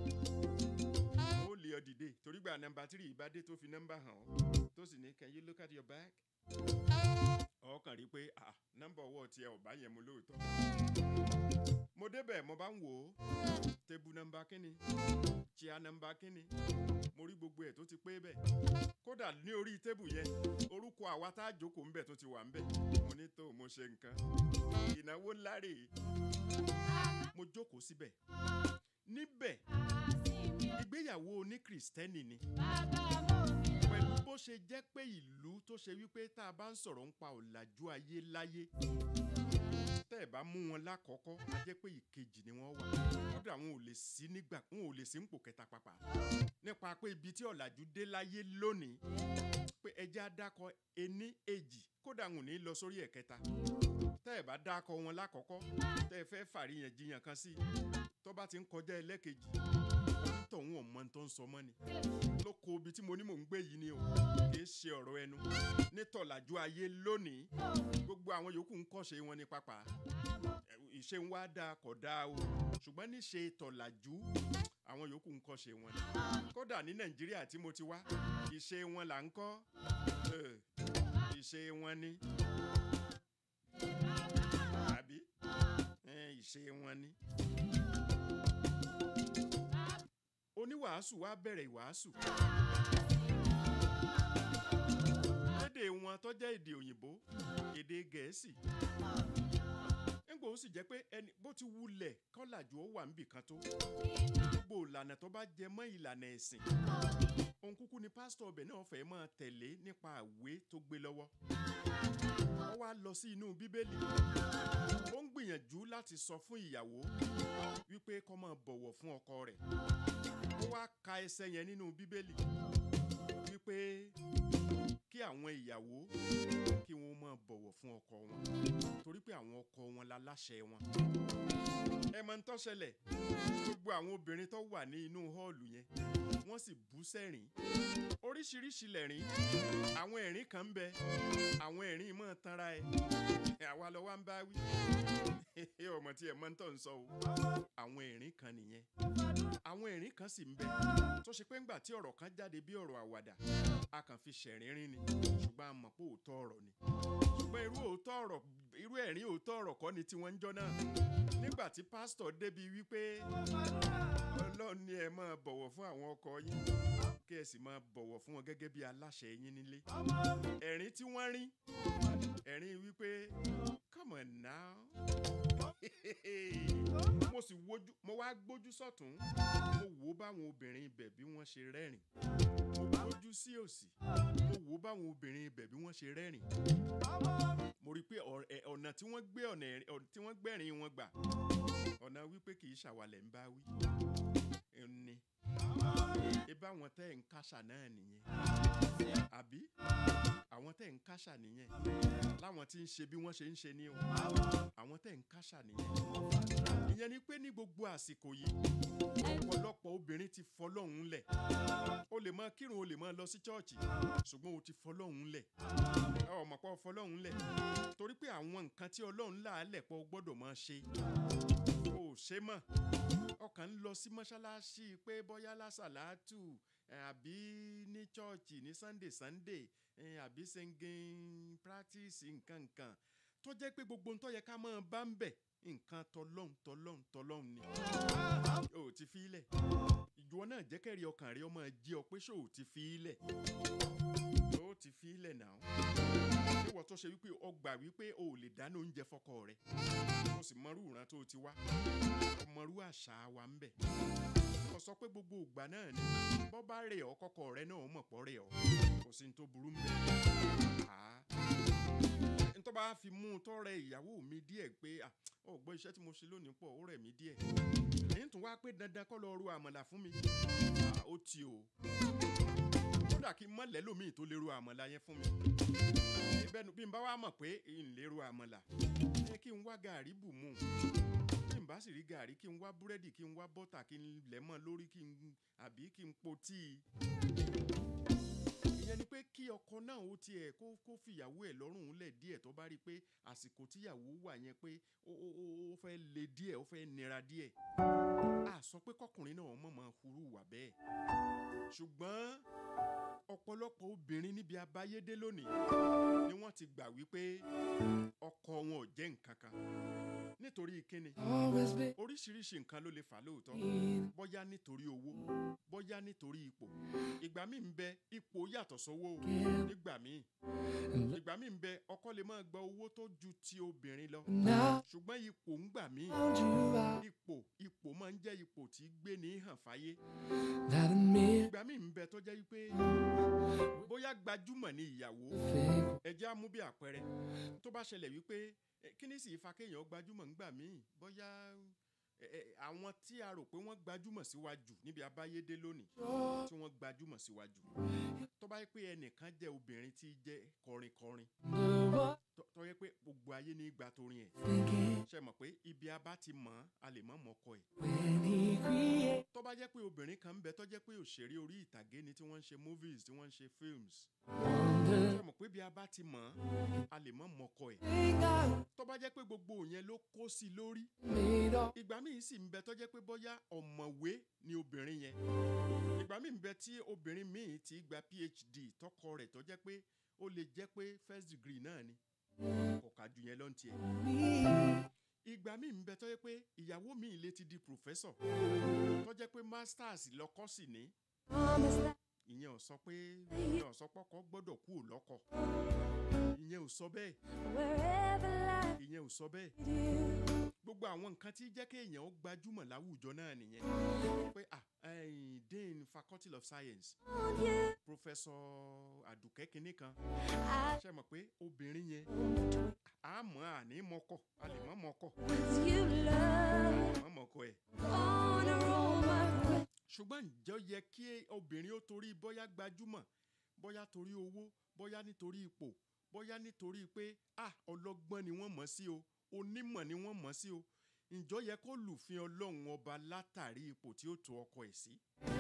ó lè ọ dìde torí gba nọ́mbà three bá dé tó fi nọ́mbà hàn ọ́ tó sì ní can you look at your back ọkàn rí i pé ah nọ́mbà ọwọ́ tiẹ̀ ò bá yẹn mu lóòótọ́ mo débẹ̀ mo bá ń wò ó tébù nọ́mbà kínni chia nọ́mbà kínni mo rí gbogbo ẹ̀ tó ti pé bẹ́ẹ̀ kódà ní orí tébù yẹn orúkọ àwa tá a jókòó ńbẹ̀ tó ti wà ńbẹ̀ mo ní tó mo ṣe nǹkan ìnáwó ńlá rèé mo jókòó síbẹ̀ níbẹ̀ ìgbéyàwó oní kìrìsìtẹ́nì ni pẹ̀lú bó ṣe jẹ́ pé ìlú tó ṣe wípé tá a bá ń sọ̀rọ̀ ń pa ọ̀làjú ayé láyé tẹ́ ẹ̀ bá mú wọn lákọ̀ọ́kọ́ a jẹ́ pé ìkejì ni wọ́n wà kódà wọn ò lè sí nígbà wọn ò lè sí nípò kẹta pàpà nípa pé ibi tí ọ̀làjú dé láyé lónìí pé ẹjẹ́ adákọ̀ ení èjì kódà ń ò ní lọ sórí ẹ̀kẹta tẹ́ ẹ̀ bá dákọ wọn lákọ̀ọ́kọ́ tẹ́ ẹ fẹ́ fàríyànjiyàn kan sí tó bá ti ń kọjá ẹlẹ́kejì onítọ̀hún ọ̀mọ tó ń sọ mọ́ ni ló kó ibi tí mo ní mò ń gbé yìí ni o kì í ṣe ọ̀rọ̀ ẹnu nítọ̀làjú ayé lónìí gbogbo àwọn yòókù ń kọ́ṣe wọn ní pápá ìṣe ń wá dáa kọ̀ dáa o ṣùgbọ́n níṣe tọ̀làjú àwọn yòókù ń kọ́ṣe wọn ni kódà ní nàìjíríà tí mo ti wá ìṣe wọn là ń kọ́ Eh, ìṣe wọn ni àbí Eh, ìṣe wọn ni. oníwàásù wá bẹ̀rẹ̀ ìwàásù. lédè wọn tó jẹ́ èdè òyìnbó èdè gẹ̀ẹ́sì. nígbà ó sì jẹ́ pé ẹni bó ti wulẹ̀ kọ́làjú ó wà níbì kan tó. gbogbo ìlànà tó bá jẹ mọ́ ìlànà ẹ̀sìn. òun kúkú ni pásítọ̀ ọbẹ̀ náà fẹ́ máa tẹ̀lé nípa àwé tó gbé lọ́wọ́. ó wá lọ sí inú bíbélì. ó ń gbìyànjú láti sọ fún ìyàwó wípé kó máa bọ̀wọ̀ fún ọkọ rẹ̀ ó wá ka ẹsẹ̀ yẹn nínú bíbélì wípé kí àwọn ìyàwó kí wọ́n máa bọ̀wọ̀ fún ọkọ wọn torí pé àwọn ọkọ wọn la láṣẹ wọn. ẹ mọ̀ ń tó ṣẹlẹ̀ gbogbo àwọn obìnrin tó wà ní inú họ́ọ̀lù yẹn wọ́n sì bú sẹ́rìn oríṣiríṣi lẹ̀rín àwọn ẹ̀rín kan ń bẹ àwọn ẹ̀rín mọ̀ tanra ẹ̀ àwa lọ wá ń bá wí ọmọ tí ẹ mọ̀ ń tọ̀ ń sọ o àwọn ẹ̀rín kan nìyẹn àwọn ẹ̀rín kan sì ń bẹ tó ṣe pé ńgbà tí ọ̀rọ̀ kan jáde bí ọ̀rọ̀ àwàdà a kàn fi ṣẹ̀rínrín ni ṣùgbọ́n a mọ̀ pé òótọ́ ọ̀rọ̀ ni ṣùgbọ́n irú òótọ́ ọ̀rọ̀ irú ẹ̀rín òótọ́ ọ̀rọ̀ kọ́ ni tiwọn ń jọ náà nígbà tí pásítọ̀ débi wípé ọlọ́run ni ẹ máa bọ̀wọ̀ fún àwọn ọkọ yín kí ẹ sì máa bọ̀wọ̀ fún wọn gẹ́gẹ́ bí aláṣẹ yín nílé ẹ̀rín tí wọ́n rín ẹ̀rín wípé come on now mo sì wojú mo wá gbójú sọ̀tún mo wò ó báwọn obìnrin ibẹ̀ bí wọ́n ṣe rẹ́rìn mo gbójú sí òsì mo wò ó báwọn obìnrin ibẹ̀ bí wọ́n ṣe rẹ́rìn mo rí i pé ọ̀r- ẹ̀, ọ̀nà tí wọ́n gbé ọ̀nà ẹ̀rín- ọ̀n- tí wọ́n gbẹ̀rín wọn gbà ọ̀nà wípé kì í ṣàwàlẹ̀ ń bá wí ni ibà wọn tẹ́ ẹ̀ ń kásà náà nìyẹn àbí àwọn tẹ́ ẹ̀ ń kásà nìyẹn láwọn tí ń ṣe bí wọ́n ṣe ń ṣe ní o àwọn tẹ́ ẹ̀ ń kásà nìyẹn ìyẹn ni pé ní gbogbo àsìkò yìí ọ̀pọ̀lọpọ̀ obìnrin ti fọlọ́hún lẹ̀ o lè máa kírun o lè máa lọ sí chọ́ọ̀chì ṣùgbọ́n o ti fọlọ́hún lẹ̀ ọmọ pọ̀ fọlọ́hún lẹ̀ torí pé àwọn nǹkan tí ọlọ́run là á lẹ̀ pọ̀ gbọ́dọ̀ máa ṣe o ò ṣe mọ̀ ọkàn ń lọ sí mọ́ṣáláṣí pé bọ́yá lásàlátù ẹ̀, àbí ní chọ́ọ̀chì ní sunday sunday ẹ̀, àbí singing practice nǹkan nǹkan tó jẹ́ pé gbogbo ń tó yẹ ká máa bá ń bẹ̀ nǹkan tọlọ́hún tọlọ́hún tọlọ́hún ni o ò ti fi í lẹ̀ ìjọ náà jẹ́ kẹ́rì ọkàn rẹ ọmọ jí ọ pé ṣó o ti fi í lẹ̀ o ti fi í lẹ̀ náà ìwọ tó ṣe wípé o gbà wípé o ò lè dáná oúnjẹ fọkọ rẹ o sì mọrú ìran tó o ti wá o mọrú àṣà wa ń bẹ̀ o sọ pé gbogbo ìgbà náà ni bọ́ bá rẹ̀ ọ́ kọ́kọ́ rẹ náà mọ̀ pọ́ rẹ̀ ọ́ kò sí ní tó burú ń bẹ̀ ntọ́ bá fi mú un tọ́ rẹ ìyàwó mi díẹ̀ pé ah, ó gbọ́ iṣẹ́ tí mo ṣe lónìí pọ̀ ó rẹ̀ mí díẹ̀ èyí tún wá pé dandan kọ́ lọ ru àmàlà fún mi Ah, ó ti o kódà kí n mọ̀ lẹ́lòmíì tó lè ru àmàlà yẹn fún mi ìbẹ́nu bí n bá wá mọ̀ pé n lè ru àmàlà ẹ kí n wá gàrí bù mú bí n bá sì rí gàrí kí n wá búrẹ́dì kí n wá bọ́tà kí n lẹ̀ mọ́ lórí kí n àbí kí n po tíì ìyẹn ni pé kí ọkọ náà ó tiẹ̀ kó kó fìyàwó ẹ̀ lọ́rùn lẹ̀ díẹ̀ tó bá rí i pé àsìkò tíyàwó wà yẹn pé ó ó ó ó fẹ́ le díẹ̀ ó fẹ́ nira díẹ̀ a sọ pé kọkùnrin náà mọ̀ mọ́ hurú wà bẹ́ẹ̀ ṣùgbọ́n ọ̀pọ̀lọpọ̀ obìnrin níbi abáyédé lónìí ni wọ́n ti gbà wípé ọkọ wọn ò jẹ́ nǹkan kan nítorí kíni oríṣiríṣi nǹkan ló lè fà lóòótọ́ bóyá nítorí owó bóyá nítorí ipò ìgbà míì ń bẹ ipò yàtọ̀ sówó o nígbà míì ìgbà míì ń bẹ ọkọ lè máa gba owó tó ju ti obìnrin lọ ṣùgbọ́n ipò ń gbà míì ipò ipò máa ń jẹ́ ipò tí gbé ní hàn fáyé ìgbà míì ń bẹ tó jẹ́ wípé bóyá gbajúmọ̀ ní ìyàwó ẹjẹ́ á mú bí àpẹẹrẹ tó bá ṣẹlẹ̀ wípé eh, kí ni sì fa kéèyàn gbajúmọ̀ ńgbà míì bóyá ẹ, ẹ, àwọn tí a rò pé wọ́n gbajúmọ̀ síwájú níbi abáyédé lónìí tí wọ́n gbajúmọ̀ síwájú tó bá yẹ pé ẹnìkan jẹ́ obìnrin tí jẹ́ kọrinkọrin tó- tó yẹ pé gbogbo ayé ní ìgbà torin ẹ̀ ṣe mọ̀ pé ibi a bá ti mọ̀ ọ́n, a lè mọ̀ mọ́kọ ẹ̀ tó bá jẹ́ pé obìnrin kan ń bẹ tó jẹ́ pé òṣèré orí ìtàgé ni tí wọ́n ń ṣe movies tí wọ́n ń ṣe films ṣe mọ̀ pé bí a bá ti mọ̀ ọ́n, a lè mọ̀ mọ́kọ ẹ̀ tó bá jẹ́ pé gbogbo yẹn ló kó sí i lórí ìgbà míì sì ń bẹ tó jẹ́ pé bóyá ọ̀mọ̀wé ni obìnrin yẹn ìgbà míì ń bẹ tí obìnrin míì ti gba phd tọkọ rẹ̀ tó jẹ́ pé ó lè jẹ́ pé first degree náà ni kò ká ju yẹn lọ ní tiẹ̀ ìgbà míì ń bẹ tó jẹ́ pé ìyàwó míì lè ti di professor tó jẹ́ pé masters lọ́kọ́ sì ní ìyẹn ò sọ pé ìyẹn ò sọ pọ́kọ́ gbọ́dọ̀ kú ò lọ́kọ ìyẹn ò sọ bẹ́ẹ̀ ìyẹn ò sọ bẹ́ẹ̀ gbogbo àwọn nǹkan tí jẹ́ kéèyàn ó gbajúmọ̀ láwùjọ náà nìyẹn pé ah ẹ̀yìn dean faculty of science professor àdùkẹ́ kínní kan ṣe mọ̀ pé obìnrin yẹn a mọ̀ àní mọ́kọ̀ a lè mọ̀ mọ́kọ̀ mọ̀ mọ́kọ̀ ẹ̀ ṣùgbọ́n ǹjẹ́ ó yẹ kí obìnrin ó torí bóyá gbajúmọ̀ bóyá torí owó bóyá nítorí ipò bóyá nítorí pé ah ọlọ́gbọ́n ni wọ́n mọ̀ sí o onímọ̀ ni wọ́n mọ̀ sí o ǹjọ́ yẹ kó lùfin ọlọ́run ọba látàrí ipò tí ó tó ọkọ ẹ̀ sí.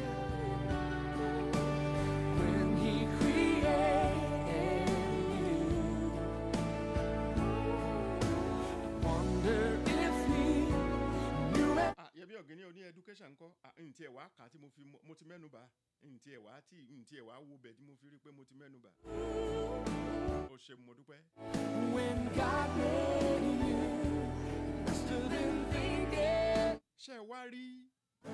Ah, yẹbi ọ̀gẹ́ni oní education ńkọ́ Ah, ǹtí ẹ̀ wá kà á tí mo fi mọ- mo ti mẹ́nu bà á ǹtí ẹ̀ wá tí ǹtí ẹ̀ wá wo bẹ̀ tí mo fi rí i pé mo ti mẹ́nu bà á. o ṣe mo dúpẹ́. ṣé ẹ wá rí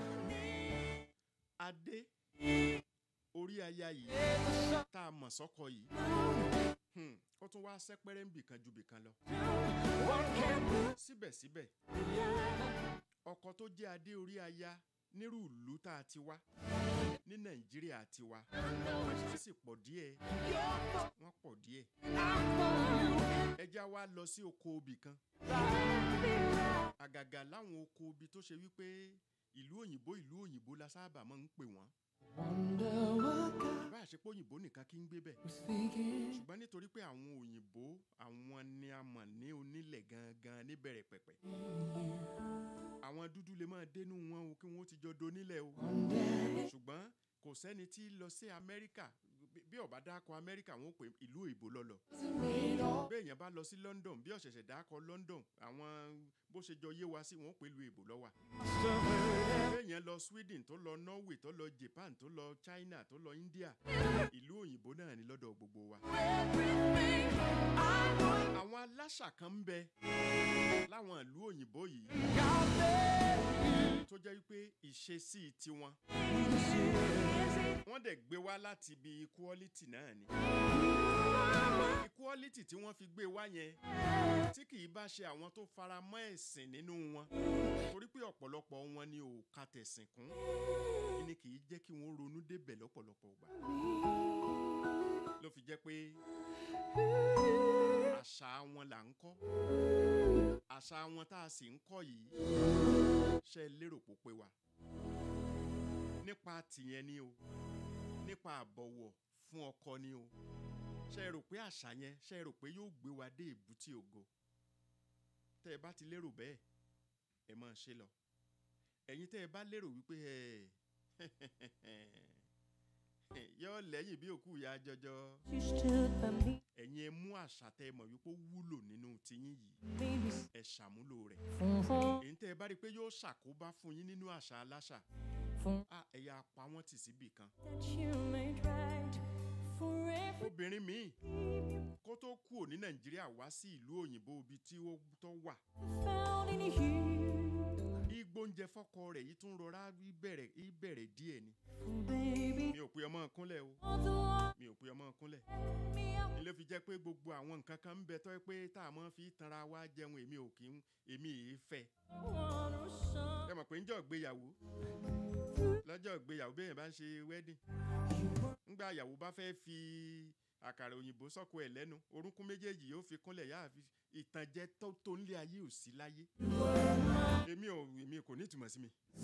adé orí aya yìí tá a mọ̀ sọ́kọ yìí Hmm, ó tún wá sẹ́pẹ́rẹ́ ń bìkan ju bìkan lọ. síbẹ̀síbẹ̀ ọkọ tó jẹ́ adé orí aya nírú ìlú tá a ti wá ní nàìjíríà ti wá wọ́n sì pọ̀ díẹ̀ wọ́n pọ̀ díẹ̀ ẹja wa lọ sí oko obì kan àgàgà láwọn oko obì tó ṣe wípé ìlú òyìnbó ìlú òyìnbó la sábà máa ń pè wọ́n bá a ṣe pé òyìnbó nìkan kí ń gbé bẹ̀ ṣùgbọ́n nítorí pé àwọn òyìnbó àwọn ni a mọ̀ ní onílẹ̀ gangan níbẹ̀rẹ̀ pẹ̀pẹ̀ àwọn dúdú lè máa dénú wọn o kí wọ́n ti jọ donílẹ̀ o ṣùgbọ́n kò sẹ́ni tí lọ sí amẹ́ríkà bí- bí ọba dákọ amẹ́ríkà wọn ò pè ìlú òyìnbó lọ́lọ́ bí èèyàn bá lọ sí london bí ọ̀ṣẹ̀ṣẹ̀ dákọ london àwọn bó ṣe jọ yé wa sí wọn ò pè ìlú òyìnbó lọ́wà bí èèyàn lọ sweden tó lọ norway tó lọ japan tó lọ china tó lọ india ìlú òyìnbó náà ni lọ́dọ̀ gbogbo wa àwọn aláṣà kan ń bẹ láwọn ìlú òyìnbó yìí tó jẹ́ wípé ìṣesí tiwọn wọ́n dẹ̀ gbé wá láti ibi equality náà ni equality tí wọ́n fi gbé wá yẹn tí kì í bá ṣe àwọn tó fara mọ́ ẹ̀sìn nínú wọn torí pé ọ̀pọ̀lọpọ̀ wọn ni ò ka tẹ̀sìn kún ni kì í jẹ́ kí wọ́n ronú débẹ̀ lọ́pọ̀lọpọ̀ gbà ló fi jẹ́ pé àṣà wọn là ń kọ́ àṣà wọn tá a sì ń kọ́ yìí ṣe lérò pó pé wa nípa tìyẹn ni o nípa àbọ̀wọ̀ fún ọkọ ni o ṣe rò pé àṣà yẹn ṣe rò pé yóò gbé wa dé èbúté ògo tẹ́ ẹ bá ti lérò bẹ́ẹ̀ ẹ máa ṣe lọ ẹ̀yin tẹ́ ẹ bá lérò wípé ẹ yọ lẹ́yìn bí òkú ìyá jọjọ ẹ̀yin ẹ mú àṣà tẹ́ ẹ mọ̀ wípé ó wúlò nínú tiyín yìí ẹ ṣàmúlò rẹ̀ èyí tẹ́ ẹ bá rí i pé yóò ṣàkóbá fún yín nínú àṣà aláṣà à ẹ̀yà pa wọ́n tì síbì kan obìnrin míì kó tó kúrò ní nàìjíríà wá sí ìlú òyìnbó ibi tí ó tó wà igbóúnjẹ fọkọ rẹ̀ yìí tún rọra ìbẹ̀rẹ̀ ìbẹ̀rẹ̀ díẹ̀ ni mi ò pe ọmọ kúnlẹ̀ o mi ò pe ọmọ kúnlẹ̀ ilé fi jẹ́ pé gbogbo àwọn nǹkan kan ń bẹ tọ́ pé tá a mọ̀ fi tanra wá jẹun èmi ò kí ń èmi yìí fẹ́ ẹ mọ̀ pé ń jọ ìgbéyàwó lọ́jọ́ ìgbéyàwó bẹ́ẹ̀ bá ń ṣe wedding ńgbà ìyàwó bá fẹ́ fi àkàrà òyìnbó sọ́kò ẹ̀ lẹ́nu orúnkún méjèèjì yóò fi kúnlẹ̀ yá àfi ìtànjẹ tó tó ń lé ayé ò sí láyé èmi ò èmi kò ní ìtumọ̀ sí mi.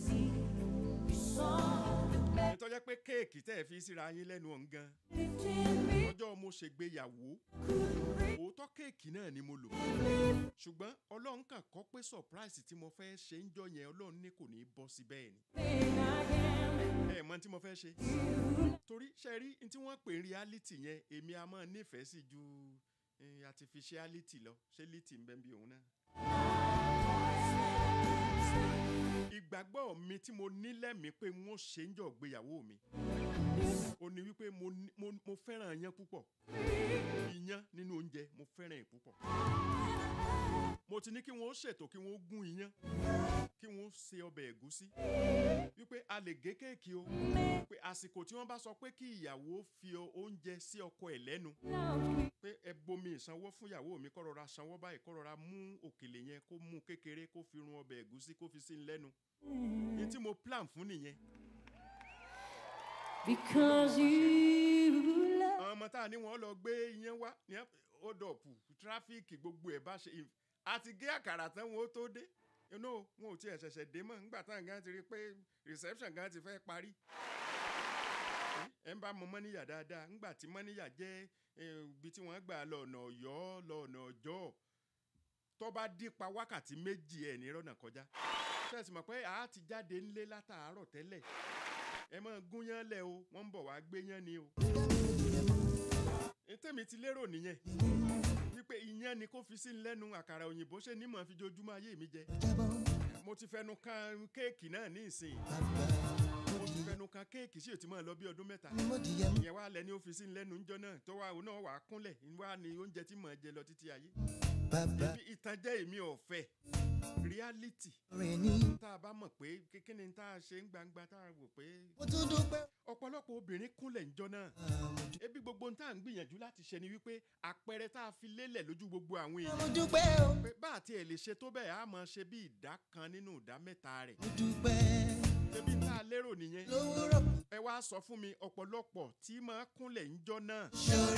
ìtọ́jẹ́ pé kéèkì tẹ́ ẹ fi síra yín lẹ́nu ọ̀hún gan ọjọ́ mo ṣègbéyàwó òótọ́ kéèkì náà ni mo lò ṣùgbọ́n ọlọ́run kàn kọ́ pé surprise tí mo fẹ́ ṣe ń jọ yẹn ọlọ́run ní kò ní í bọ́ sí bẹ́ẹ̀ ni ẹ mọ tí mo fẹ́ ṣe torí ṣe rí n tí wọ́n pè ní reality yẹn èmi a máa nífẹ̀ẹ́ sí ju eh, artificiality lọ ṣé lity ń bẹ́ bí òun náà. ìgbàgbọ́ mi tí mo ní lẹ́mìí pé wọ́n ṣe ń jọ gbéyàwó mi ó ní wípé mo ní- mo mo fẹ́ràn iyán púpọ̀ iyán nínú oúnjẹ mo fẹ́ràn ẹ̀ púpọ̀ mo ti ní kí wọ́n ṣètò kí wọ́n gún iyán kí wọ́n ṣe ọbẹ̀ ẹ̀gúsí wípé a lè gé kéèkì o pé àsìkò tí wọ́n bá sọ pé kí ìyàwó fi o- oúnjẹ sí ọkọ ẹ̀ lẹ́nu pé ẹ bomi ìsanwó fún ìyàwó mi kó rọra sanwó báyìí kó rọra mú òkèlè yẹn kó mú kékeré kó fi run ọbẹ̀ ẹ̀gúsí kó fi sí i lẹ́nu ní tí mo plan fún nìyẹn Because you love àwọn ọmọ tá a ní wọn lọ gbé iyán wá ní ọdọọpù tráfíìkì gbogbo ẹ bá ṣe if- àti gé àkàrà tán wọn ó tó dé inú wọn ò tiẹ̀ ṣẹ̀ṣẹ̀ dé mọ́ nígbà táwọn gan ti rí i pé reception gan ti fẹ́ parí ẹ ń bá mọ mọ́níyà dáadáa nígbà tí mọ́níyà jẹ́ eh, ibi tí wọ́n gbà lọ ọ̀nà ọ̀yọ́ lọ ọ̀nà ọjọ́ tó bá dípa wákàtí méjì ẹ̀ ní rọ́nà kọjá ṣẹ́ẹ̀sì mọ̀ pé àá ti jáde ńlé látàárọ̀ tẹ́lẹ̀ ẹ máa gúnyán lẹ̀ o wọ́n ń bọ̀ wá gbéyán ni o tèmi ti lérò nìyẹn wípé ìyẹn ni kó fi sí lẹ́nu àkàrà òyìnbó ṣe ní mọ̀ fi jojúmọ́ ayé mi jẹ mo ti fẹnu kan kéèkì náà ní ìsìn mo ti fẹnu kan kéèkì sí òtí mọ́ lọ bí ọdún mẹ́ta ìyẹn wá lẹ́ni ó fi sí lẹ́nu ńjọ́ náà tó wá òun náà wà á kúnlẹ̀ wá ní oúnjẹ tí mò ń jẹ lọ títí ayé Ibi ìtànjẹ èmi ọ̀fẹ́ reality tá a bá mọ̀ pé kíkíni tá a ṣe ń gbangba tá a wò pé ọ̀pọ̀lọpọ̀ obìnrin kúnlẹ̀ ńjọ́ náà ebi gbogbo tá à ń gbìyànjú láti ṣe ni wípé àpẹẹrẹ tá a fi lélẹ̀ lójú gbogbo àwọn èèyàn pé bá àti ẹ̀ lè ṣe tó bẹ́ẹ̀ á mọ̀ ṣe bí ìdá kan nínú ìdá mẹ́ta rẹ̀ ebi tá a lérò nìyẹn ẹ wá sọ fún mi ọ̀pọ̀lọpọ̀ tí máa kúnlẹ̀ ńjọ́ náà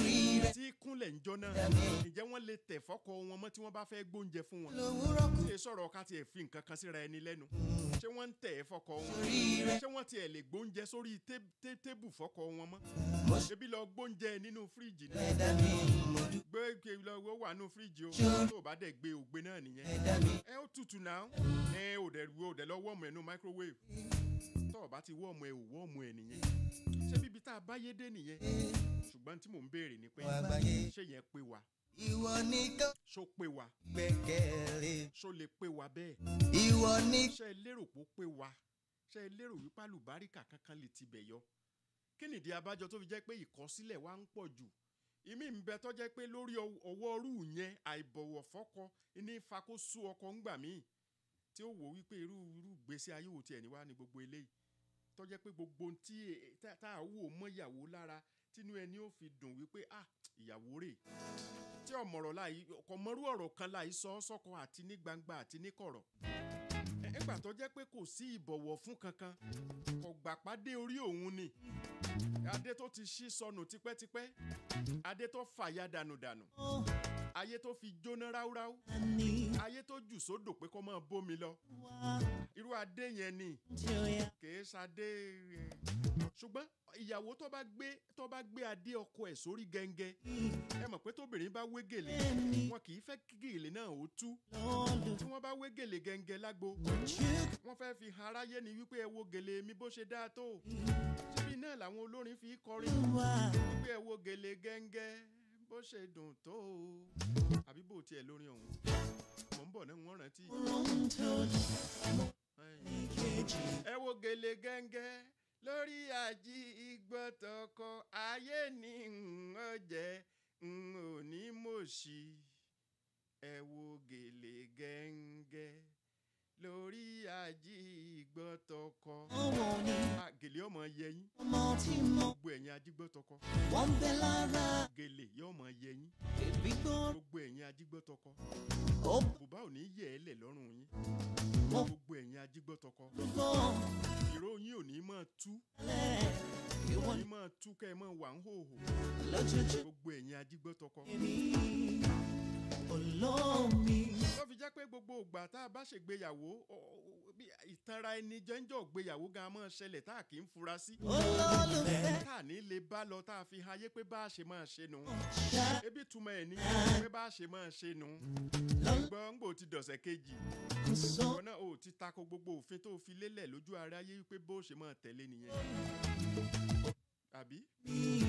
tí kúnlẹ̀ ńjọ́ náà ǹjẹ́ wọ́n lè tẹ̀ fọ́kọ wọn mọ́ tí wọ́n bá fẹ́ gbóúnjẹ fún wọn ṣe sọ̀rọ̀ ká tiẹ̀ fi nǹkan kan síra ẹni lẹ́nu ṣé wọ́n ń tẹ̀ ẹ́ fọ́kọ wọn ṣé wọ́n tiẹ̀ lè gbóúnjẹ sórí té- té- tébù fọ́kọ wọn mọ́ ebi lọ gbóúnjẹ nínú fíríjì ni gbé ke lọ wó wà nínú fíríjì o tó o bá dẹ̀ gbé ògbé náà nìyẹn ẹ ó tutù náà ẹ ò dẹ̀ ò dẹ̀ lọ wọ́ọ̀mù ẹ̀ nínú microwave tó o bá ti wọ́ọ̀mù ẹ̀ ò wọ́ọ̀mù ẹ̀ nìyẹn ṣé bíbi tá a bá yé dé nìyẹn ṣùgbọ́n tí mò ń béèrè ni pé ṣé yẹn pé wa Ìwọ nìkan ṣó pé wa gbẹ́kẹ̀lé. ṣó lè pé wa bẹ́ẹ̀ Ìwọ nìkan. ṣé ẹ lérò pé ó pé wa ṣé ẹ lérò wípé àlùbáríkà kankan lè tibẹ̀ yọ kí nìdí abájọ tó fi jẹ́ pé ìkọsílẹ̀ wa ń pọ̀ jù ìmí ń bẹ tó jẹ́ pé lórí ọw- ọwọ́ rú yẹn àìbọ̀wọ̀ fọ́kọ ní fakóso ọkọ ńgbà míì tí ó wò wípé irú irú gbèsè ayé wò tiẹ̀ ní wá ní gbogbo eléyìí tó jẹ́ pé gbogbo ohun tí e- tá tá a wò mọ́ ìyàwó lára tínú ẹni ó fi dùn wípé ah ìyàwó rè tí ọmọrọ̀ láì ọkọ̀ mọ́rú ọ̀rọ̀ kan láì sọ ọ́ sọ́kọ àti ní gbangba àti ní kọ̀rọ̀ ẹ- ẹgbà tó jẹ́ pé kò sí ìbọ̀wọ̀ fún kankan kò gbà pàdé orí òun ni adé tó ti ṣí sọnù tipẹ́tipẹ́ adé tó fàya dànùdànù ayé tó fi jóná ráúráú ayé tó jù sódò pé kó máa bómi lọ irú adé yẹn ni kìí ṣadé ẹ, ṣùgbọ́n ìyàwó tó bá gbé tó bá gbé adé ọkọ ẹ̀ sórí gẹ́ngẹ́ ẹ mọ̀ pé tóbìnrin bá wé gèlè wọn kì í fẹ́ kí gèlè náà ó tú tí wọ́n bá wé gèlè gẹ́ngẹ́ lágbo wọ́n fẹ́ fi hàn aráyé ni wípé ẹ wo gèlè mi bó ṣe dáa tó síbi náà làwọn olórin fi kọrin wípé ẹ wo gèlè gẹ́ngẹ́ bó ṣe dùn tó àbí bò tiẹ̀ lórin ọ̀hún mọ̀ ń bọ̀ náà wọ́n rántí. ẹ wo gèlè gẹ́ngẹ́ lórí àjí ìgbọ́tọ̀kọ ayé ni n ò jẹ́ n ò ní mòṣì ẹ wo gèlè gẹ́ngẹ́ lórí àjí ìgbọ́tọ̀kọ. Ọmọ ni Ah, gèlè ọmọ yẹyin ọmọ tí mo gbogbo ẹ̀yin ajígbọ́tọkọ wọ́n ń bẹ lára. gèlè yóò mọ yẹyin Bèbí gbọ́ gbogbo ẹ̀yin ajígbọ́tọkọ ó bùbá ò ní yẹ ẹ́ lẹ̀ lọ́rùn yín Mo- gbogbo ẹ̀yin ajígbọ́tọkọ gbọ́ ìró yín ò ní máa tú lẹ̀. èyí máa tú kẹ́ ẹ máa wà ń hòhò lójoojú gbogbo ẹ̀yin ajígbọ́tọkọ. mi olómi tó fi jẹ́ pé gbogbo ìgbà tá a bá ṣègbéyàwó ọ- ọ- bí ìtanra ẹni jẹ́ńjọ́ ìgbéyàwó gan máa ṣẹlẹ̀ tá a kì í fura sí. olólùfẹ́ tá a ní lè bá lọ tá a fi hàn ayé pé bá a ṣe máa ṣe nù. ebi túmọ̀ ẹ̀ ní pé bá a ṣe máa ṣe nù. gbọ́n gbò ti dọ̀sẹ̀ kejì. kò sọ ìwọ náà ò ti tako gbogbo òfin tó fi lélẹ̀ lójú aráyé wípé bó ṣe máa tẹ̀lé nìyẹn. àbí mi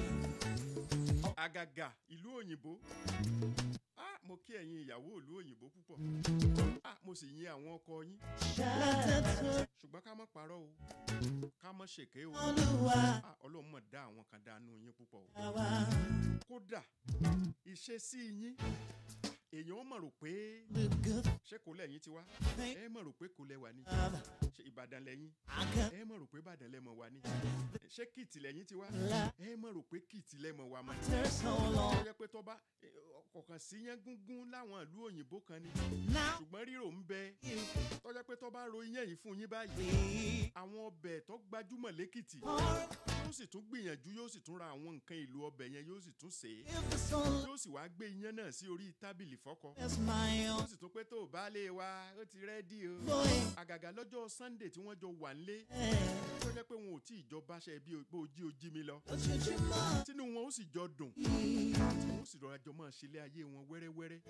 àgàgà ìlú òyìnbó ah mo kí ẹ̀yin ìyàwó ìlú òyìnbó púpọ̀ ah mo sì yin àwọn ọkọ yín látẹ̀tọ̀ ṣùgbọ́n ká má parọ́ o ká má ṣèké o olúwa ah ọlọ́run mọ̀ dá àwọn kan dánú yín púpọ̀ o wa kódà ìṣesí yín èèyàn ó mọ̀ rò pé the good ṣé kò lẹ́yìn ti wá ẹ mọ̀ rò pé kò lẹ́wà ní father ṣé ìbàdàn lẹ́yìn I can ẹ mọ̀ rò pé ìbàdàn lẹ́mọ̀ wá ní ṣé kìtì lẹ́yìn ti wá La- ẹ mọ̀ rò pé kìtì lẹ́mọ̀ wá mọ́ after so tó long yẹ pé tó bá ọkàn sí yẹn gúngún láwọn ìlú òyìnbó kan ni now ṣùgbọ́n rírò ń bẹ you tó jẹ́ pé tó bá ro iyán yìí fún yín báyìí be àwọn ọbẹ̀ tó gbajúmọ̀ lẹ́kìtì or yóò sì tún gbìyànjú yóò sì tún ra àwọn nǹkan ìlú ọbẹ̀ yẹn yóò sì tún sè é if the sun yóò sì wá gbé iyán náà sí orí tábìlì fọ́kọ is my yóò own sì tún pé tó o bá lè wa ó ti rẹ́dí o boy àgàgà lọ́jọ́ sunday tí wọ́n jọ wà nílé eh, tó jẹ́ pé wọn ò tí ì jọ báṣẹ bí o- bó o jí o jí mi lọ ojoojúmọ́ tínú wọn ó sì jọ dùn wọn ó sì rọra jọ máa ṣílé ayé wọn wẹ́rẹ́wẹ́rẹ́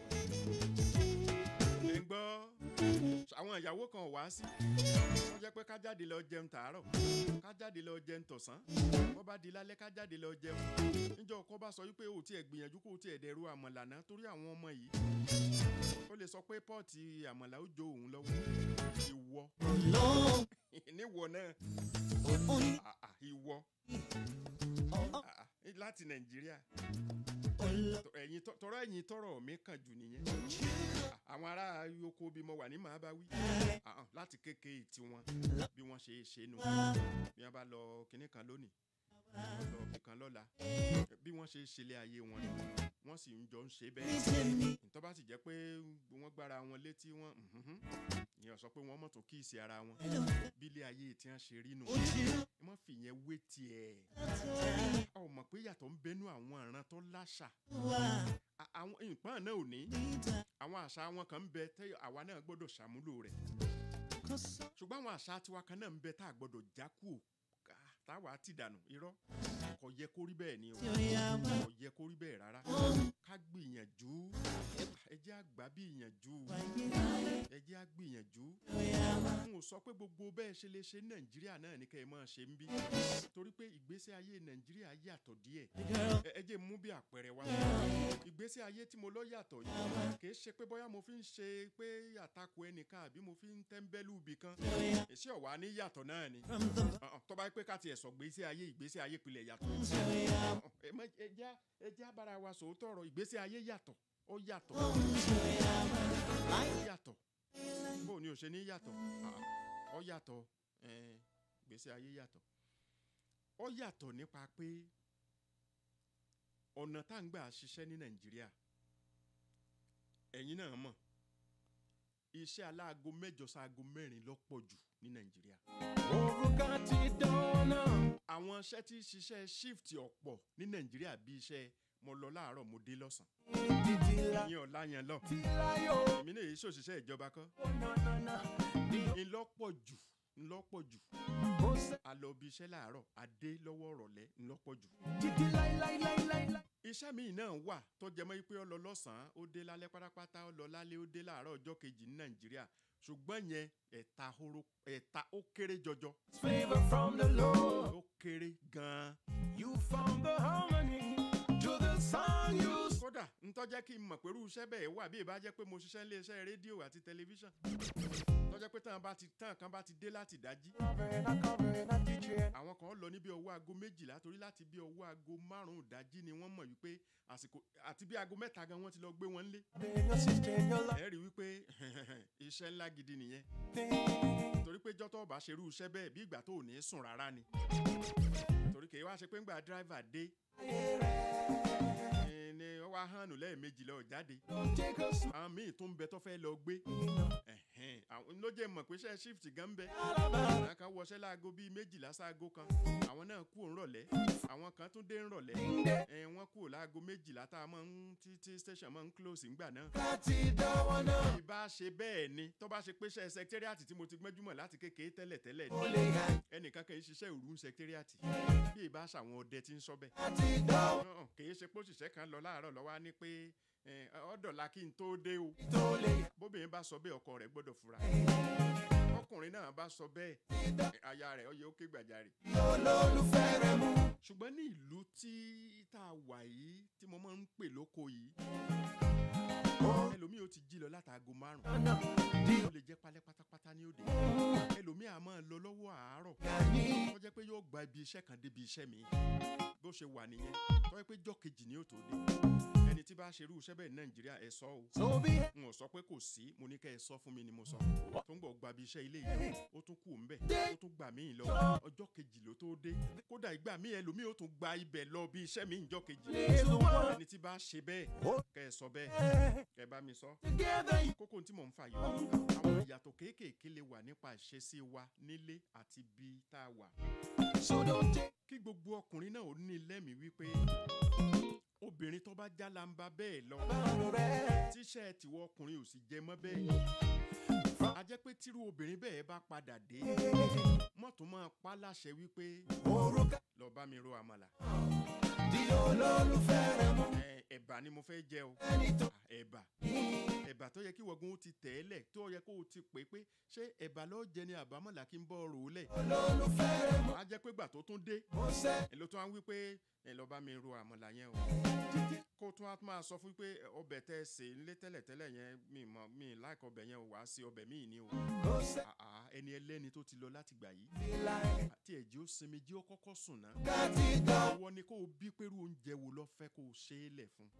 ẹ̀ ń gbọ́ àwọn ìyàwó kan ò wá sí wọ́n jẹ́ pé ká jáde lọ jẹun tàárọ̀ ká jáde lọ jẹun tọ̀sán wọ́n bá di lálẹ́ ká jáde lọ jẹun níjọ́ ọkọ bá sọ wípé o tiẹ̀ gbìyànjú kó o tiẹ̀ dẹ̀rù àmàlà náà torí àwọn ọmọ yìí ó lè sọ pé pọ́ọ̀tì àmàlà ó jó òun lọ́wọ́ ìwọ olómi níwọ náà oní ah, ah, ìwọ ah, ah, láti nàìjíríà olómi Tọ- ẹ̀yin tọ- tọrọ ẹ̀yin tọrọ mi kàn jù nìyẹn Ah, àwọn ará yoko bí mo wà ní màá bá wí Ah, ah, láti kékeré tiwọn bí wọ́n ṣe é ṣe nù bí wọ́n bá lọ kinní kan lónìí wọ́n lọ ibì kan lọ́la bí wọ́n ṣe ṣẹlẹ̀ ayé wọn ni wọ́n sì ń jọ ń ṣe bẹ́ẹ̀ níṣẹ́ tó bá sì jẹ́ pé wọ́n gbára wọn létí wọn mhm, ìyẹn sọ pé wọ́n mọ̀ tó kíìsì ara wọn bí ilé ayé tí wọ́n ṣe rí nù ojú ẹ má fìyẹn wé tiẹ̀ látọ̀rí a ò mọ̀ pé yàtọ̀ ń bẹnu àwọn ìran tó láṣà wa A- àwọn nǹkan náà ò ní níta àwọn àṣà wọn kan ń bẹ tẹ àwa náà gbọ́dọ̀ ṣàmúlò rẹ̀ kò sọ ṣùgbọ́n àwọn àṣà tiwa kan náà ń bẹ tá a gbọ́dọ̀ já kú ò táwa ti dànù irọ́ kò yẹ kó rí bẹ́ẹ̀ ni o tí ó yá wá kò yẹ kó rí bẹ́ẹ̀ rárá ká gbìyànjú ẹ jẹ́ àgbà bí ìyànjú wáyé ẹ jẹ́ àgbìyànjú tí ó yá wá n ò sọ pé gbogbo bẹ́ẹ̀ ṣe lè ṣe ní nàìjíríà náà ní kẹ́ ẹ máa ṣe ń bí torí pé ìgbésí ayé nàìjíríà yàtọ̀ díẹ̀ girl ẹ ẹ jẹ́ mú bí àpẹẹrẹ wá ìgbésí ayé tí mo lọ yàtọ̀ yìí kì í ṣe pé bóyá mo fi ń ṣe pé àtakò ẹnìkan àbí mo fi ń tẹ́ńbẹ́lú ibì kan tí ó yá èsì ọ̀wá ní yàtọ̀ náà ni from the Ọ̀hún, tó bá yẹ pé ká tiẹ̀ sọ ìgbésí ayé ìgbésí ayé pilẹ̀ yàtọ̀ tí ó yá Ọ̀hún, ẹ má- ẹ jẹ́ ẹ jẹ́ abára wa sòótọ́ ọ̀rọ̀ ìgbésí ayé yàtọ̀ ó yàtọ̀ tí ó yá wá ó láyé yàtọ̀ bó o ní o ṣe ní yàtọ̀ Ah, ó yàtọ̀ ẹn, ìgbésí ayé yàtọ̀ ó yàtọ̀ nípa pé ọ̀nà tá à ń gbà ṣiṣẹ́ ní nàìjíríà ẹ̀yin náà mọ̀ iṣẹ́ aláago mẹ́jọ sáago mẹ́rin lọ́pọ̀ jù ní nàìjíríà Òrùka ti dọ́nà. àwọn iṣẹ́ tí ń ṣiṣẹ́ shift ọ̀pọ̀ ní nàìjíríà bí iṣẹ́ mo lọ láàárọ̀ mo dé lọ́sàn Títí la ìyẹn ọ̀la yẹn lọ ti láyò. èmi náà yìí ṣòṣìṣẹ́ ìjọba kọ́ Nánánà. Bí ńlọ́pọ̀ jù ńlọ́pọ̀ jù ó ṣe a lọ bí iṣẹ́ láàárọ̀ a dé lọ́wọ́ ọ̀rọ̀lẹ́ ńlọ́pọ̀ jù. títí láíláíláíláí. iṣẹ́ míì náà wà tó jẹ mọ́ pé ó lọ lọ́sàn-án ó dé lálẹ́ pátápátá ó lọ lálẹ́ ó dé láàárọ̀ ọjọ́ kejì ní nàìjíríà ṣùgbọ́n yẹn ẹ̀ta horo ẹ̀ta ó kéré jọjọ Favor from the Lord. ó kéré gan-an. You found the harmony to the song you kódà ntọ́jẹ́ kí n mọ̀ pé irú iṣẹ́ bẹ́ẹ̀ wà bí ìbá jẹ́ pé mo ṣiṣẹ́ nílé iṣẹ́ rédíò àti tẹlifíṣàn tọ́jẹ́ pé tán bá ti tán kan bá ti dé láti dájí Covering, not covering, not DJ. àwọn kan lọ ní bí ọwọ́ aago méjìlá torí láti bí ọwọ́ aago márùn-ún dájí ni wọ́n mọ̀ wípé àsìkò àti bí aago mẹ́ta gan wọ́n ti lọ gbé wọn lé Being your sister in your life. ẹ rí i wípé iṣẹ́ ńlá gidi nìyẹn Thing. torí pé jọ́tọ̀ bá ṣerú iṣẹ́ bẹ́ẹ̀ bí ìgbà tó ò ní sùn rárá ni torí kì í wá ṣe pé ńgbà dírìvà dé eh, ni ó wá hànú lẹ́ẹ̀mejì lọ jáde Don't take us. àwọn míì tó ń bẹ tó fẹ́ lọ gbé ẹ̀hẹ́n, àwọn ló jẹ́ mọ̀ pé ṣe shift gan ń bẹ àwọn kan wọṣẹ́ láago bíi méjìlá sáago kan àwọn náà kú òǹrọ̀lẹ́ àwọn kan tún dé ńrọ̀lẹ́ ẹ̀ wọ́n kú láago méjìlá tá a máa ń tí tí station máa ń close ńgbà náà. bí bá ṣe bẹ́ẹ̀ ni tó bá ṣe pé ṣe secretariat tí mo ti gbẹ́júmọ̀ láti kékeré tẹ́lẹ̀ tẹ́lẹ̀ ni ẹnìkan kì í ṣiṣẹ́ òru secretariat bí ìbá ṣàwọn ọdẹ tí ń sọ bẹ́ẹ̀. Ọ̀hún, kì í ṣe pé òṣìṣẹ́ kan lọ láàárọ̀ lọ́wọ́ á ní pé ẹ̀, ọ̀dọ̀la kí n tó dé o bóbìnrin bá sọ bẹ́ẹ̀ ọkọ rẹ̀ gbọ́dọ̀ fura ọkùnrin náà bá sọ bẹ́ẹ̀ ẹ̀, aya rẹ̀ ọyẹ ó ké gbàjarè. ṣùgbọ́n ní ìlú tí tá a wà yìí tí mo máa ń pè lóko yìí ẹlòmíì ó ti jí lọ látàgò márùn-ún ó lè jẹ́ palẹ́ pátápátá ní òde ẹlòmíì á máa lọ lọ́wọ́ àárọ̀ tó jẹ́ pé yóò gba ibi iṣẹ́ kan débi iṣẹ́ mi bó ṣe wà nìyẹn tó jẹ́ pé jọ́ kejì ni ó tó dé ẹni tí bá ṣe irú iṣẹ́ bẹ́ẹ̀ ní nàìjíríà ẹ sọ o n ò sọ pé kò sí mo ní kẹ́ ẹ sọ fún mi ni mo sọ tó ń bọ̀ gba ibi iṣẹ́ ilé yìí ó tún kù ń bẹ̀ ó tún gbà míì lọ ọjọ́ kejì ló tó dé kódà ìgbà míì ẹlòmíì ó tún gba ibẹ̀ lọ bí iṣẹ́ mi ìjọ́ kejì ẹni tí bá ṣe bẹ́ẹ̀ kẹ́ ẹ sọ bẹ́ẹ̀ kẹ́ ẹ bá mi sọ kókó tí mò ń fà yìí àwọn ìyàtọ̀ kéékèèké lè wà nípa ìṣesí wa nílé àti bí tá a wà kí gbogbo ọkùnrin náà ó ní lẹ́mìí wípé obìnrin tó bá jálamba bẹ́ẹ̀ lọ tíṣẹ́ tiwọ́ ọkùnrin ò sì jẹ mọ́ bẹ́ẹ̀ a jẹ́ pé tírú obìnrin bẹ́ẹ̀ bá padà dé mọ́tò máa pa láṣẹ wípé lọ bá mi ro àmàlà Ẹ, ẹ̀bà ni mo fẹ́ jẹ o Ah, ẹ̀bà ẹ̀bà tó yẹ kí wọ́gun ó ti tẹ̀ ẹ́ lẹ̀ tó yẹ kó o ti pè é pé ṣé ẹ̀bà ló jẹ ni àbámọ̀là kí n bọ́ rò ó lẹ̀ a jẹ́ pé gbà tó tún dé ẹ ló tún á wí pé ẹ lọ bá mi ro àmàlà yẹn o kó tún á máa sọ fún pé ọbẹ̀ tẹ́ ẹ sè nílé tẹ́lẹ̀tẹ́lẹ̀ yẹn mi mọ̀ mi láìka ọbẹ̀ yẹn o wàá sí ọbẹ̀ míì ni o Ah, ah, ẹni ẹlẹ́ni tó ti lọ láti gbà yìí àti ẹ̀jẹ̀ ó sinmi jí ó kọ́kọ́ sùn náà wọ́n ní kó o bí pẹ̀lú oúnjẹ wo lọ fẹ́ kó o ṣe é lẹ̀ fún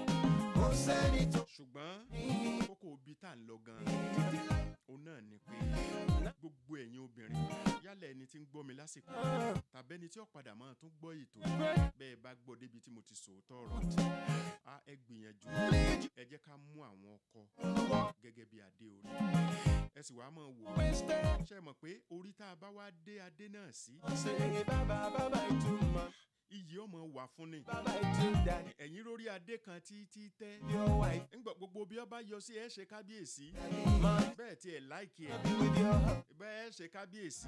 ṣùgbọ́n kókó òbí tá à ń lọ gan-an òun náà ni pé gbogbo ẹ̀yin obìnrin yálà ẹni tí ń gbọ́ mi lásìkò tàbí ẹni tí ó padà máa tún gbọ́ ètò yìí, bẹ́ẹ̀ bá gbọ́ débi tí mo ti sòótọ́ ọ̀rọ̀ a ẹ gbìyànjú ẹ jẹ́ ká mú àwọn ọkọ gẹ́gẹ́ bí adé orí ẹ sì wá máa wò ó ṣe é mọ̀ pé orí tá a bá wá dé adé náà sí iyì ọmọ wà fún ni ẹ̀yin lórí adé kan tí tí tẹ́ ńgbà gbogbo bí ọba yọ sí ẹ ṣe kábíyèsí bẹ́ẹ̀ tí ẹ láìkí ẹ bẹ́ẹ̀ ṣe kábíyèsí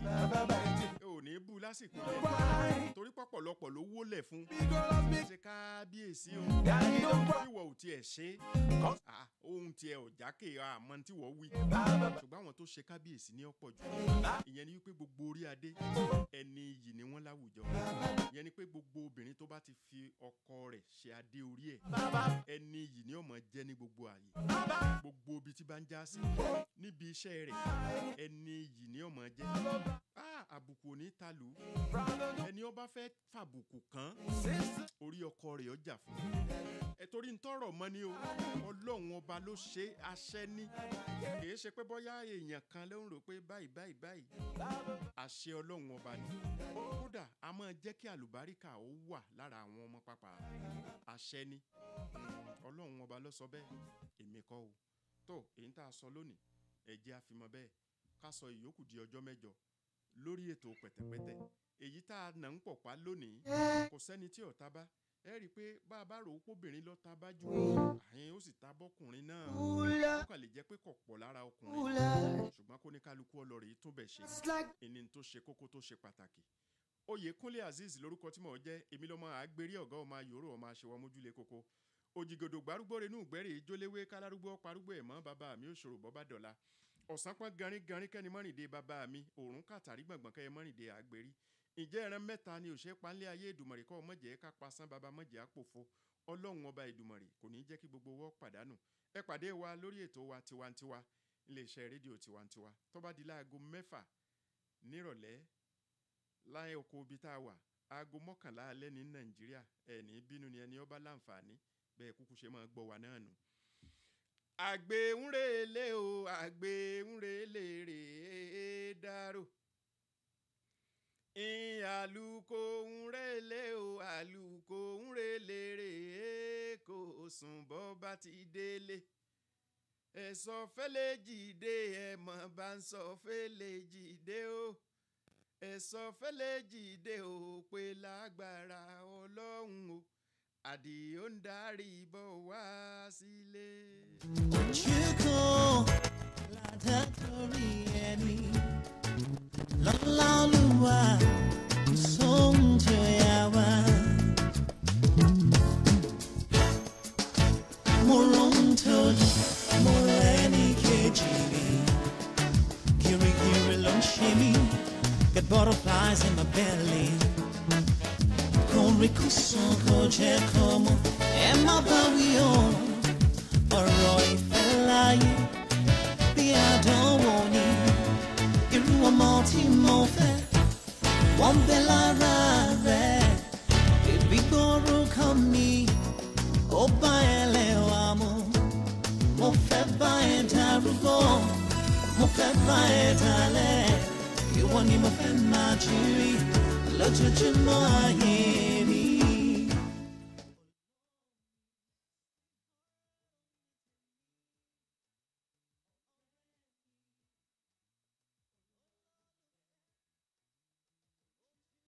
ẹ ò ní bú lásìkò yẹn torí pọ̀pọ̀lọpọ̀ ló wólẹ̀ fún ṣe kábíyèsí o ìwọ ò tiẹ̀ ṣe Ah, ohun tiẹ̀ ò jákè àmọ́ tí wọ́n wí ṣùgbọ́n àwọn tó ṣe kábíyèsí ní ọ̀pọ̀ jù ìyẹn ni wípé gbogbo orí adé ẹni iyì ni wọ́n láwùjọ ìyẹn ni pé gbogbo obìnrin tó bá ti fi ọkọ rẹ̀ ṣe adé orí ẹ̀ ẹni iyì ni ó máa jẹ́ ní gbogbo ààyè gbogbo ibi tí bá ń já sí níbi iṣẹ́ rẹ̀ ẹni iyì ni ó máa jẹ́ Ah, àbùkù ò ní ta lù ú ẹni ó bá fẹ́ fàbùkù kàn orí ọkọ rẹ̀ ọjà fún ẹ torí ń tọrọ mọ ni o ọlọ́run ọba ló ṣe aṣẹ ní kìí ṣe pé bóyá èèyàn kan ló ń rò pé báyìí báyìí báyìí àṣẹ ọlọ́run ọba ni kódà a máa jẹ́ kí àlùbáríkà ó wà lára àwọn ọmọ pápá àṣẹ ni Mm, ọlọ́run ọba ló sọ bẹ́ẹ̀ èmi kọ́ o tó èyí tá a sọ lónìí ẹ jẹ́ àfimọ́ bẹ́ẹ̀ ká sọ ìyókù di ọjọ́ mẹ́jọ lórí ètò pẹ̀tẹ̀pẹ̀tẹ̀ èyí tá a nà ń pọ̀ pa lónìí kò sẹ́ni tí ọ̀tá bá ẹ rí i pé bá a bá rò ó pọ́bìnrin lọ ta bá jù àyìn ó sì ta bọ́kùnrin náà ó kàn lè jẹ́ pé kò pọ̀ lára ọkùnrin ṣùgbọ́n kó ní kálukú ọlọ́rẹ̀ yìí tún bẹ̀ ṣe ìní tó ṣe kókó tó ṣe pàtàkì oyèkúnlé azeez lórúkọ tí mò ń jẹ́ èmi lọ́mọ àgbérí ọ̀gá ọmọ ayòrò ọmọ aṣèwọ́ mójúlé koko òjìgòdò gbárùgbó renú ìgbẹ́rẹ́ ìjóléwé kálárúgbó parúgbó ẹ̀mọ́ bàbá mi òṣòro bọ́bá dọ̀la ọ̀sán pọ́n garin garin kẹ́ni mọ́rìndé bàbá mi òrùn kàtàrí gbọ̀ngbọ̀n kẹ́ni mọ́rìndé àgbérí ǹjẹ́ ẹran mẹ́ta ni òṣè panlé ayé ìdùmọ̀rì kọ́ mọ̀jẹ̀ ká pasán baba mọ̀jẹ̀ àpòfo ọlọ́run ọba ìdùmọ̀rì kò ní jẹ́ kí gbogbo wọ́ pàdánù ẹ pàdé wa lórí ètò wa tiwantiwa iléeṣẹ́ rédíò tiwantiwa tó bá di láago mẹ́fà nírọ̀lẹ́ láyé oko ibi tá a wà aago mọ́kànlá alẹ́ ní nàìjíríà ẹ̀ ní bínú ni ẹni ọba láǹfààní bẹ́ẹ̀ kúkú ṣe máa gbọ́ wa náà nù. àgbẹ̀ ń relé o àgbẹ̀ ń relé rèé dárò in àlùkò ń relé o àlùkò ń relé rèé kò sùn bọ́ bá ti délé ẹ̀sọ́ fẹ́lẹ́ jìde ẹ̀mọ̀ bá ń sọ fẹ́lẹ́ jìde o ẹ̀sọ́ fẹ́lẹ́ jìde o pé lágbára ọlọ́run o àdìó ń darí bọ̀ wá sílé. Ojúkò ládàtọ̀rí ẹni lọ́lá olúwa sóhun tí ó yá wá. Mo rohun tó di, mo rẹ́ni kejì mi. Kirikiri ló ń ṣe mí, get butterflies in my belly. Kórìkùsùn kò jẹ́ kó mọ̀, ẹ má bá wí o ọ̀rọ̀ ìfẹ́ láyé bí àdánwò ni irú ọmọ tí mo fẹ́ wọ́n bẹ lára rẹ̀ bèbí gbórúkọ mi ó bá ẹlẹ́wà mu mo fẹ́ bá ẹ darúgbó mo fẹ́ bá ẹ dalẹ̀ ìwọ ni mo fẹ́ máa jírí lójoojúmọ́ ayé